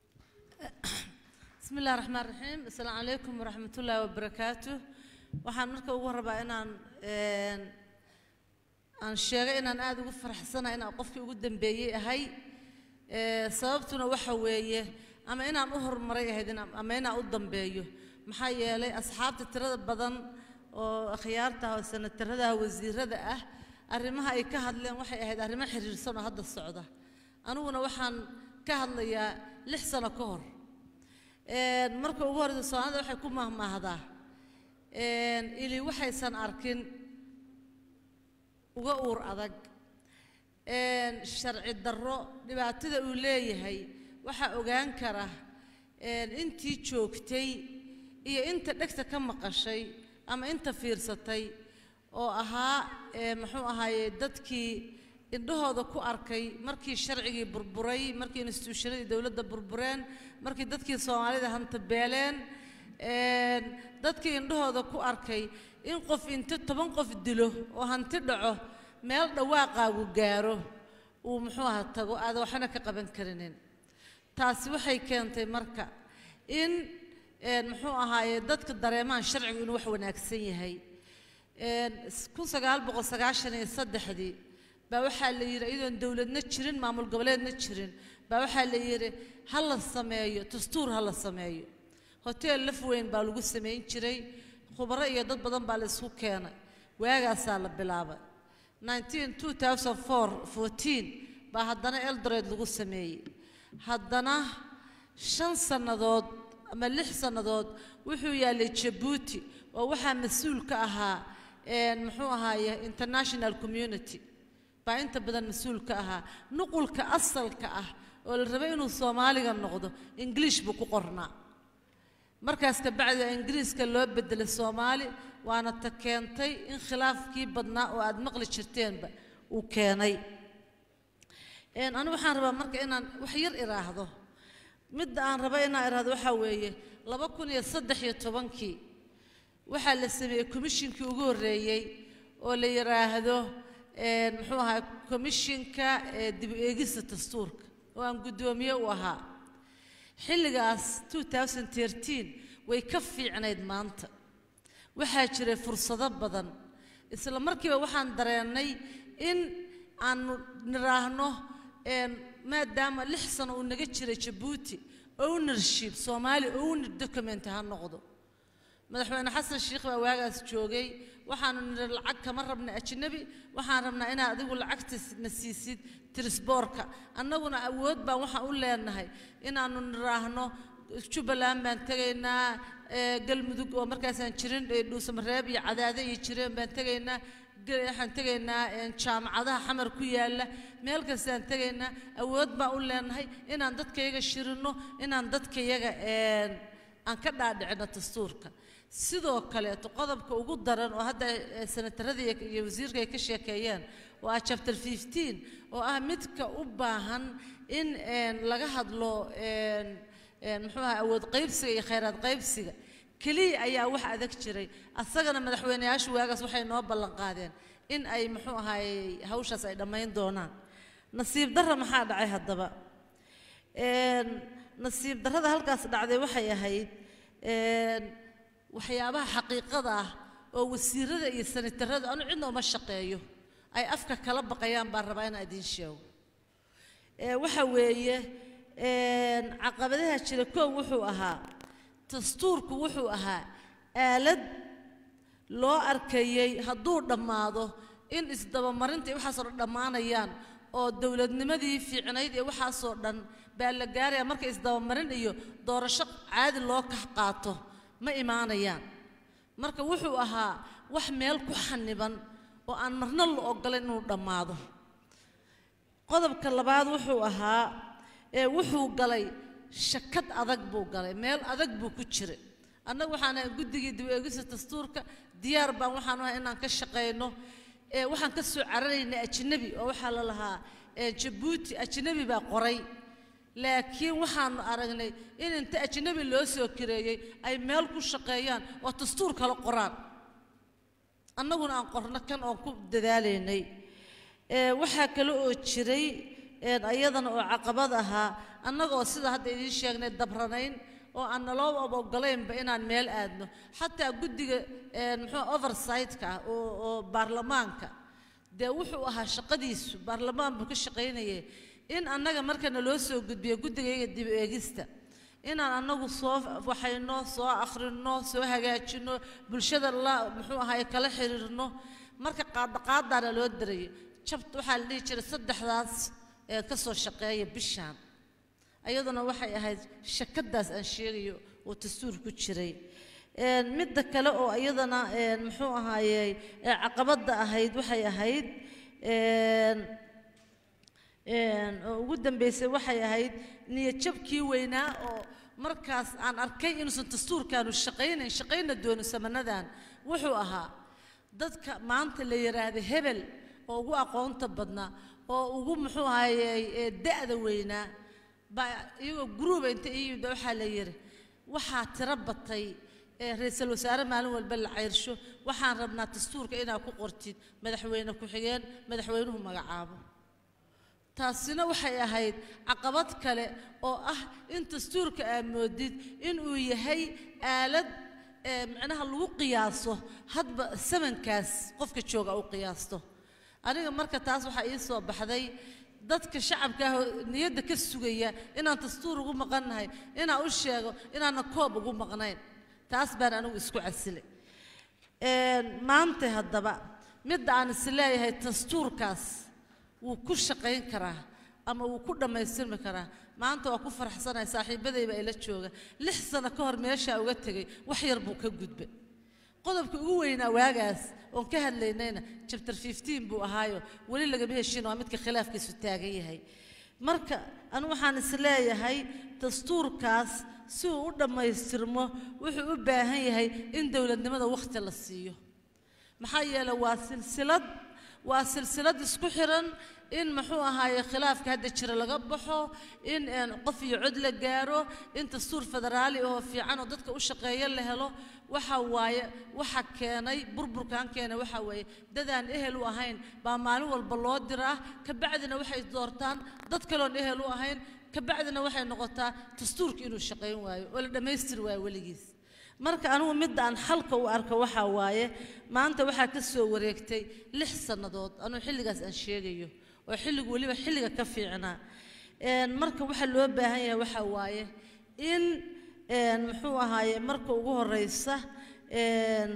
بسم الله الرحمن الرحيم السلام عليكم ورحمة الله وبركاته waxaan marka ugu rabaa inaan een, aan sheegay inaan aad ugu faraxsanahay inaan qofkii ugu dambeeyey ahay Ee, sababtuna waxa weeye ama inaan u horumaray ahayd inaan- ama inaan u dambeeyo maxaa yeelay asxaabta tirada badan oo akhyaarta ah oo sanatarada ah wasiirada ah arrimaha ay ka hadleen waxay ahayd arrimo xiriirsan oo hadda socda aniguna waxaan ka hadlayaa lix sano ka hor Een, marka ugu horreysa soomaalida waxay ku mahmaahdaa een, ili waxaysan arkin uga uur adag een, sharci darro dhibaatada uu leeyahay waxaa ogaan kara een, intii joogtay iyo inta dhegta ka maqashay ama inta fiirsatay oo ahaa ee, muxuu ahaaye dadkii indhahooda ku arkay markii sharcigii burburay markii instituushanadii dowladda burbureen markii dadkii soomaalida hanta beeleen een, dadkii indhahooda ku arkay in qof inta toban qof dilo oo hanti dhaco meel dhawaaqaagu gaaro uu muxuu aha tago aada waxna ka qaban karinin taasi waxay keentay marka in een, muxuu ahaaye dadka dareemaan sharcigu inuu wax wanaagsan yahay een, s- kun sagaal boqol sagaashan iyo saddexdii baa waxaa la yidhi iyadoon dowladna jirin maamul goboleedna jirin baa waxaa la yidhi ha la sameeyo dastuur ha la sameeyo hoteel laf weyn baa lagu samayn jiray khubaro iyo dad badan baa la isku keenay waagaasaa la bilaabay 19 2004 14 baa haddana eldoret lagu sameeyey haddana shan sannadood ama lix sannadood wuxuu yaalay jabuuti oo waxaa mas-uul ka ahaa een, muxuu ahaaye international community baa inta badan mas-uul ka ahaa nuqulka asalka ah oo la rabay inuu soomaaliga noqdo ingiliish buu ku qornaa markaas ka bacdi ingiriiska loo bedelay soomaali waana ta keentay in khilaafkii badnaa oo aad maqli jirteenba uu keenay Een, anigu waxaan rabaa marka inaan wax yar iraahdo midda aan raba inaan iraahdo waxaa weeye laba kun iyo saddex iyo tobankii waxaa la sameeyey komishinkii ugu horreeyey oo la yidhaahdo een, muxuu ahaa komishinka ee dib u eegista dastuurka oo aan guddoomiye u ahaa xilligaas 2013 way ka fiicnayd maanta waxaa jiray fursado badan isla markiiba waxaan dareennay in aanu niraahno een, maadaama lix sano uu naga jiray jabuuti ownership soomaali owner document ha noqdo madaxweyne xasan sheikh baa waagaas joogay waxaanu nidhi lacag kama rabna ajnabi waxaan rabnaa inaad adigu lacagta na siisid tirisboorka annaguna awood baan waxaan u leenahay inaannu nidhaahno jubbaland baan tegaynaa ee, galmudug oo markaasaan jirin ee, dhuusamareeb iyo cadaade iyo jireen baan tegaynaa ge- waxaan tegaynaa een, jaamacadaha xamar ku yaalla meel kastaan tegaynaa awood baan u leenahay inaan dadkayaga shirinno inaan dadkayaga een, aan ka dhaadhicino dastuurka sidoo kaleeto qodobka ugu daran oo hadda eh, senataradii iyo wasiirka ay ka sheekeeyeen oo ah chapter 15 oo ah midka u baahan in een, laga hadlo een, een, muxuu ahaa awood qaybsiga iyo khayraad qaybsiga keliya ayaa wax adag jiray asagana madaxweyneyaashu waagaas waxay noo ballan qaadeen in ay muxuu ahaayey hawshaas ay dhammayn doonaan nasiib darra maxaa dhacay haddaba Een, nasiib darrada halkaas dhacday waxay ahayd een, waxyaabaha xaqiiqada ah oo wasiirada iyo sanatarada anu cidna uma shaqeeyo ay afka kala baqayaan baan rabaa inaan idiin sheego Ee, waxa weeye een, caqabadaha jira koow wuxuu ahaa dastuurku wuxuu ahaa aalad loo arkayey hadduu dhammaado in isdabamarinta iyo waxaasoo dhan dhammaanayaan oo dowladnimadii fiicnayd ee waxaasoo dhan baa la gaaraya marka isdabamarin iyo doorasho caadi loo kax qaato ma imaanayaan marka wuxuu ahaa wax meel ku xaniban oo aan marna la ogolayn inuu dhammaado qodobka labaad wuxuu ahaa ee wuxuu galay shakad adag buu galay meel adag buu ku jiray annagu waxaan ahay guddigii dib u eegista dastuurka diyaar baan waxaan u ahay inaan ka shaqayno ee waxaan ka soo cararaynay ajnabi oo waxaa la lahaa ee jabuuti ajnabi baa qoray laakiin waxaanu aragnay in inta ajnabi loo soo kireeyey ay meel ku shaqeeyaan oo dastuur kala qoraan annaguna aan qorno kan oon ku dadaalaynay ee waxaa kale oo jiray een ayadana oo caqabad ahaa annagoo sida hadda idiin sheegnay dabranayn oo aan naloo ogolaynba inaan meel aadno xataa guddiga een muxuu oversight-ka ah oo oo baarlamaanka dee wuxuu ahaa shaqadiisu baarlamaan buu ka shaqaynayay in annaga marka naloo soo gudbiyo guddigayaga dib u eegista inaan annagu soo waxayno soo akhrino soo hagaajino bulshada la muxuu ahaay kala xiriirno marka qaadaqaadaana loo dirayo jabt waxaa la dhihi jiray saddexdaas ee ka soo shaqeeya bishaan ayaduna waxay ahayd shakadaas aan sheegayo oo dastuur ku jiray een midda kale oo iyadana een muxuu ahaayey ee caqabadda ahayd waxay ahayd een een oo ugu dambeysay waxay ahayd niyadjabkii weynaa oo markaas aan arkay inuusan dastuurkaanu shaqaynayn shaqayna doono samanadan wuxuu ahaa dadka maanta la yidhaahda hebel oo ugu aqoonta badnaa oo ugu muxuu ahaayey ee da'da weynaa baa iyagoo guruuba inta ii yimid baa waxaa la yidhi waxaa tiro batay ee ra-iisul wasaare maalin walba la ceyrsho waxaan rabnaa dastuurka inaad ku qortid madaxweyne ku-xigeen madaxweynuhu magacaabo taasina waxay ahayd caqabad kale oo ah in dastuurka aad moodid inuu yahay aalad ee macnaha lagu qiyaaso hadba samankaas qofka jooga u qiyaasto aniga marka taas waxaa ii soo baxday dadka shacabka ah oo niyadda ka sugaya inaan dastuur ugu maqannahay inaan u sheego inaanan koob ugu maqnayn taas baan anigu isku casilay maanta haddaba midda aan is leeyahay dastuurkaas wuu ku shaqayn karaa ama wuu ku dhammaystirmi karaa maanta waa ku faraxsanahay saaxiibadayba ila jooga lix sano ka hor meeshaa uga tegay wax yar buu ka gudbay qodobka ugu weynaa waagaas oon ka hadlaynayna chapter 15 buu ahaayo weli lagama heshin waa midka khilaafkiisu taagan yahay marka anigu waxaan is leeyahay dastuurkaas si uu u dhammaystirmo wuxuu u baahan yahay in dowladnimada wakhti la siiyo maxaa yeelay waa silsilad waa silsilad isku xiran in muxuu ahaaye khilaafka hadda jira laga baxo in een, qof iyo cod la gaaro in dastuur federaali oo fiican oo dadka u shaqeeya la helo waxa waaye waxa keenay burburkan keenay waxa weeye dadaan ehel u ahayn baa maalin walba loo diraa kabacdina waxay doortaan dad kaloon ehel u ahayn kabacdina waxay noqotaa dastuurka inuu shaqayn waayo oo la dhammaystiri waayo weligiis marka anigu midda aan xalka u arko waxaa waaye maanta waxaa ka soo wareegtay lix sannadood anuu xilligaas aan sheegayo oo xilligu weliba xilliga ka fiicnaa Een, marka waxaa loo baahan yahay waxaa waaye in een, muxuu ahaaye marka ugu horeysa een,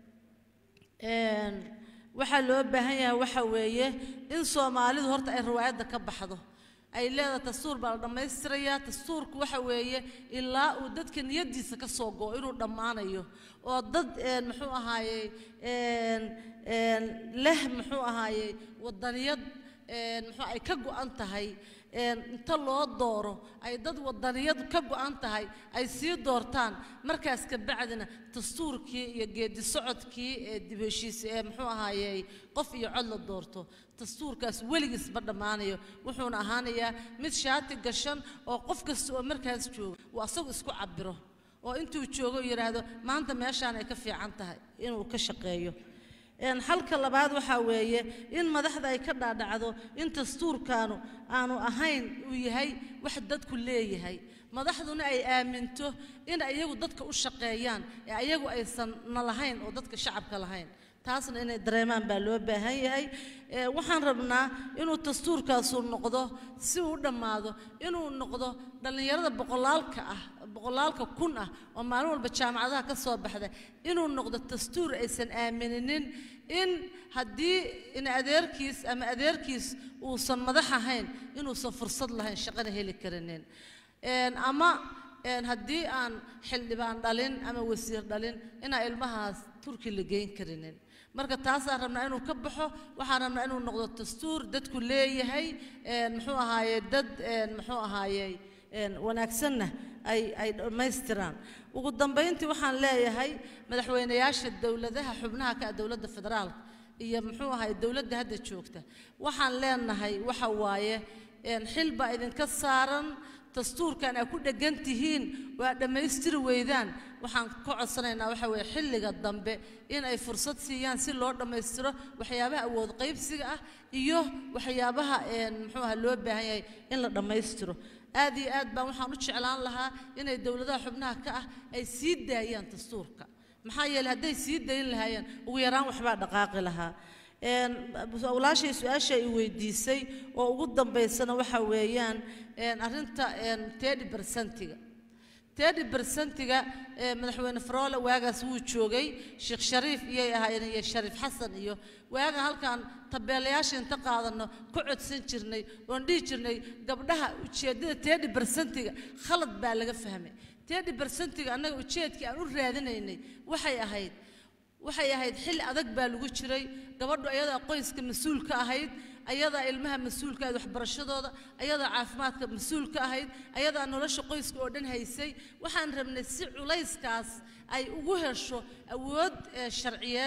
een, waxaa loo baahan yahay waxa weeye in soomaalidu horta ay riwaayadda ka baxdo ay leedahay dastuur baa la dhammaystirayaa dastuurku waxa weeye ilaa uu dadka niyaddiisa ka soo go'o inuu dhammaanayo oo dad een, muxuu ahaayey een, een, leh muxuu ahaayey waddaniyad een, muxuu ay ka go'an tahay een, inta loo dooro ay dad waddaniyad ka go'an tahay ay sii doortaan markaas ka bacdina dastuurkii iyo geedi socodkii ee dib heshiis ee muxuu ahaayey qof iyo cod la doorto dastuurkaas weligiis ma dhammaanayo wuxuuna ahaanayaa mid shaati gashan oo qof kasta oo markaas jooga uu asagu isku cabiro oo intuu joogo uu yidhaahdo maanta meeshaan ay ka fiican tahay inuu ka shaqeeyo Een, xalka labaad waxaa weeye in madaxda ay ka dhaadhacdo in dastuurkaanu aanu ahayn uu yahay wax dadku leeyahay madaxduna ay aaminto in iyagu dadka u shaqeeyaan ee ayagu aysan na lahayn oo dadka shacabka lahayn taasna inay dareemaan baa loo baahan yahay Ee, waxaan rabnaa inuu dastuurkaasu noqdo si uu u dhammaado inuu noqdo dhallinyarada boqolaalka ah boqolaalka kun ah oo maalin walba jaamacadaha ka soo baxda inuu noqdo dastuur aysan aamininin in haddii in adeerkiis ama adeerkiis uusan madax ahayn inuusan fursad lahayn shaqana heli karinin Een, ama een, haddii aan xildhibaan dhalin ama wasiir dhalin inaan ilmahaas turki la geyn karinin marka taasaan rabnaa inuu ka baxo waxaan rabnaa inuu noqdo dastuur dadku leeyahay een, muxuu ahaaye dad een, muxuu ahaayey een, wanaagsanna ay ay dhammaystiraan ugu dambayntii waxaan leeyahay madaxweynayaasha dowladaha xubnaha ka ah dowladda federaalka iyo muxuu ahaye dowladda hadda joogta waxaan leenahay waxa waaye een, xil baa idinka saaran dastuurkan aad ku dheggan tihiin waa dhammaystiri weydaan waxaan ka codsanaynaa waxa weeye xilliga dambe in ay fursad siiyaan si loo dhammaystiro waxyaabaha awood qaybsiga ah iyo waxyaabaha een, muxuu aha loo baahan yahay in la dhammaystiro aad iyo aad baan waxaan u jeclaan lahaa inay dowladaha xubnaha ka ah ay sii daayaan dastuurka maxaa yeelay hadday sii dayn lahaayeen ugu yaraan waxbaa dhaqaaqi lahaa Een, walaashay su-aasha i weydiisay oo ugu dambaysana waxa weeyaan een, arrinta een, tedi bersentiga tedi bersentiga ee madaxweyne faroole waagaas wuu joogay sheekh shariif iyay ahaayeen iyo shariif xasan iyo waaga halkaan tabeelayaasha inta qaadano ka codsan jirnay oon dhihi jirnay gabdhaha ujeeddada tedi bersentiga khalad baa laga fahmay tedi bersentiga annaga ujeedkii aan u raadinaynay waxay ahayd waxay ahayd xilli adag baa lagu jiray gabadhu ayadaa qoyska mas-uul ka ahayd ayadaa ilmaha mas-uulka ahayd waxbarashadooda ayadaa caafimaadka mas-uul ka ahayd ayadaa nolosha qoyska oo dhan haysay waxaan rabnay si culayskaas ay ugu hesho awood ee sharciyeed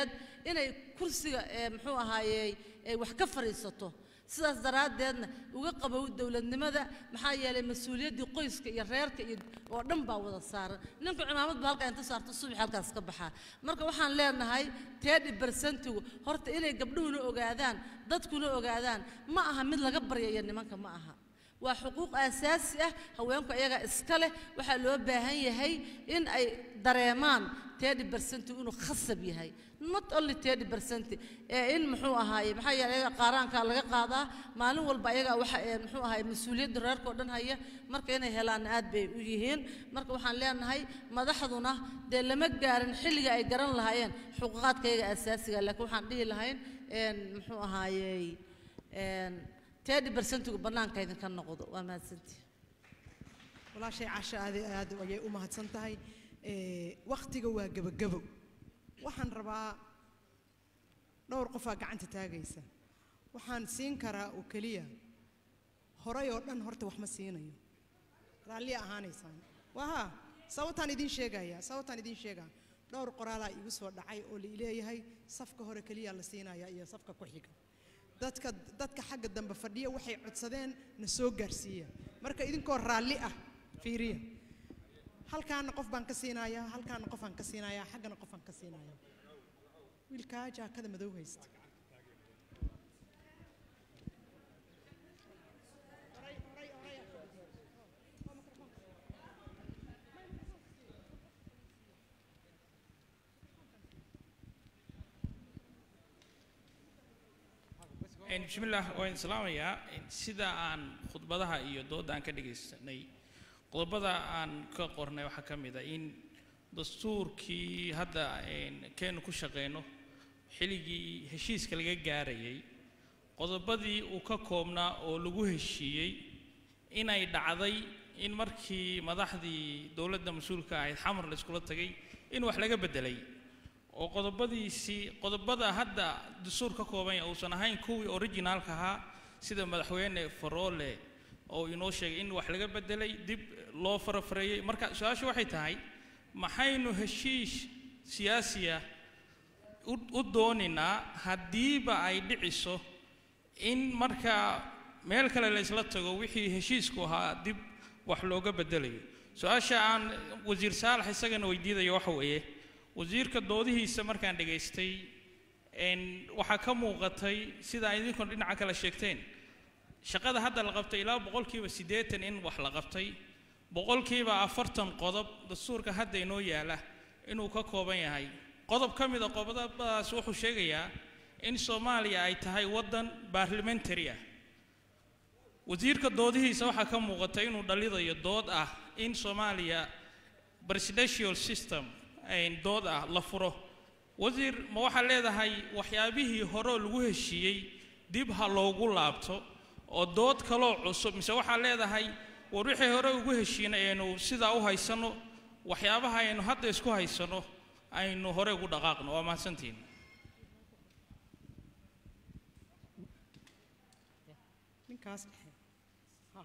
inay kursiga ee muxuu ahaayey ay wax ka fadhiisato sidaas daraaddeedna uga qabow dowladnimada maxaa yeelay mas-uuliyaddii qoyska iyo reerka iyo oo dhan baa wada saaran ninku cimaamad ba halkaa inta saarto subax halkaas ka baxaa marka waxaan leenahay teedhi barsentigu horta inay gabdhuhuna ogaadaan dadkuna ogaadaan ma aha mid laga baryayo nimanka ma aha waa xuquuq aasaasi ah haweenku ayagaa iska leh waxaa loo baahan yahay in ay dareemaan teedhi barsentigu inuu khasab yahay not only teedhi barsenti ee in muxuu ahaaye maxaa yeelay ayaga qaaraankaa laga qaadaa maalin walba ayagaa waxa ee muxuu ahaaye mas-uuliyadda reerka oo dhan haya marka inay helaanna aad bay u yihiin marka waxaan leenahay madaxduna dee lama gaarin xilliga ay garan lahaayeen xuquuqaadka ayaga aasaasiga laakiin waxaan dhihi lahayn een muxuu ahaayey een teedhi barsentigu bannaanka idinka noqdo waa mahadsantii walaashay casha aad iyo aad ayay u mahadsan tahay Ee, wakhtiga waa gebagebo waxaan rabaa dhowr qofaa gacanta taagaysa waxaan siin karaa oo keliya horay oo dhan horta wax ma siinayo raalliya ahaanaysaan waha sababtaan idiin sheegaya sababtaan idiin sheegaa dhowr qoraalaa igu soo dhacay oo la leeyahay safka hore keliya la siinaya iyo safka ku xiga dadka dadka xagga dambe fadhiya waxay codsadeen na soo gaarsiiya marka idinkoo raalli ah fiiriya halkaana qof baan ka siinayaa halkaana qof aan ka siinayaa xaggana qof aan ka siinayaa wiilkaa jaakada madow haysta Een, bismillaah waan islaamayaa Een, sida aan khudbadaha iyo dooda aan ka dhagaysanay qodobada aan ka qornay waxaa ka mid a in dastuurkii hadda een, keenu ku shaqeyno xilligii heshiiska laga gaarayay qodobadii uu ka koobnaa oo lagu heshiiyey inay dhacday in markii madaxdii dowladda mas-uulka ahayd xamar la iskula tagay in wax laga beddelay oo qodobadiisii qodobada hadda dastuur ka kooban yahay uusan ahayn kuwii originaalka ahaa sida madaxweyne faroole oo inoo sheegay in wax laga beddelay dib loo farafareeyey marka su-aashu waxay tahay maxaynu heshiis siyaasiya u u dooninaa haddiiba ay dhiciso in marka meel kale la isla tago wixii heshiisku ahaa dib wax looga beddelayo su-aasha aan wasiir saalax isagana weydiidayo waxa weeye wasiirka doodihiisa markaan dhegaystay een waxaa ka muuqatay sida ay idinkuna dhinaca kale sheegteen shaqada hadda la qabtay ilaa boqolkiiba siddeetan in wax la qabtay boqolkiiba afartan qodob dastuurka hadda inoo yaala inuu ka kooban yahay qodob ka mid a qodobadaas wuxuu sheegayaa in soomaaliya ay tahay waddan baarlimentary ah wasiirka doodihiisa waxaa ka muuqata inuu dhalidayo dood ah in soomaaliya presidential system een dood ah la furo wasiir ma waxaa leedahay waxyaabihii horeo lagu heshiiyey dib ha loogu laabto oo dood kaloo cusub mise waxaa leedahay war wixii hore ugu heshiinay aynu sidaa u haysanno waxyaabaha aynu hadda isku haysanno aynu hore ugu dhaqaaqno waa mahadsantihin ninkaas dhexe ha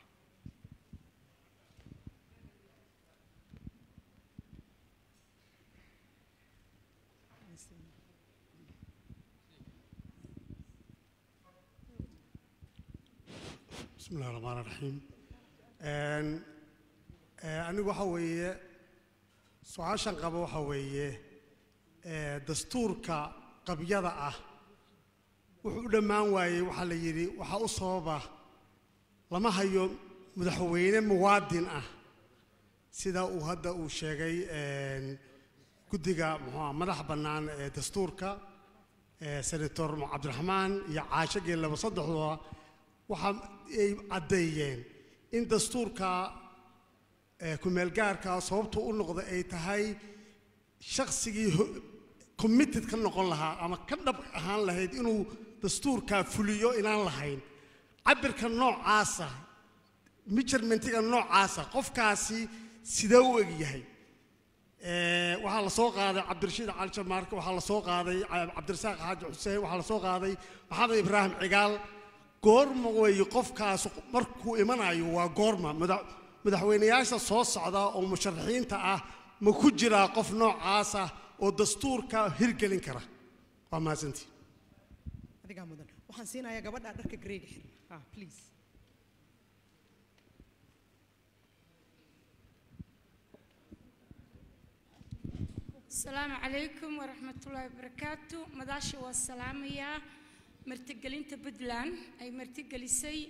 بسم الله الرحمن الرحيم ان anigu waxa weeye su-aashan qaba waxa weeye ee, dastuurka qabyada ah wuxuu u dhammaan waayey waxaa la yidhi waxaa u sababa lama hayo madaxweyne muwaadin ah sida uu hadda uu sheegay een, guddiga muxuu madax bannaan ee dastuurka ee, senator cabdiraxmaan iyo caasho geellaba saddexdooda waxa ay caddeeyeen in dastuurka ee, ku-meelgaarka sababtu u noqda ay tahay shaqsigii ho- committed ka noqon lahaa ama ka dhab ahaan lahayd inuu dastuurkaa fuliyo inaan lahayn cabirka noocaasa measurementiga noocaasa qofkaasi sidee u eg yahay Ee, waxaa la soo qaaday cabdirashiid cali jamaarke waxaa la soo qaaday ca- cabdirasaaq xaaji xuseen waxaa la soo qaaday maxamed ibraahim cigaal goorma weeye qofkaas markuu imanayo waa goorma madax- madaxweynayaasha soo socda oo musharaxiinta ah ma ku jiraa qof noocaasa oo dastuurka hirgelin kara waa mahadsantii adigaa mudan waxaan siinayaa gabadha dharka greyga xir ah please السلام عليكم ورحمة الله وبركاته مداشي والسلام يا مرتقلين تبدلان أي مرتقلسي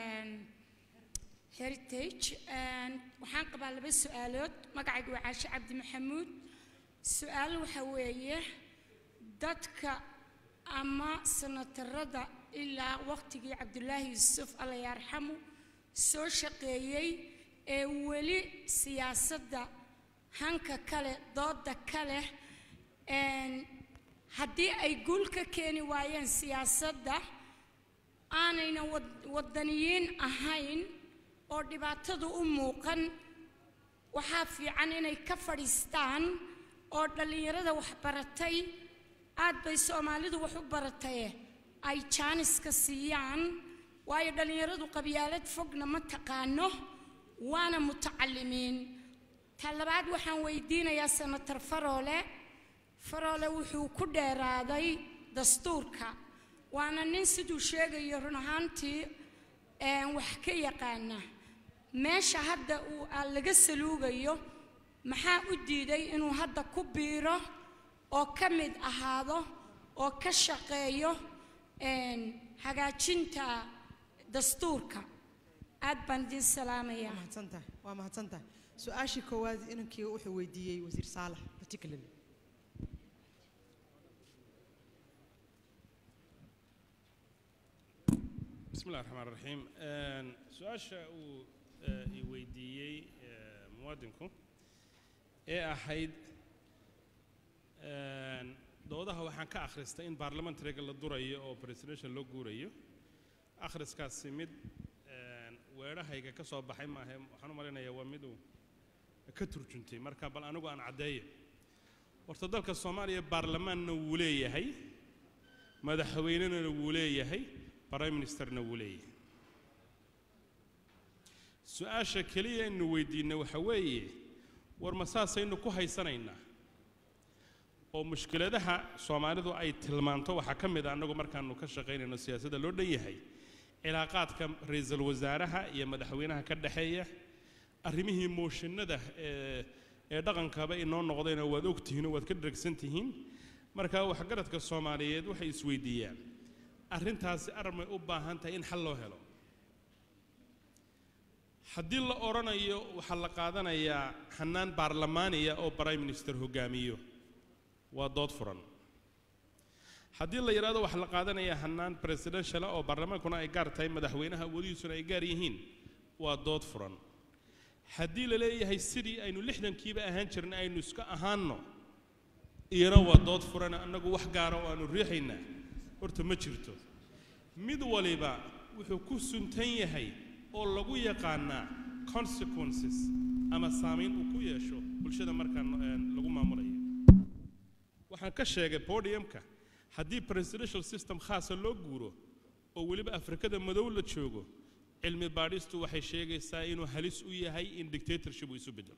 هيريتيج وحان قبل بس سؤالات مقعد وعاش عبد محمود سؤال وحوية دتك أما سنة الرضا إلا وقت عبد الله يوسف الله يرحمه سو شقيي ولي سياسة hanka kale dooda kale haddii ay guul ka keeni waayeen siyaasadda aanayna waddaniyiin ahayn oo dhibaatadu u muuqan waxaa fiican inay ka fadhiistaan oo dhallinyarada wax baratay aad bay soomaalidu wax u barataye ay jaaniska siiyaan waayo dhallinyaradu qabyaalad fogna ma taqaano waana mutacalimiin ta labaad waxaan weydiinayaa senator faroole faroole wuxuu ku dheeraaday dastuurka waana nin siduu sheegayo run ahaantii wax ka yaqaana meesha hadda uu laga saluugayo maxaa u diiday inuu hadda ku biiro oo ka mid ahaado oo ka shaqeeyo hagaajinta dastuurka aad baan idin salaamayaa mahadsantahay waa mahadsantahay su-aashii koowaad inankii wuxuu weydiiyey wasiir saalax particularly بسم الله الرحمن الرحيم su-aasha uu i weydiiyey muwaadinku ee ahayd doodaha waxaan ka akhristay in baarlamentariga la durayo oo presidential loo guurayo akhriskaasi mid weedhahayga ka soo baxay maahe waxaan u malaynayaa waa mid uu ka turjuntay marka bal anigu aan caddeeyo horta dalka soomaaliya baarlamaanna wuu leeyahay madaxweynena wuu leeyahay prime ministerna wuu leeyahay su-aasha keliya inu weydiinna waxa weeye war ma saasaynu ku haysanaynaa oo mushkiladaha soomaalidu ay tilmaanto waxaa ka mid a annagu markaanu ka shaqaynayno siyaasadda loo dhan yahay cilaaqaadka ra-iisul wasaaraha iyo madaxweynaha ka dhexeeya arrimihii mooshinada ee ee dhaqankaba inoo noqdayna waad ogtihiin oo waad ka dharagsan tihiin marka waxgaradka soomaaliyeed waxay isweydiiyaan arrintaasi armay u baahan tahay in xal loo helo haddii la odhanayo waxaa la qaadanayaa xanaan baarlamaaniya oo prime minister hogaamiyo waa dood furan haddii la yidhahdo waxaa la qaadanayaa hanaan presidentiala oo baarlamaankuna ay gaar tahay madaxweynaha awoodihiisuna ay gaar yihiin waa dood furan haddii la leeyahay sidii aynu lixdankiiba ahaan jirnay aynu iska ahaanno iyana waa dood furan annagu wax gaara oo aanu riixaynaa horta ma jirto mid waliba wuxuu ku suntan yahay oo lagu yaqaanaa consequences ama saamayn uu ku yeesho bulshada markaan lagu maamulayo waxaan ka sheegay podiumka haddii presidential system khaasa loo guuro oo weliba afrikada madow la joogo cilmi baadhistu waxay sheegaysaa inuu halis u yahay in dictatorship uu isu bedelo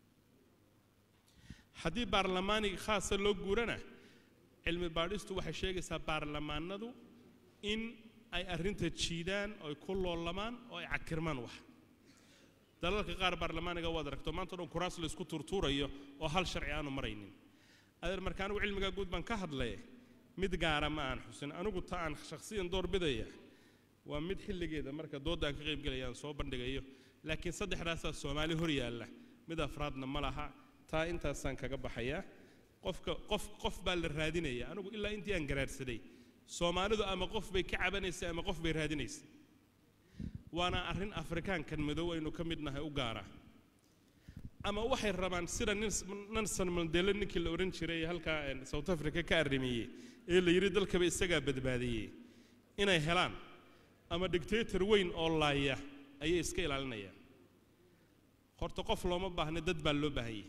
haddii baarlamaaniga khaasa loo guurana cilmi baadhistu waxay sheegaysaa baarlamaanadu in ay arrinta jiidaan oo ay ku loolamaan oo ay cakirmaan wax dalalka qaar baarlamaaniga waad aragto maanta o dhan kuraas la isku tuurtuurayo oo hal sharci aanu maraynin adeer marka anigu cilmigaa guud baan ka hadlaya mid gaara ma aan xusin anigu ta aan shakhsiyan doorbidaya waa mid xilligeeda marka doodda aan ka qaybgelaya aan soo bandhigayo laakiin saddexdaasaa soomaali hor yaalla mid afraadna ma laha taa intaasaan kaga baxayaa qofka qof qof baa la raadinaya anigu ilaa intii aan garaadsaday soomaalidu ama qof bay ka cabanaysay ama qof bay raadinaysay waana arrin afrikaankan madow aynu ka mid nahay u gaara ama waxay rabaan sida nelson mandela ninkii la odhan jiray halkaa south africa ka arrimeeyey ee la yidhi dalkaba isagaa badbaadiyey inay helaan ama dictator weyn oo laaya ayay iska ilaalinayaan horta qof looma baahna dad baa loo baahanyay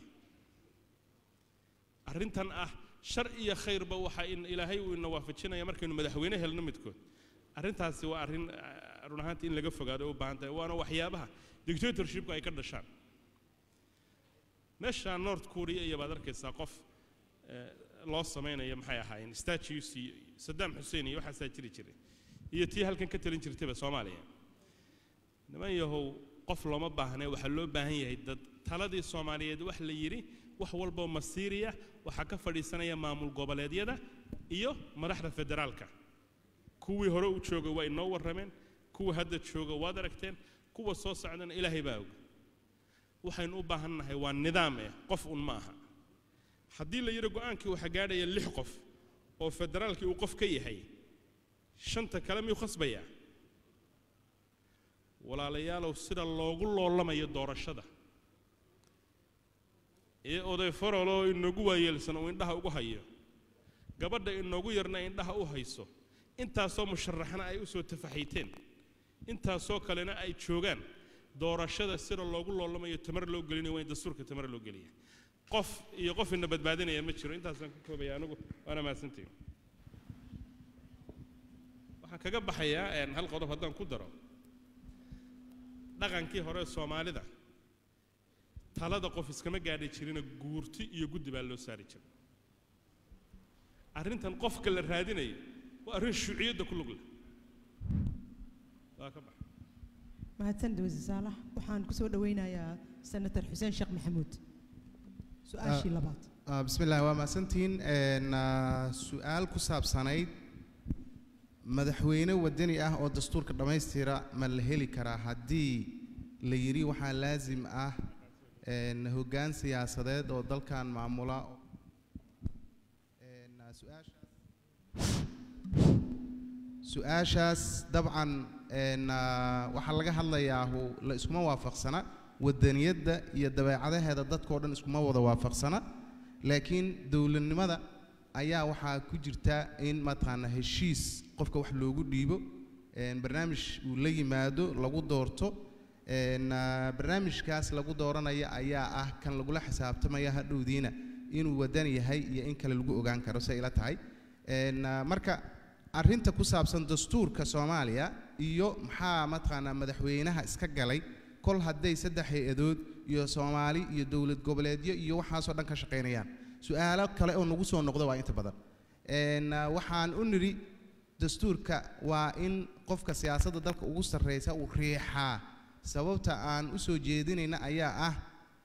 arrintan ah shar iyo khayrba waxa in ilaahay uu ina waafajinaya markaynu madaxweyne helno midkood arrintaasi waa arrin run ahaantii in laga fogaado u baahan tahay waana waxyaabaha dictatorshipku ay ka dhashaan meesha north korea iyo baad arkaysaa qof loo samaynayo maxay ahaayeen statues iyo saddam xuseen iyo waxaasaa jiri jiray iyo tii halkan ka talin jirtayba soomaaliya niman yahow qof looma baahnee waxaa loo baahan yahay dad taladii soomaaliyeed wax la yidhi wax walboo masiiriya waxaa ka fadhiisanaya maamul goboleedyada iyo madaxda federaalka kuwii hore u jooga waa inoo warrameen kuwa hadda jooga waad aragteen kuwa soo socdana ilaahay baa og waxaynu u baahan nahay waa nidaam eh qof un ma aha haddii la yidhi go'aankii waxaa gaadhaya lix qof oo federaalkii uu qof ka yahay shanta kale miyuu khasbayaa walaalayaalow sida loogu loolamayo doorashada ee oday faroloo inoogu waayeelsan uu indhaha ugu hayo gabadha inoogu yarna indhaha u hayso intaasoo musharaxna ay u soo tafaxiiteen intaasoo kalena ay joogaan doorashada sida loogu loolamayo tamar loo gelinayo waa in dastuurka tamar loo geliya qof iyo qof ina badbaadinaya ma jiro intaasaan ku koobaya anigu waana mahadsantihin waxaan kaga baxayaa een, hal qodob haddaan ku daro dhaqankii hore ee soomaalida talada qof iskama gaadhi jirina guurti iyo guddi baa loo saari jiray arrintan qofka la raadinayo waa arrin shuuciyadda ku lug leh waa ka bax mahadsanid wasiir saalax waxaan kusoo dhaweynayaa senator xuseen sheekh maxamuud su-aashii labaad Ah, bismi illaahi waa mahadsantihiin Een, ah, su-aal ku saabsanayd madaxweyne wadani ah oo dastuurka dhammaystira ma la heli karaa haddii la yidhi waxaa laasim ah een, hoggaan siyaasadeed oo dalkan maamula Een, ah, su-aashaas su-aashaas dabcan een, ah, waxaa laga hadlayaa hu- la iskuma waafaqsana wadaniyadda iyo dabeecadaheeda dadkao dhan iskuma wada waafaqsana laakiin dowladnimada ayaa waxaa ku jirta in mataqaana heshiis qofka wax loogu dhiibo een, barnaamij uu la yimaado lagu doorto een, ah, barnaamijkaas lagu dooranaya ayaa ah kan lagula xisaabtamaya hadhowdiina inuu wadan yahay iyo in kale lagu ogaan karo say ila tahay Een, ah, marka arrinta ku saabsan dastuurka soomaaliya iyo maxaa mataqaanaa madaxweynaha iska galay kol hadday saddex hay-adood iyo soomaali iyo dowlad goboleedyo iyo waxaasoo dhan ka shaqaynayaan su-aalo kale oo nagu soo noqda waa inta badan Een, ah, waxaan u nidhi dastuurka waa in qofka siyaasadda dalka ugu sarreysa uu riixaa sababta aan u soo jeedinayna ayaa ah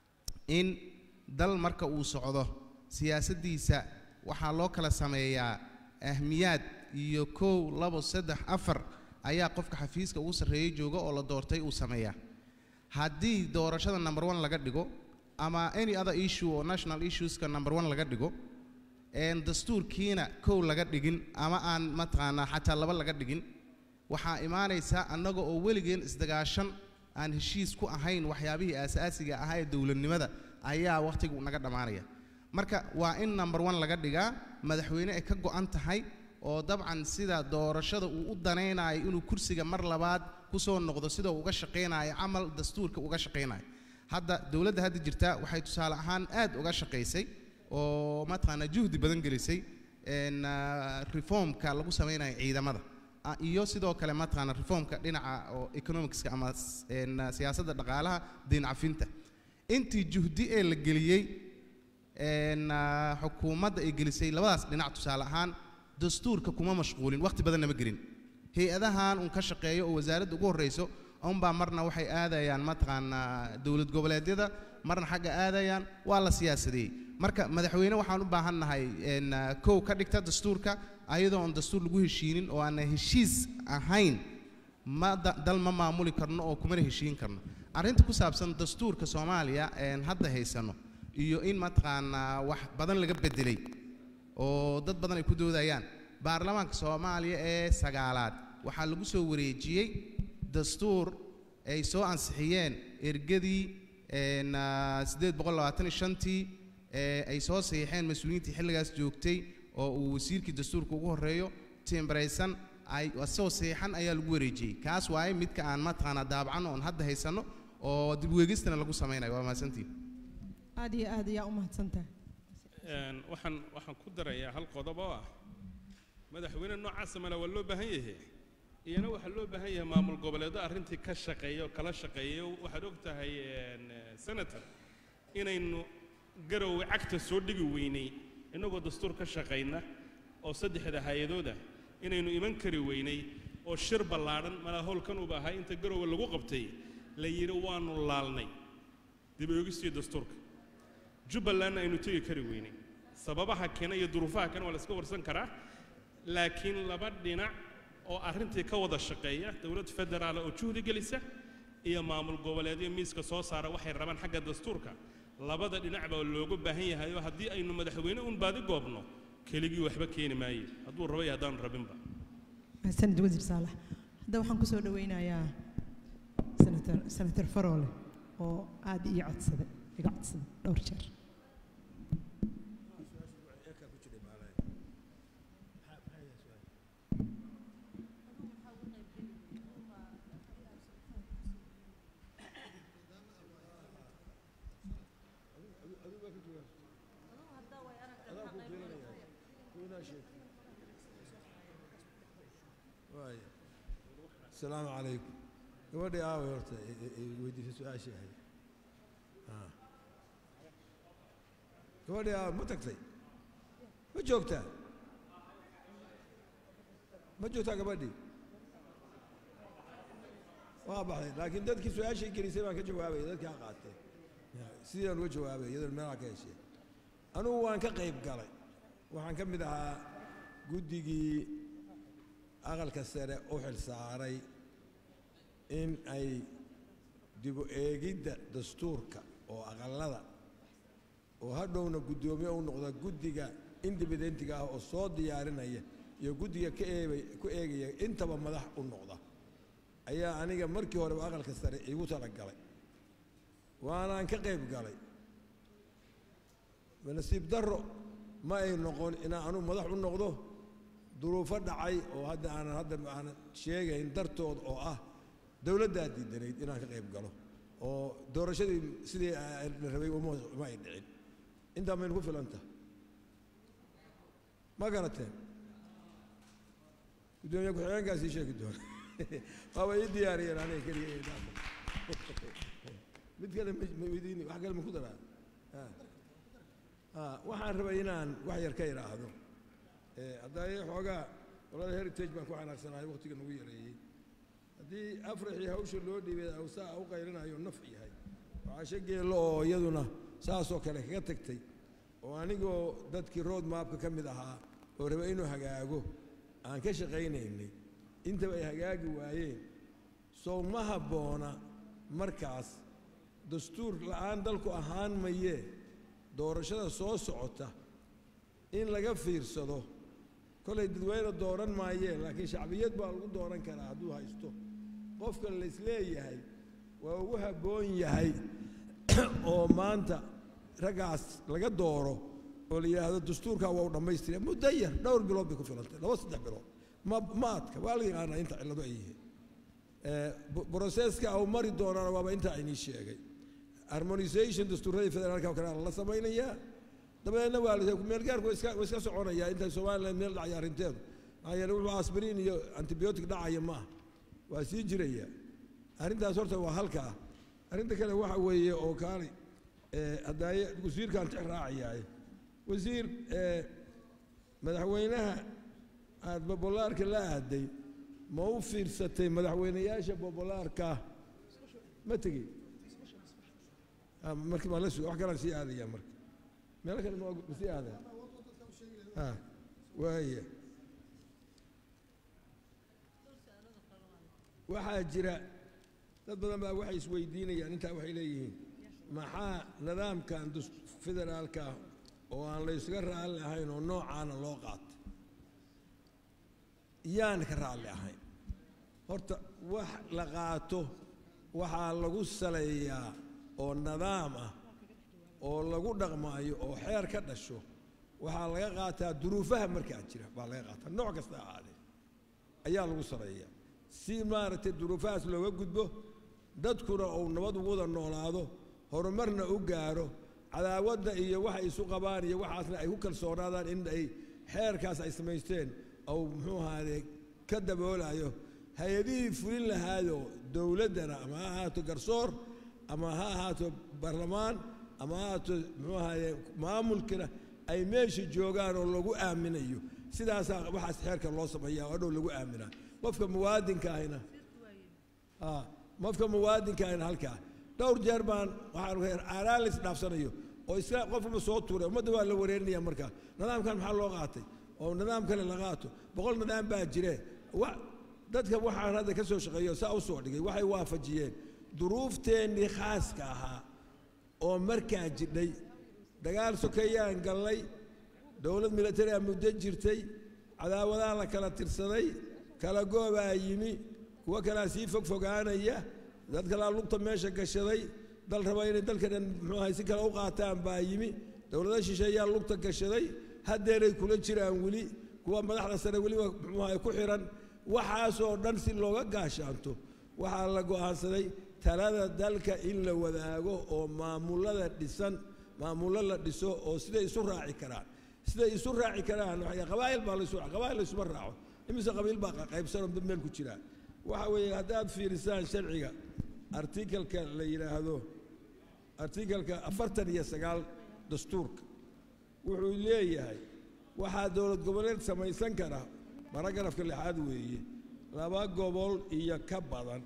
in dal marka uu socdo siyaasaddiisa waxaa loo kala sameeyaa ahmiyaad iyo kow labo saddex afar ayaa qofka xafiiska ugu sarreeyay jooga oo la doortay uu sameeyaa haddii doorashada number one laga dhigo ama any other issue oo national issueska number one laga dhigo een dastuurkiina kow laga dhigin ama aan mataqaanaa xataa laba laga dhigin waxaa imaanaysa annaga oo weligeen isdagaashan aan heshiis ku ahayn waxyaabihii aasaasiga ahaa ee dowladnimada ayaa wakhtigu naga dhammaanaya marka waa in number one laga dhigaa madaxweyne ay ka go'an tahay oo dabcan sida doorashada uu u danaynayo inuu kursiga mar labaad ku soo noqdo sida uu uga shaqaynayo camal dastuurka uga shaqaynayo hadda dowladda hadda jirta waxay tusaale ahaan aad uga shaqaysay oo mataqaanaa juhdi badan gelisay een, ah, reformka lagu samaynayo ciidamada Ah, iyo sidoo kale mataqaanaa reformka dhinaca oo economicska ama s- een, ah, siyaasadda dhaqaalaha deyn cafinta intii juhdi ee la geliyey een, ah, xukuumadda ay gelisay labadaas dhinac tusaale ahaan dastuurka kuma mashquulin waqti badanna ma gelin hay-adahan un ka shaqeeyo oo wasaaradda ugu horreyso unbaa marna waxay aadayaan mataqaanaa dowlad goboleedyada marna xagga aadayaan waa la siyaasadeeyey marka madaxweyne waxaan u baahan nahay een, ah, kow ka dhigta dastuurka ayadoo aan dastuur lagu heshiinin oo aan heshiis ahayn ma da- dal ma maamuli karno oo kumana heshiin karno arrinta ku saabsan dastuurka soomaaliya een hadda haysano iyo in mataqaanaa wax badan laga bedelay oo dad badan ay ku doodayaan baarlamaanka soomaaliya ee sagaalaad waxaa lagu soo wareejiyey dastuur ay soo ansixiyeen ergadii een, ah, siddeed boqol labaatan iyo shantii ee ay soo saxiixeen mas-uuliyiintii xilligaas joogtay oo uu wasiirkii dastuurka ugu horreeyo timbraysan ay asagoo saxiixan ayaa lagu wareejiyey kaas waaye midka aan mataqaanaa daabacan oon hadda haysano oo dib weegistana lagu samaynayo waa mahadsantiin aad iyo aad ayaa u mahadsantahay Een, waxaan waxaan ku darayaa hal qodob oo ah madaxweyne noocaasa male waa loo baahan yahay iyana waxaa loo baahan yahay maamul goboleedo arrintii ka shaqeeya oo kala shaqeeya waxaad og tahay een, eh, senator inaynu garowe cagta soo dhigi weynay innagoo dastuur ka shaqayna oo saddexda hay-adooda inaynu iman kari weynay oo shir ballaadhan malaa howlkan uba ahaa inta garowe lagu qabtay la yidhi waanu laalnay dib oogistii dastuurka jubbalandna aynu tegi kari weynay sababaha keena iyo duruufaha keena waa la iska warsan karaa laakiin laba dhinac oo arrintii ka wada shaqeeya dowlad federaala oo juhdi gelisa iyo maamul goboleedyo miiska soo saara waxay rabaan xagga dastuurka labada dhinac baa looga baahan yahay oo haddii aynu madaxweyne un baadi goobno keligii waxba keeni maaye hadduu rabo iyo haddaanu rabinba sanad wasiir saalax hadda waxaan kusoo dhaweynayaa senator senator faroole oo aad ii codsaday iga codsaday dhowr jeer السلام عليكم gabadhii aaway horta weydiisay su-aashii ahayd gabadhii aaway ma tagtay ma joogtaa ma joogtaa gabadhii waa baxday laakiin dadkii su-aashii gelisay baan ka jawaabaya dadkii ha qaatee sidaan uga jawaabay iyadoon meelaha ka heshee anugu waan ka qayb galay waxaan ka mid ahaa guddigii aqalka sare u xilsaaray in ay dibu eegidda dastuurka oo aqallada oo hadhowna guddoomiye u noqda guddiga indibidentiga ah oo soo diyaarinaya iyo guddiga ka eebay ku eegaya intaba madax u noqda ayaa aniga markii horeba aqalka sare iigu talagalay waanaan ka qayb galay nasiib darro ma ay noqon inaan anugu madax u noqdo duruufo dhacay oo hadda aanan hadda aanan sheegayn dartood oo ah dowladdaa diidanayd inaan ka qayb galo oo doorashadii sidii la rabay uma uma ay dhicin intaa maynu ku filanta ma garateen guddoomiye ku-xigeenkaas ii sheegi doona waaba ii diyaariyeen aniga keliya mid kale ma weydiini wax kale ma ku daraa waxaan rabay inaan wax yar ka idhaahdo haddaa xoogaa qolada heritage baan ku xanaaqsanahay waqtiga nagu yareeyey haddii afraxii hawsha loo dhiibay awsaa u qaylinayo naf yahay waxaashe geello oo iyaduna saasoo kale kaga tagtay oo anigoo dadkii road maapka ka mid ahaa oo raba inuu hagaago aan ka shaqaynaynay intaba ay hagaagi waayeen sow ma habboona markaas dastuur la'aan dalku ahaan mayee doorashada soo socota in laga fiirsado kolay dadweyne dooran maayeen laakiin shacbiyad baa lagu dooran karaa hadduu haysto qofka laysleeyahay waa ugu habboon yahay oo maanta raggaas laga dooro oo la yidhaahdo dastuurkaa waa u dhammaystira muddo yar dhowr bilood bay ku filantay laba saddex bilood ma ma adka waa la yaqaanaa inta cillado ay yihiin broseska au mari doonaana waaba intaa aynii sheegay harmonisation dastuuradii federaalka kale la samaynayaa dabadeedna waa meelgaarku waa iska soconayaa inta somaliland meel dhacaya arrinteedu maxaa yeele wuxuu asbiriin iyo antibiyootic dhacaya ma ah waa sii jiraya arrintaas horta waa halkaa arrinta kale waxa weeye oo kaali haddaaye wasiirkaan tix raacayaaye wasiir madaxweynaha aada bobolaarka la aaday ma u fiirsatay madaxweynayaasha bobolaarka ma tegey marka maa la su wax kalaan sii aadaya marka meelo kale ma sii aadaya a waaya waxaa jira dad badan baa waxay isweydiinayaan intaa waxay leeyihiin maxaa nidaamkan federaalka ah oo aan la ysaga raalli ahayn oo noocaana loo qaatay yaan ka raalli ahayn horta wax la qaato waxaa lagu saleeyaa oo nidaam ah oo lagu dhaqmaayo oo xeer ka dhasho waxaa laga qaataa duruufaha markaa jira baa laga qaataa nooc kasta ahaadee ayaa lagu saleeyaa si maaragtay duruufahaas looga gudbo dadkuna uu nabad ugu wada noolaado horumarna u gaaro cadaawadda iyo waxay isu qabaan iyo waxaasna ay ku kalsoonaadaan in ay xeerkaas ay samaysteen ou muxuu ahaadee ka daboolayo hay-adihii fulin lahaadoo dowladdana ama ha ahaato garsoor ama ha ahaato baarlamaan ama ha ahaato muxuu ahaadee maamulkina ay meesha joogaan oo lagu aaminayo sidaasaa waxaas xeerka loo sameeyaa oo dhow lagu aaminaa qofka muwaadinka ahina Ah, qofka muwaadinka ahina halkaa dhowr jeer baan waxaan aanaalis dhaafsanayo oo iska qof walba soo tuuray ummadda waa la wareerinaya markaa nidaamkan maxaa loo qaatay oo nidaam kale la qaato boqol nidaam baa jire wa dadka waxaan hadda ka soo shaqeeyo saa u soo dhigay waxay waafajiyeen duruufteennii khaaska ahaa oo markaa jidhay dagaal sokeeyaan gallay dowlad militari a muddo jirtay cadaawadaha la kala tirsaday kala goobaa yimi kuwo kalaa sii fogfogaanaya dad kalaa lugta meesha gashaday dal raba inay dalka dhan muxuu ahay si kale u qaataan baa yimi dowlado shisheeyaa lugta gashaday haddeeray kula jiraan weli kuwa madaxda sare weliba muxuu ahay ku xiran waxaasoo dhan si looga gaashaanto waxaa la go'aansaday talada dalka in la wadaago oo maamulada dhisan maamullo la dhiso oo siday isu raaci karaan siday isu raaci karaan waxay qabaa'il baa laysu qabaa'il laysuma raaco imise qabiil baa qaybsanoo dad meel ku jira waxa weeye haddaad fiirisaan sharciga artikalka la yidhaahdo artikalka afartan iyo sagaal dastuurka wuxuu leeyahay waxaa dowlad goboleed samaysan kara baragrafka lixaad weeye laba gobol iyo ka badan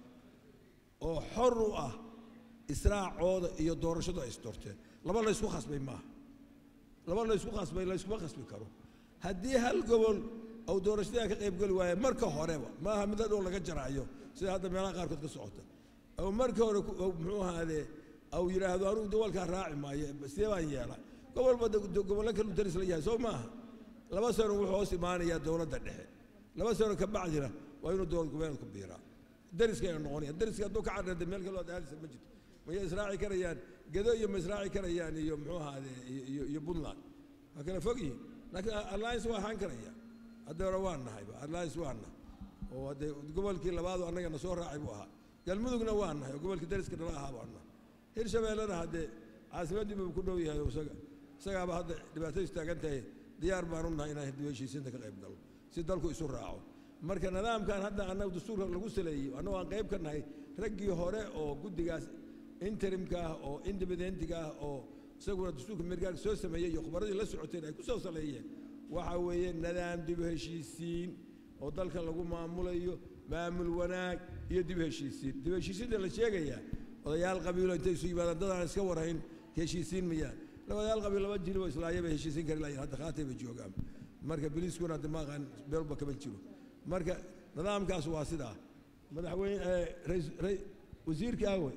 oo xor u ah israacooda iyo doorashadu ay isdoorteen laba laysku khasbay maaha laba laysku khasbay layskuma khasbi karo haddii hal gobol ou doorashadaa ka qaybgeli waaye marka horeba maaha mid hadhow laga jaraayo sida hadda meelaha qaarkood ka socota ou marka hore ku- ou muxuu ahaadee au yidhaahdo anugu dawalkaa raaci maayo sidee baan yeela gobolba de- de- gobollo kalu daris la yahay soo maaha laba sano wuxuu hoos imaanayaa dowladda dhexe laba sano ka bacdina waa inuu dowlad goboleedku biiraa dariskayna noqonaya dariska hadduu ka cadhada meel kaloo aadisa ma jirto mayay israaci karayaan gedo iyo ma israaci karayaan iyo muxuu ahaadee iyo- iyo iyo puntland waa kala fog yihiin laakiin alliance waa ahaan karaya hadda hore waan nahayba alliance waa nahay oo haddee gobolkii labaadu annagana soo raacay buu ahaa galmudugna waa nahay oo gobolkii dariska nala ahaa baan nahay hirshabeellena haddee caasimaddii buu ku dhow yahay oo isaga isagaaba hadda dhibaatadu istaagan tahay diyaar baan u nahay inaan hiddi heshiisiinta ka qayb galo si dalku isu raaco marka nidaamkan hadda annaga dastuurka lagu saleeyey annagu aan qayb ka nahay raggii hore oo guddigaas interimka ah oo independentiga ah oo isaguna dastuurka mergaarka soo sameeyey iyo khubradii la socoteen ay ku soo saleeyeen waxa weeye nidaam dib u heshiisiin oo dalka lagu maamulayo maamul wanaag iyo dib u heshiisiin dib u heshiisiinta la sheegayaa odayaal qabiilo intay isu yimaadaan dadaan iska warayn heshiisiin mayaan labadayaal qabiil laba jiloo islaaya bay heshiisiin kari lahayn hadda khaatay bay joogaan marka biliiskuna hadda maaqaan beelba kama jiro marka nidaamkaas waa sidaa madaxweyne eh, rais- rai- wasiirka awe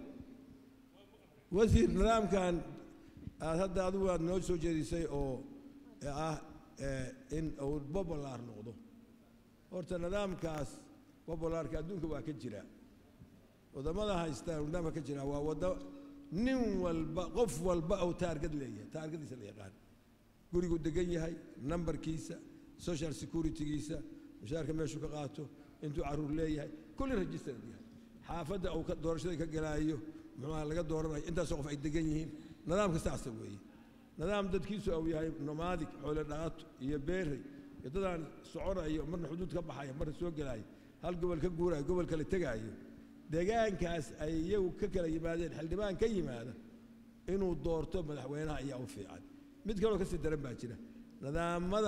wasiir nidaamkan aad hadda adigu aad noo soo jeedisay oo ah eh, in uu bobolar noqdo horta nidaamkaas bobolarka adduunka waa ka jira wadamada haystaan nidaamka ka jira waa wada nin walba qof walba uu taargad leeyahay taargadiisa la yaqaan gurigu degan yahay nambarkiisa social securitygiisa mushaarka meeshuu ka qaato intuu caruur leeyahay kulli registered yahay xaafadda uu ka- doorashada ka gelaayo muxuuha laga dooranayo intaasoo qof ay degan yihiin nidaamka saasa weeye nidaam dadkiisu uu yahay nomadic xoole dhaqato iyo beerey iyo dadaan soconayo marna xuduud ka baxaya marna soo gelaayo hal gobol ka guuraayo gobol kale tegaayo deegaankaas ay iyagu ka kala yimaadeen xildhibaan ka yimaada inuu doorto madaxweynaha ayaa u fiican mid kaloo kasii daran baa jira nidaamada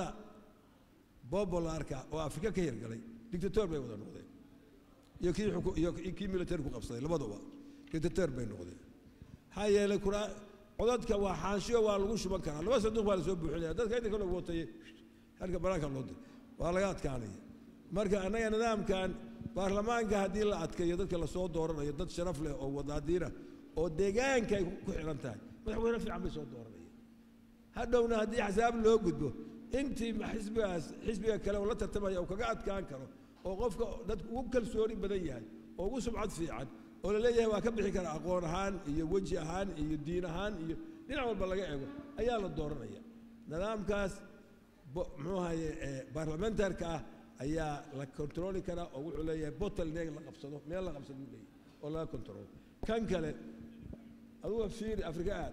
bobolarka oo afrika ka hirgalay dictator bay wada noqdeen iyo kii xuku- iyo iyo kii military ku qabsaday labaduba dictator bay noqdeen maxaa yeelay kura codadka waa xaanshiyo waa lagu shuban karaa laba sanduuq baa lasoo buuxinaya dadka inta kale watay halka banaanka loo diray waa laga adkaanaya marka annaga nidaamkan baarlamaanka haddii la adkeeyo dadka lasoo dooranayo dad sharaf leh oo wadaadiina oo deegaanka ay ku xiran tahay madaxweyne fiican bay soo dooranaya hadhowna haddii axsaab loo gudbo intii ma- xisbigaas xisbiga kale oo la tartamaya uu kaga adkaan karo oo qofka dadku ugu kalsooni badan yahay oo ugu sumcad fiican oo la leeyahay waa ka bixi kara aqoon ahaan iyo weji ahaan iyo diin ahaan iyo dhinac walba laga eego ayaa la dooranaya nidaamkaas bo- muxuu ahaye eh, baarlamentarka ah ayaa la kontroli karaa oo wuxuu leeyahay bottleneck la qabsado meel la qabsado uu leeyahay oo laga kontrolo kan kale aduga fiiri afrika aad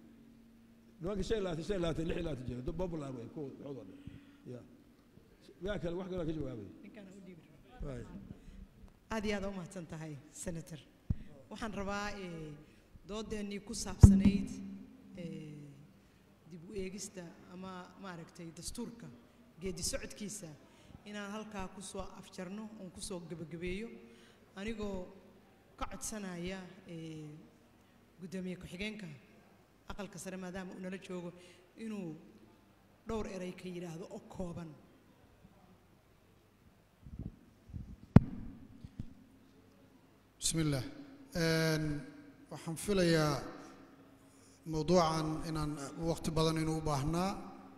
nimanka shan iyo labaatan shan iyo labaatan lix iyo labaatan jira dad popular way kuwa waxooda dhan ya yaa kale wax kaloo ka jawaabaya Waay. aad iyo aad u mahadsan tahay senator waxaan rabaa eh, doodeennii ku saabsanayd eh, dib u eegista ama maaragtay dastuurka geedi socodkiisa inaan halkaa ku soo afjarno oon ku soo gebagabeeyo anigoo ka codsanaya eh, guddoomiye ku-xigeenka aqalka sare maadaama uu nala joogo inuu dhowr eray ka yidhaahdo oo kooban بسم الله Een, waxaan filayaa mowduucan inaan waqti badan inuu u baahnaa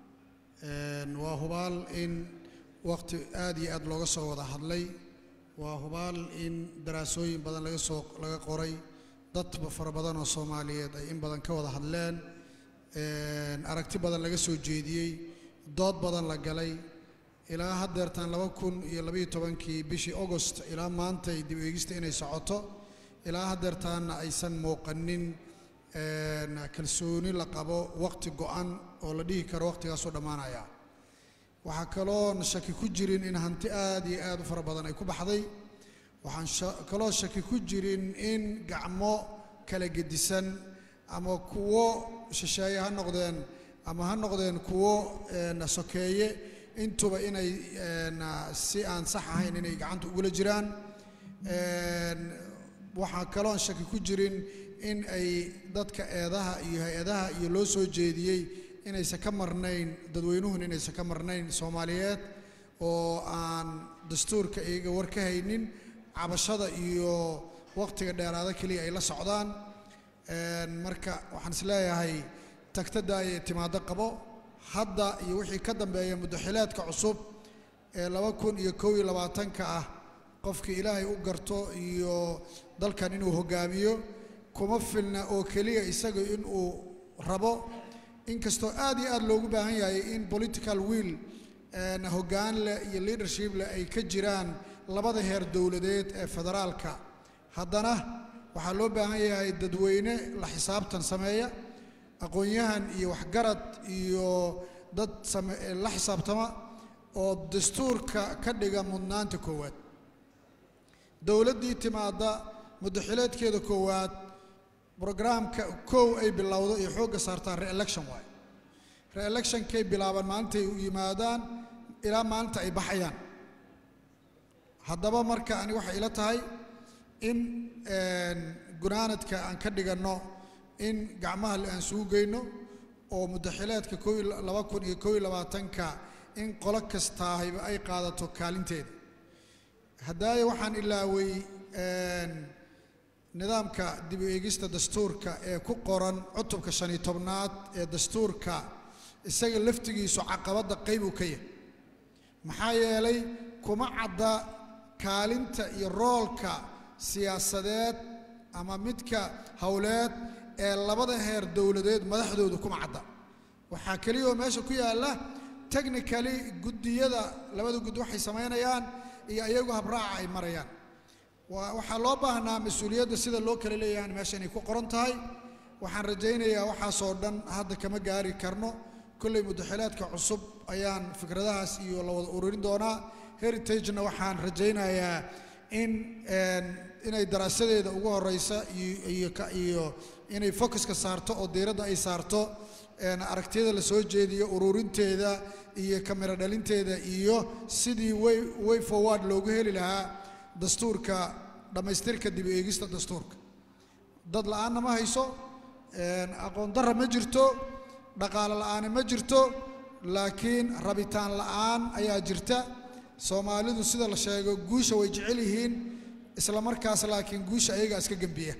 Een, waa hubaal in waqti aad iyo aad looga soo wada hadlay waa hubaal in daraasooyin badan laga soo laga qoray dad fara badan oo soomaaliyeed ay in badan ka wada hadleen Een, aragti badan laga soo jeediyey dood badan la galay ilaa haddeertaan laba kun iyo labaiyo tobankii bishii agost ilaa maanta ay dib u eegista inay socoto ilaa haddeertaanna aysan muuqanin een, kalsooni la qabo waqti go'an oo la dhihi karo waqtigaasoo dhammaanaya waxaa kaloon shaki ku jirin in hanti aad iyo aad u fara badan ay ku baxday waxaan sha- kaloo shaki ku jirin in gacmo kala gedisan ama kuwo shisheeye ha noqdeen ama ha noqdeen kuwo een, sokeeye intuba inay een, si aan sax ahayn inay gacanta ugula jiraan Een, waxaa kaloon shaki ku jirin in ay dadka eedaha iyo hay-adaha iyo loo soo jeediyey inaysan ka marnayn dadweynuhun inaysan ka marnayn soomaaliyeed oo aan dastuurka iyaga war ka haynin cabashada iyo waqtiga dheeraada keliya ay la socdaan Een, marka waxaan is leeyahay tagtada ayay timaado qabo hadda iyo wixii ka dambeeya muddaxileedka cusub ee laba kun iyo kow iyo labaatanka ah qofkii ilaahay u garto iyo dalkan inuu hogaamiyo kuma filna oo keliya isaga inuu rabo inkastoo aad iyo aad loogu baahan yahay in political will een, hoggaan leh iyo leadership leh ay ka jiraan labada heer dowladeed ee federaalka haddana waxaa loo baahan yahay dadweyne la xisaabtan sameeya aqoon-yahan iyo waxgarad iyo dad same la xisaabtama oo dastuurka ka dhiga mudnaanta koowaad dowladdii timaadda muddaxileedkeeda koowaad brograamka kow ay bilowdo iyo xoogga saartaan re-election waaye re-electionkay bilaabaan maalintay u yimaadaan ilaa maalinta ay baxayaan haddaba marka ani waxay ila tahay in een, gunaanadka aan ka dhiganno in gacmaha le aan sugu geyno oo muddaxileedka kow iyo laba kun iyo kow iyo labaatanka in qolo kastaahiba ay qaadato kaalinteeda haddaaye waxaan ilaaway een, nidaamka dib u eegista dastuurka ee ku qoran cutubka shan iyo tobnaad ee dastuurka isaga laftigiisu caqabadda qayb uu ka yahay maxaa yeelay kuma cadda kaalinta iyo roolka siyaasadeed ama midka howleed ee labada heer dowladeed madaxdoodu kuma cadda waxaa keliya oo meesha ku yaalla technically guddiyada labada guddi waxay samaynayaan iyo iyagu habraaca ay marayaan waa- waxaa loo baahnaa mas-uuliyadda sida loo kala leeyahan meesha inay ku qoran tahay waxaan rajaynayaa waxaasoo dhan hadda kama gaari karno kolley muddaxileedka cusub ayaan fikradahaas iyo la wada ururin doonaa heritagena waxaan rajaynayaa in een, inay daraasadeeda ugu horeysa iyo iyo ka- iyo inay focuska saarto oo diiradda ay saarto een, aragtiyada la soo jeediyo ururinteeda iyo kamera dhalinteeda iyo sidii way way forward loogu heli lahaa dastuurka dhammaystirka dib u eegista dastuurka dad la'aanna ma hayso een, aqoon darra ma jirto dhaqaale la'aani ma jirto laakiin rabitaan la'aan ayaa jirta soomaalidu sida la sheego guusha way jecel yihiin isla markaas laakiin guusha ayagaa iska gembiya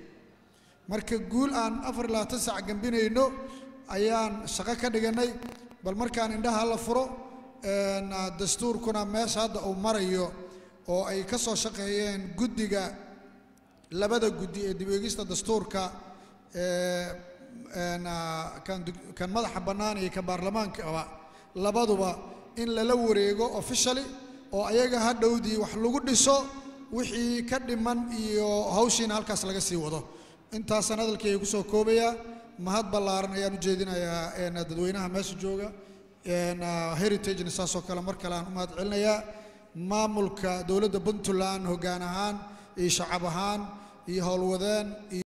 marka guul aan afar iyo labaatan saac gembinayno ayaan shaqo ka dhiganay bal markaan indhaha la furo een, dastuurkuna meesha hadda uu marayo oo ay ka soo shaqeeyeen guddiga labada guddi ee dib u eegista dastuurka ee, een, ah, kan dug- kan madaxa bannaan iyo kan baarlamaankaba labaduba in lala wareego officially oo ayaga hadhowdii wax lagu dhiso wixii ka dhiman iyo hawshiina halkaas laga sii wado intaasaan hadalkayga kusoo koobayaa mahad ballaaran ayaan u jeedinayaa een, dadweynaha meesha jooga een, ah, heritagena saasoo kale mar kale aan u mahad celinayaa maamulka dowladda puntland hoggaan ahaan iyo shacab ahaan iyo howlwadeen iyo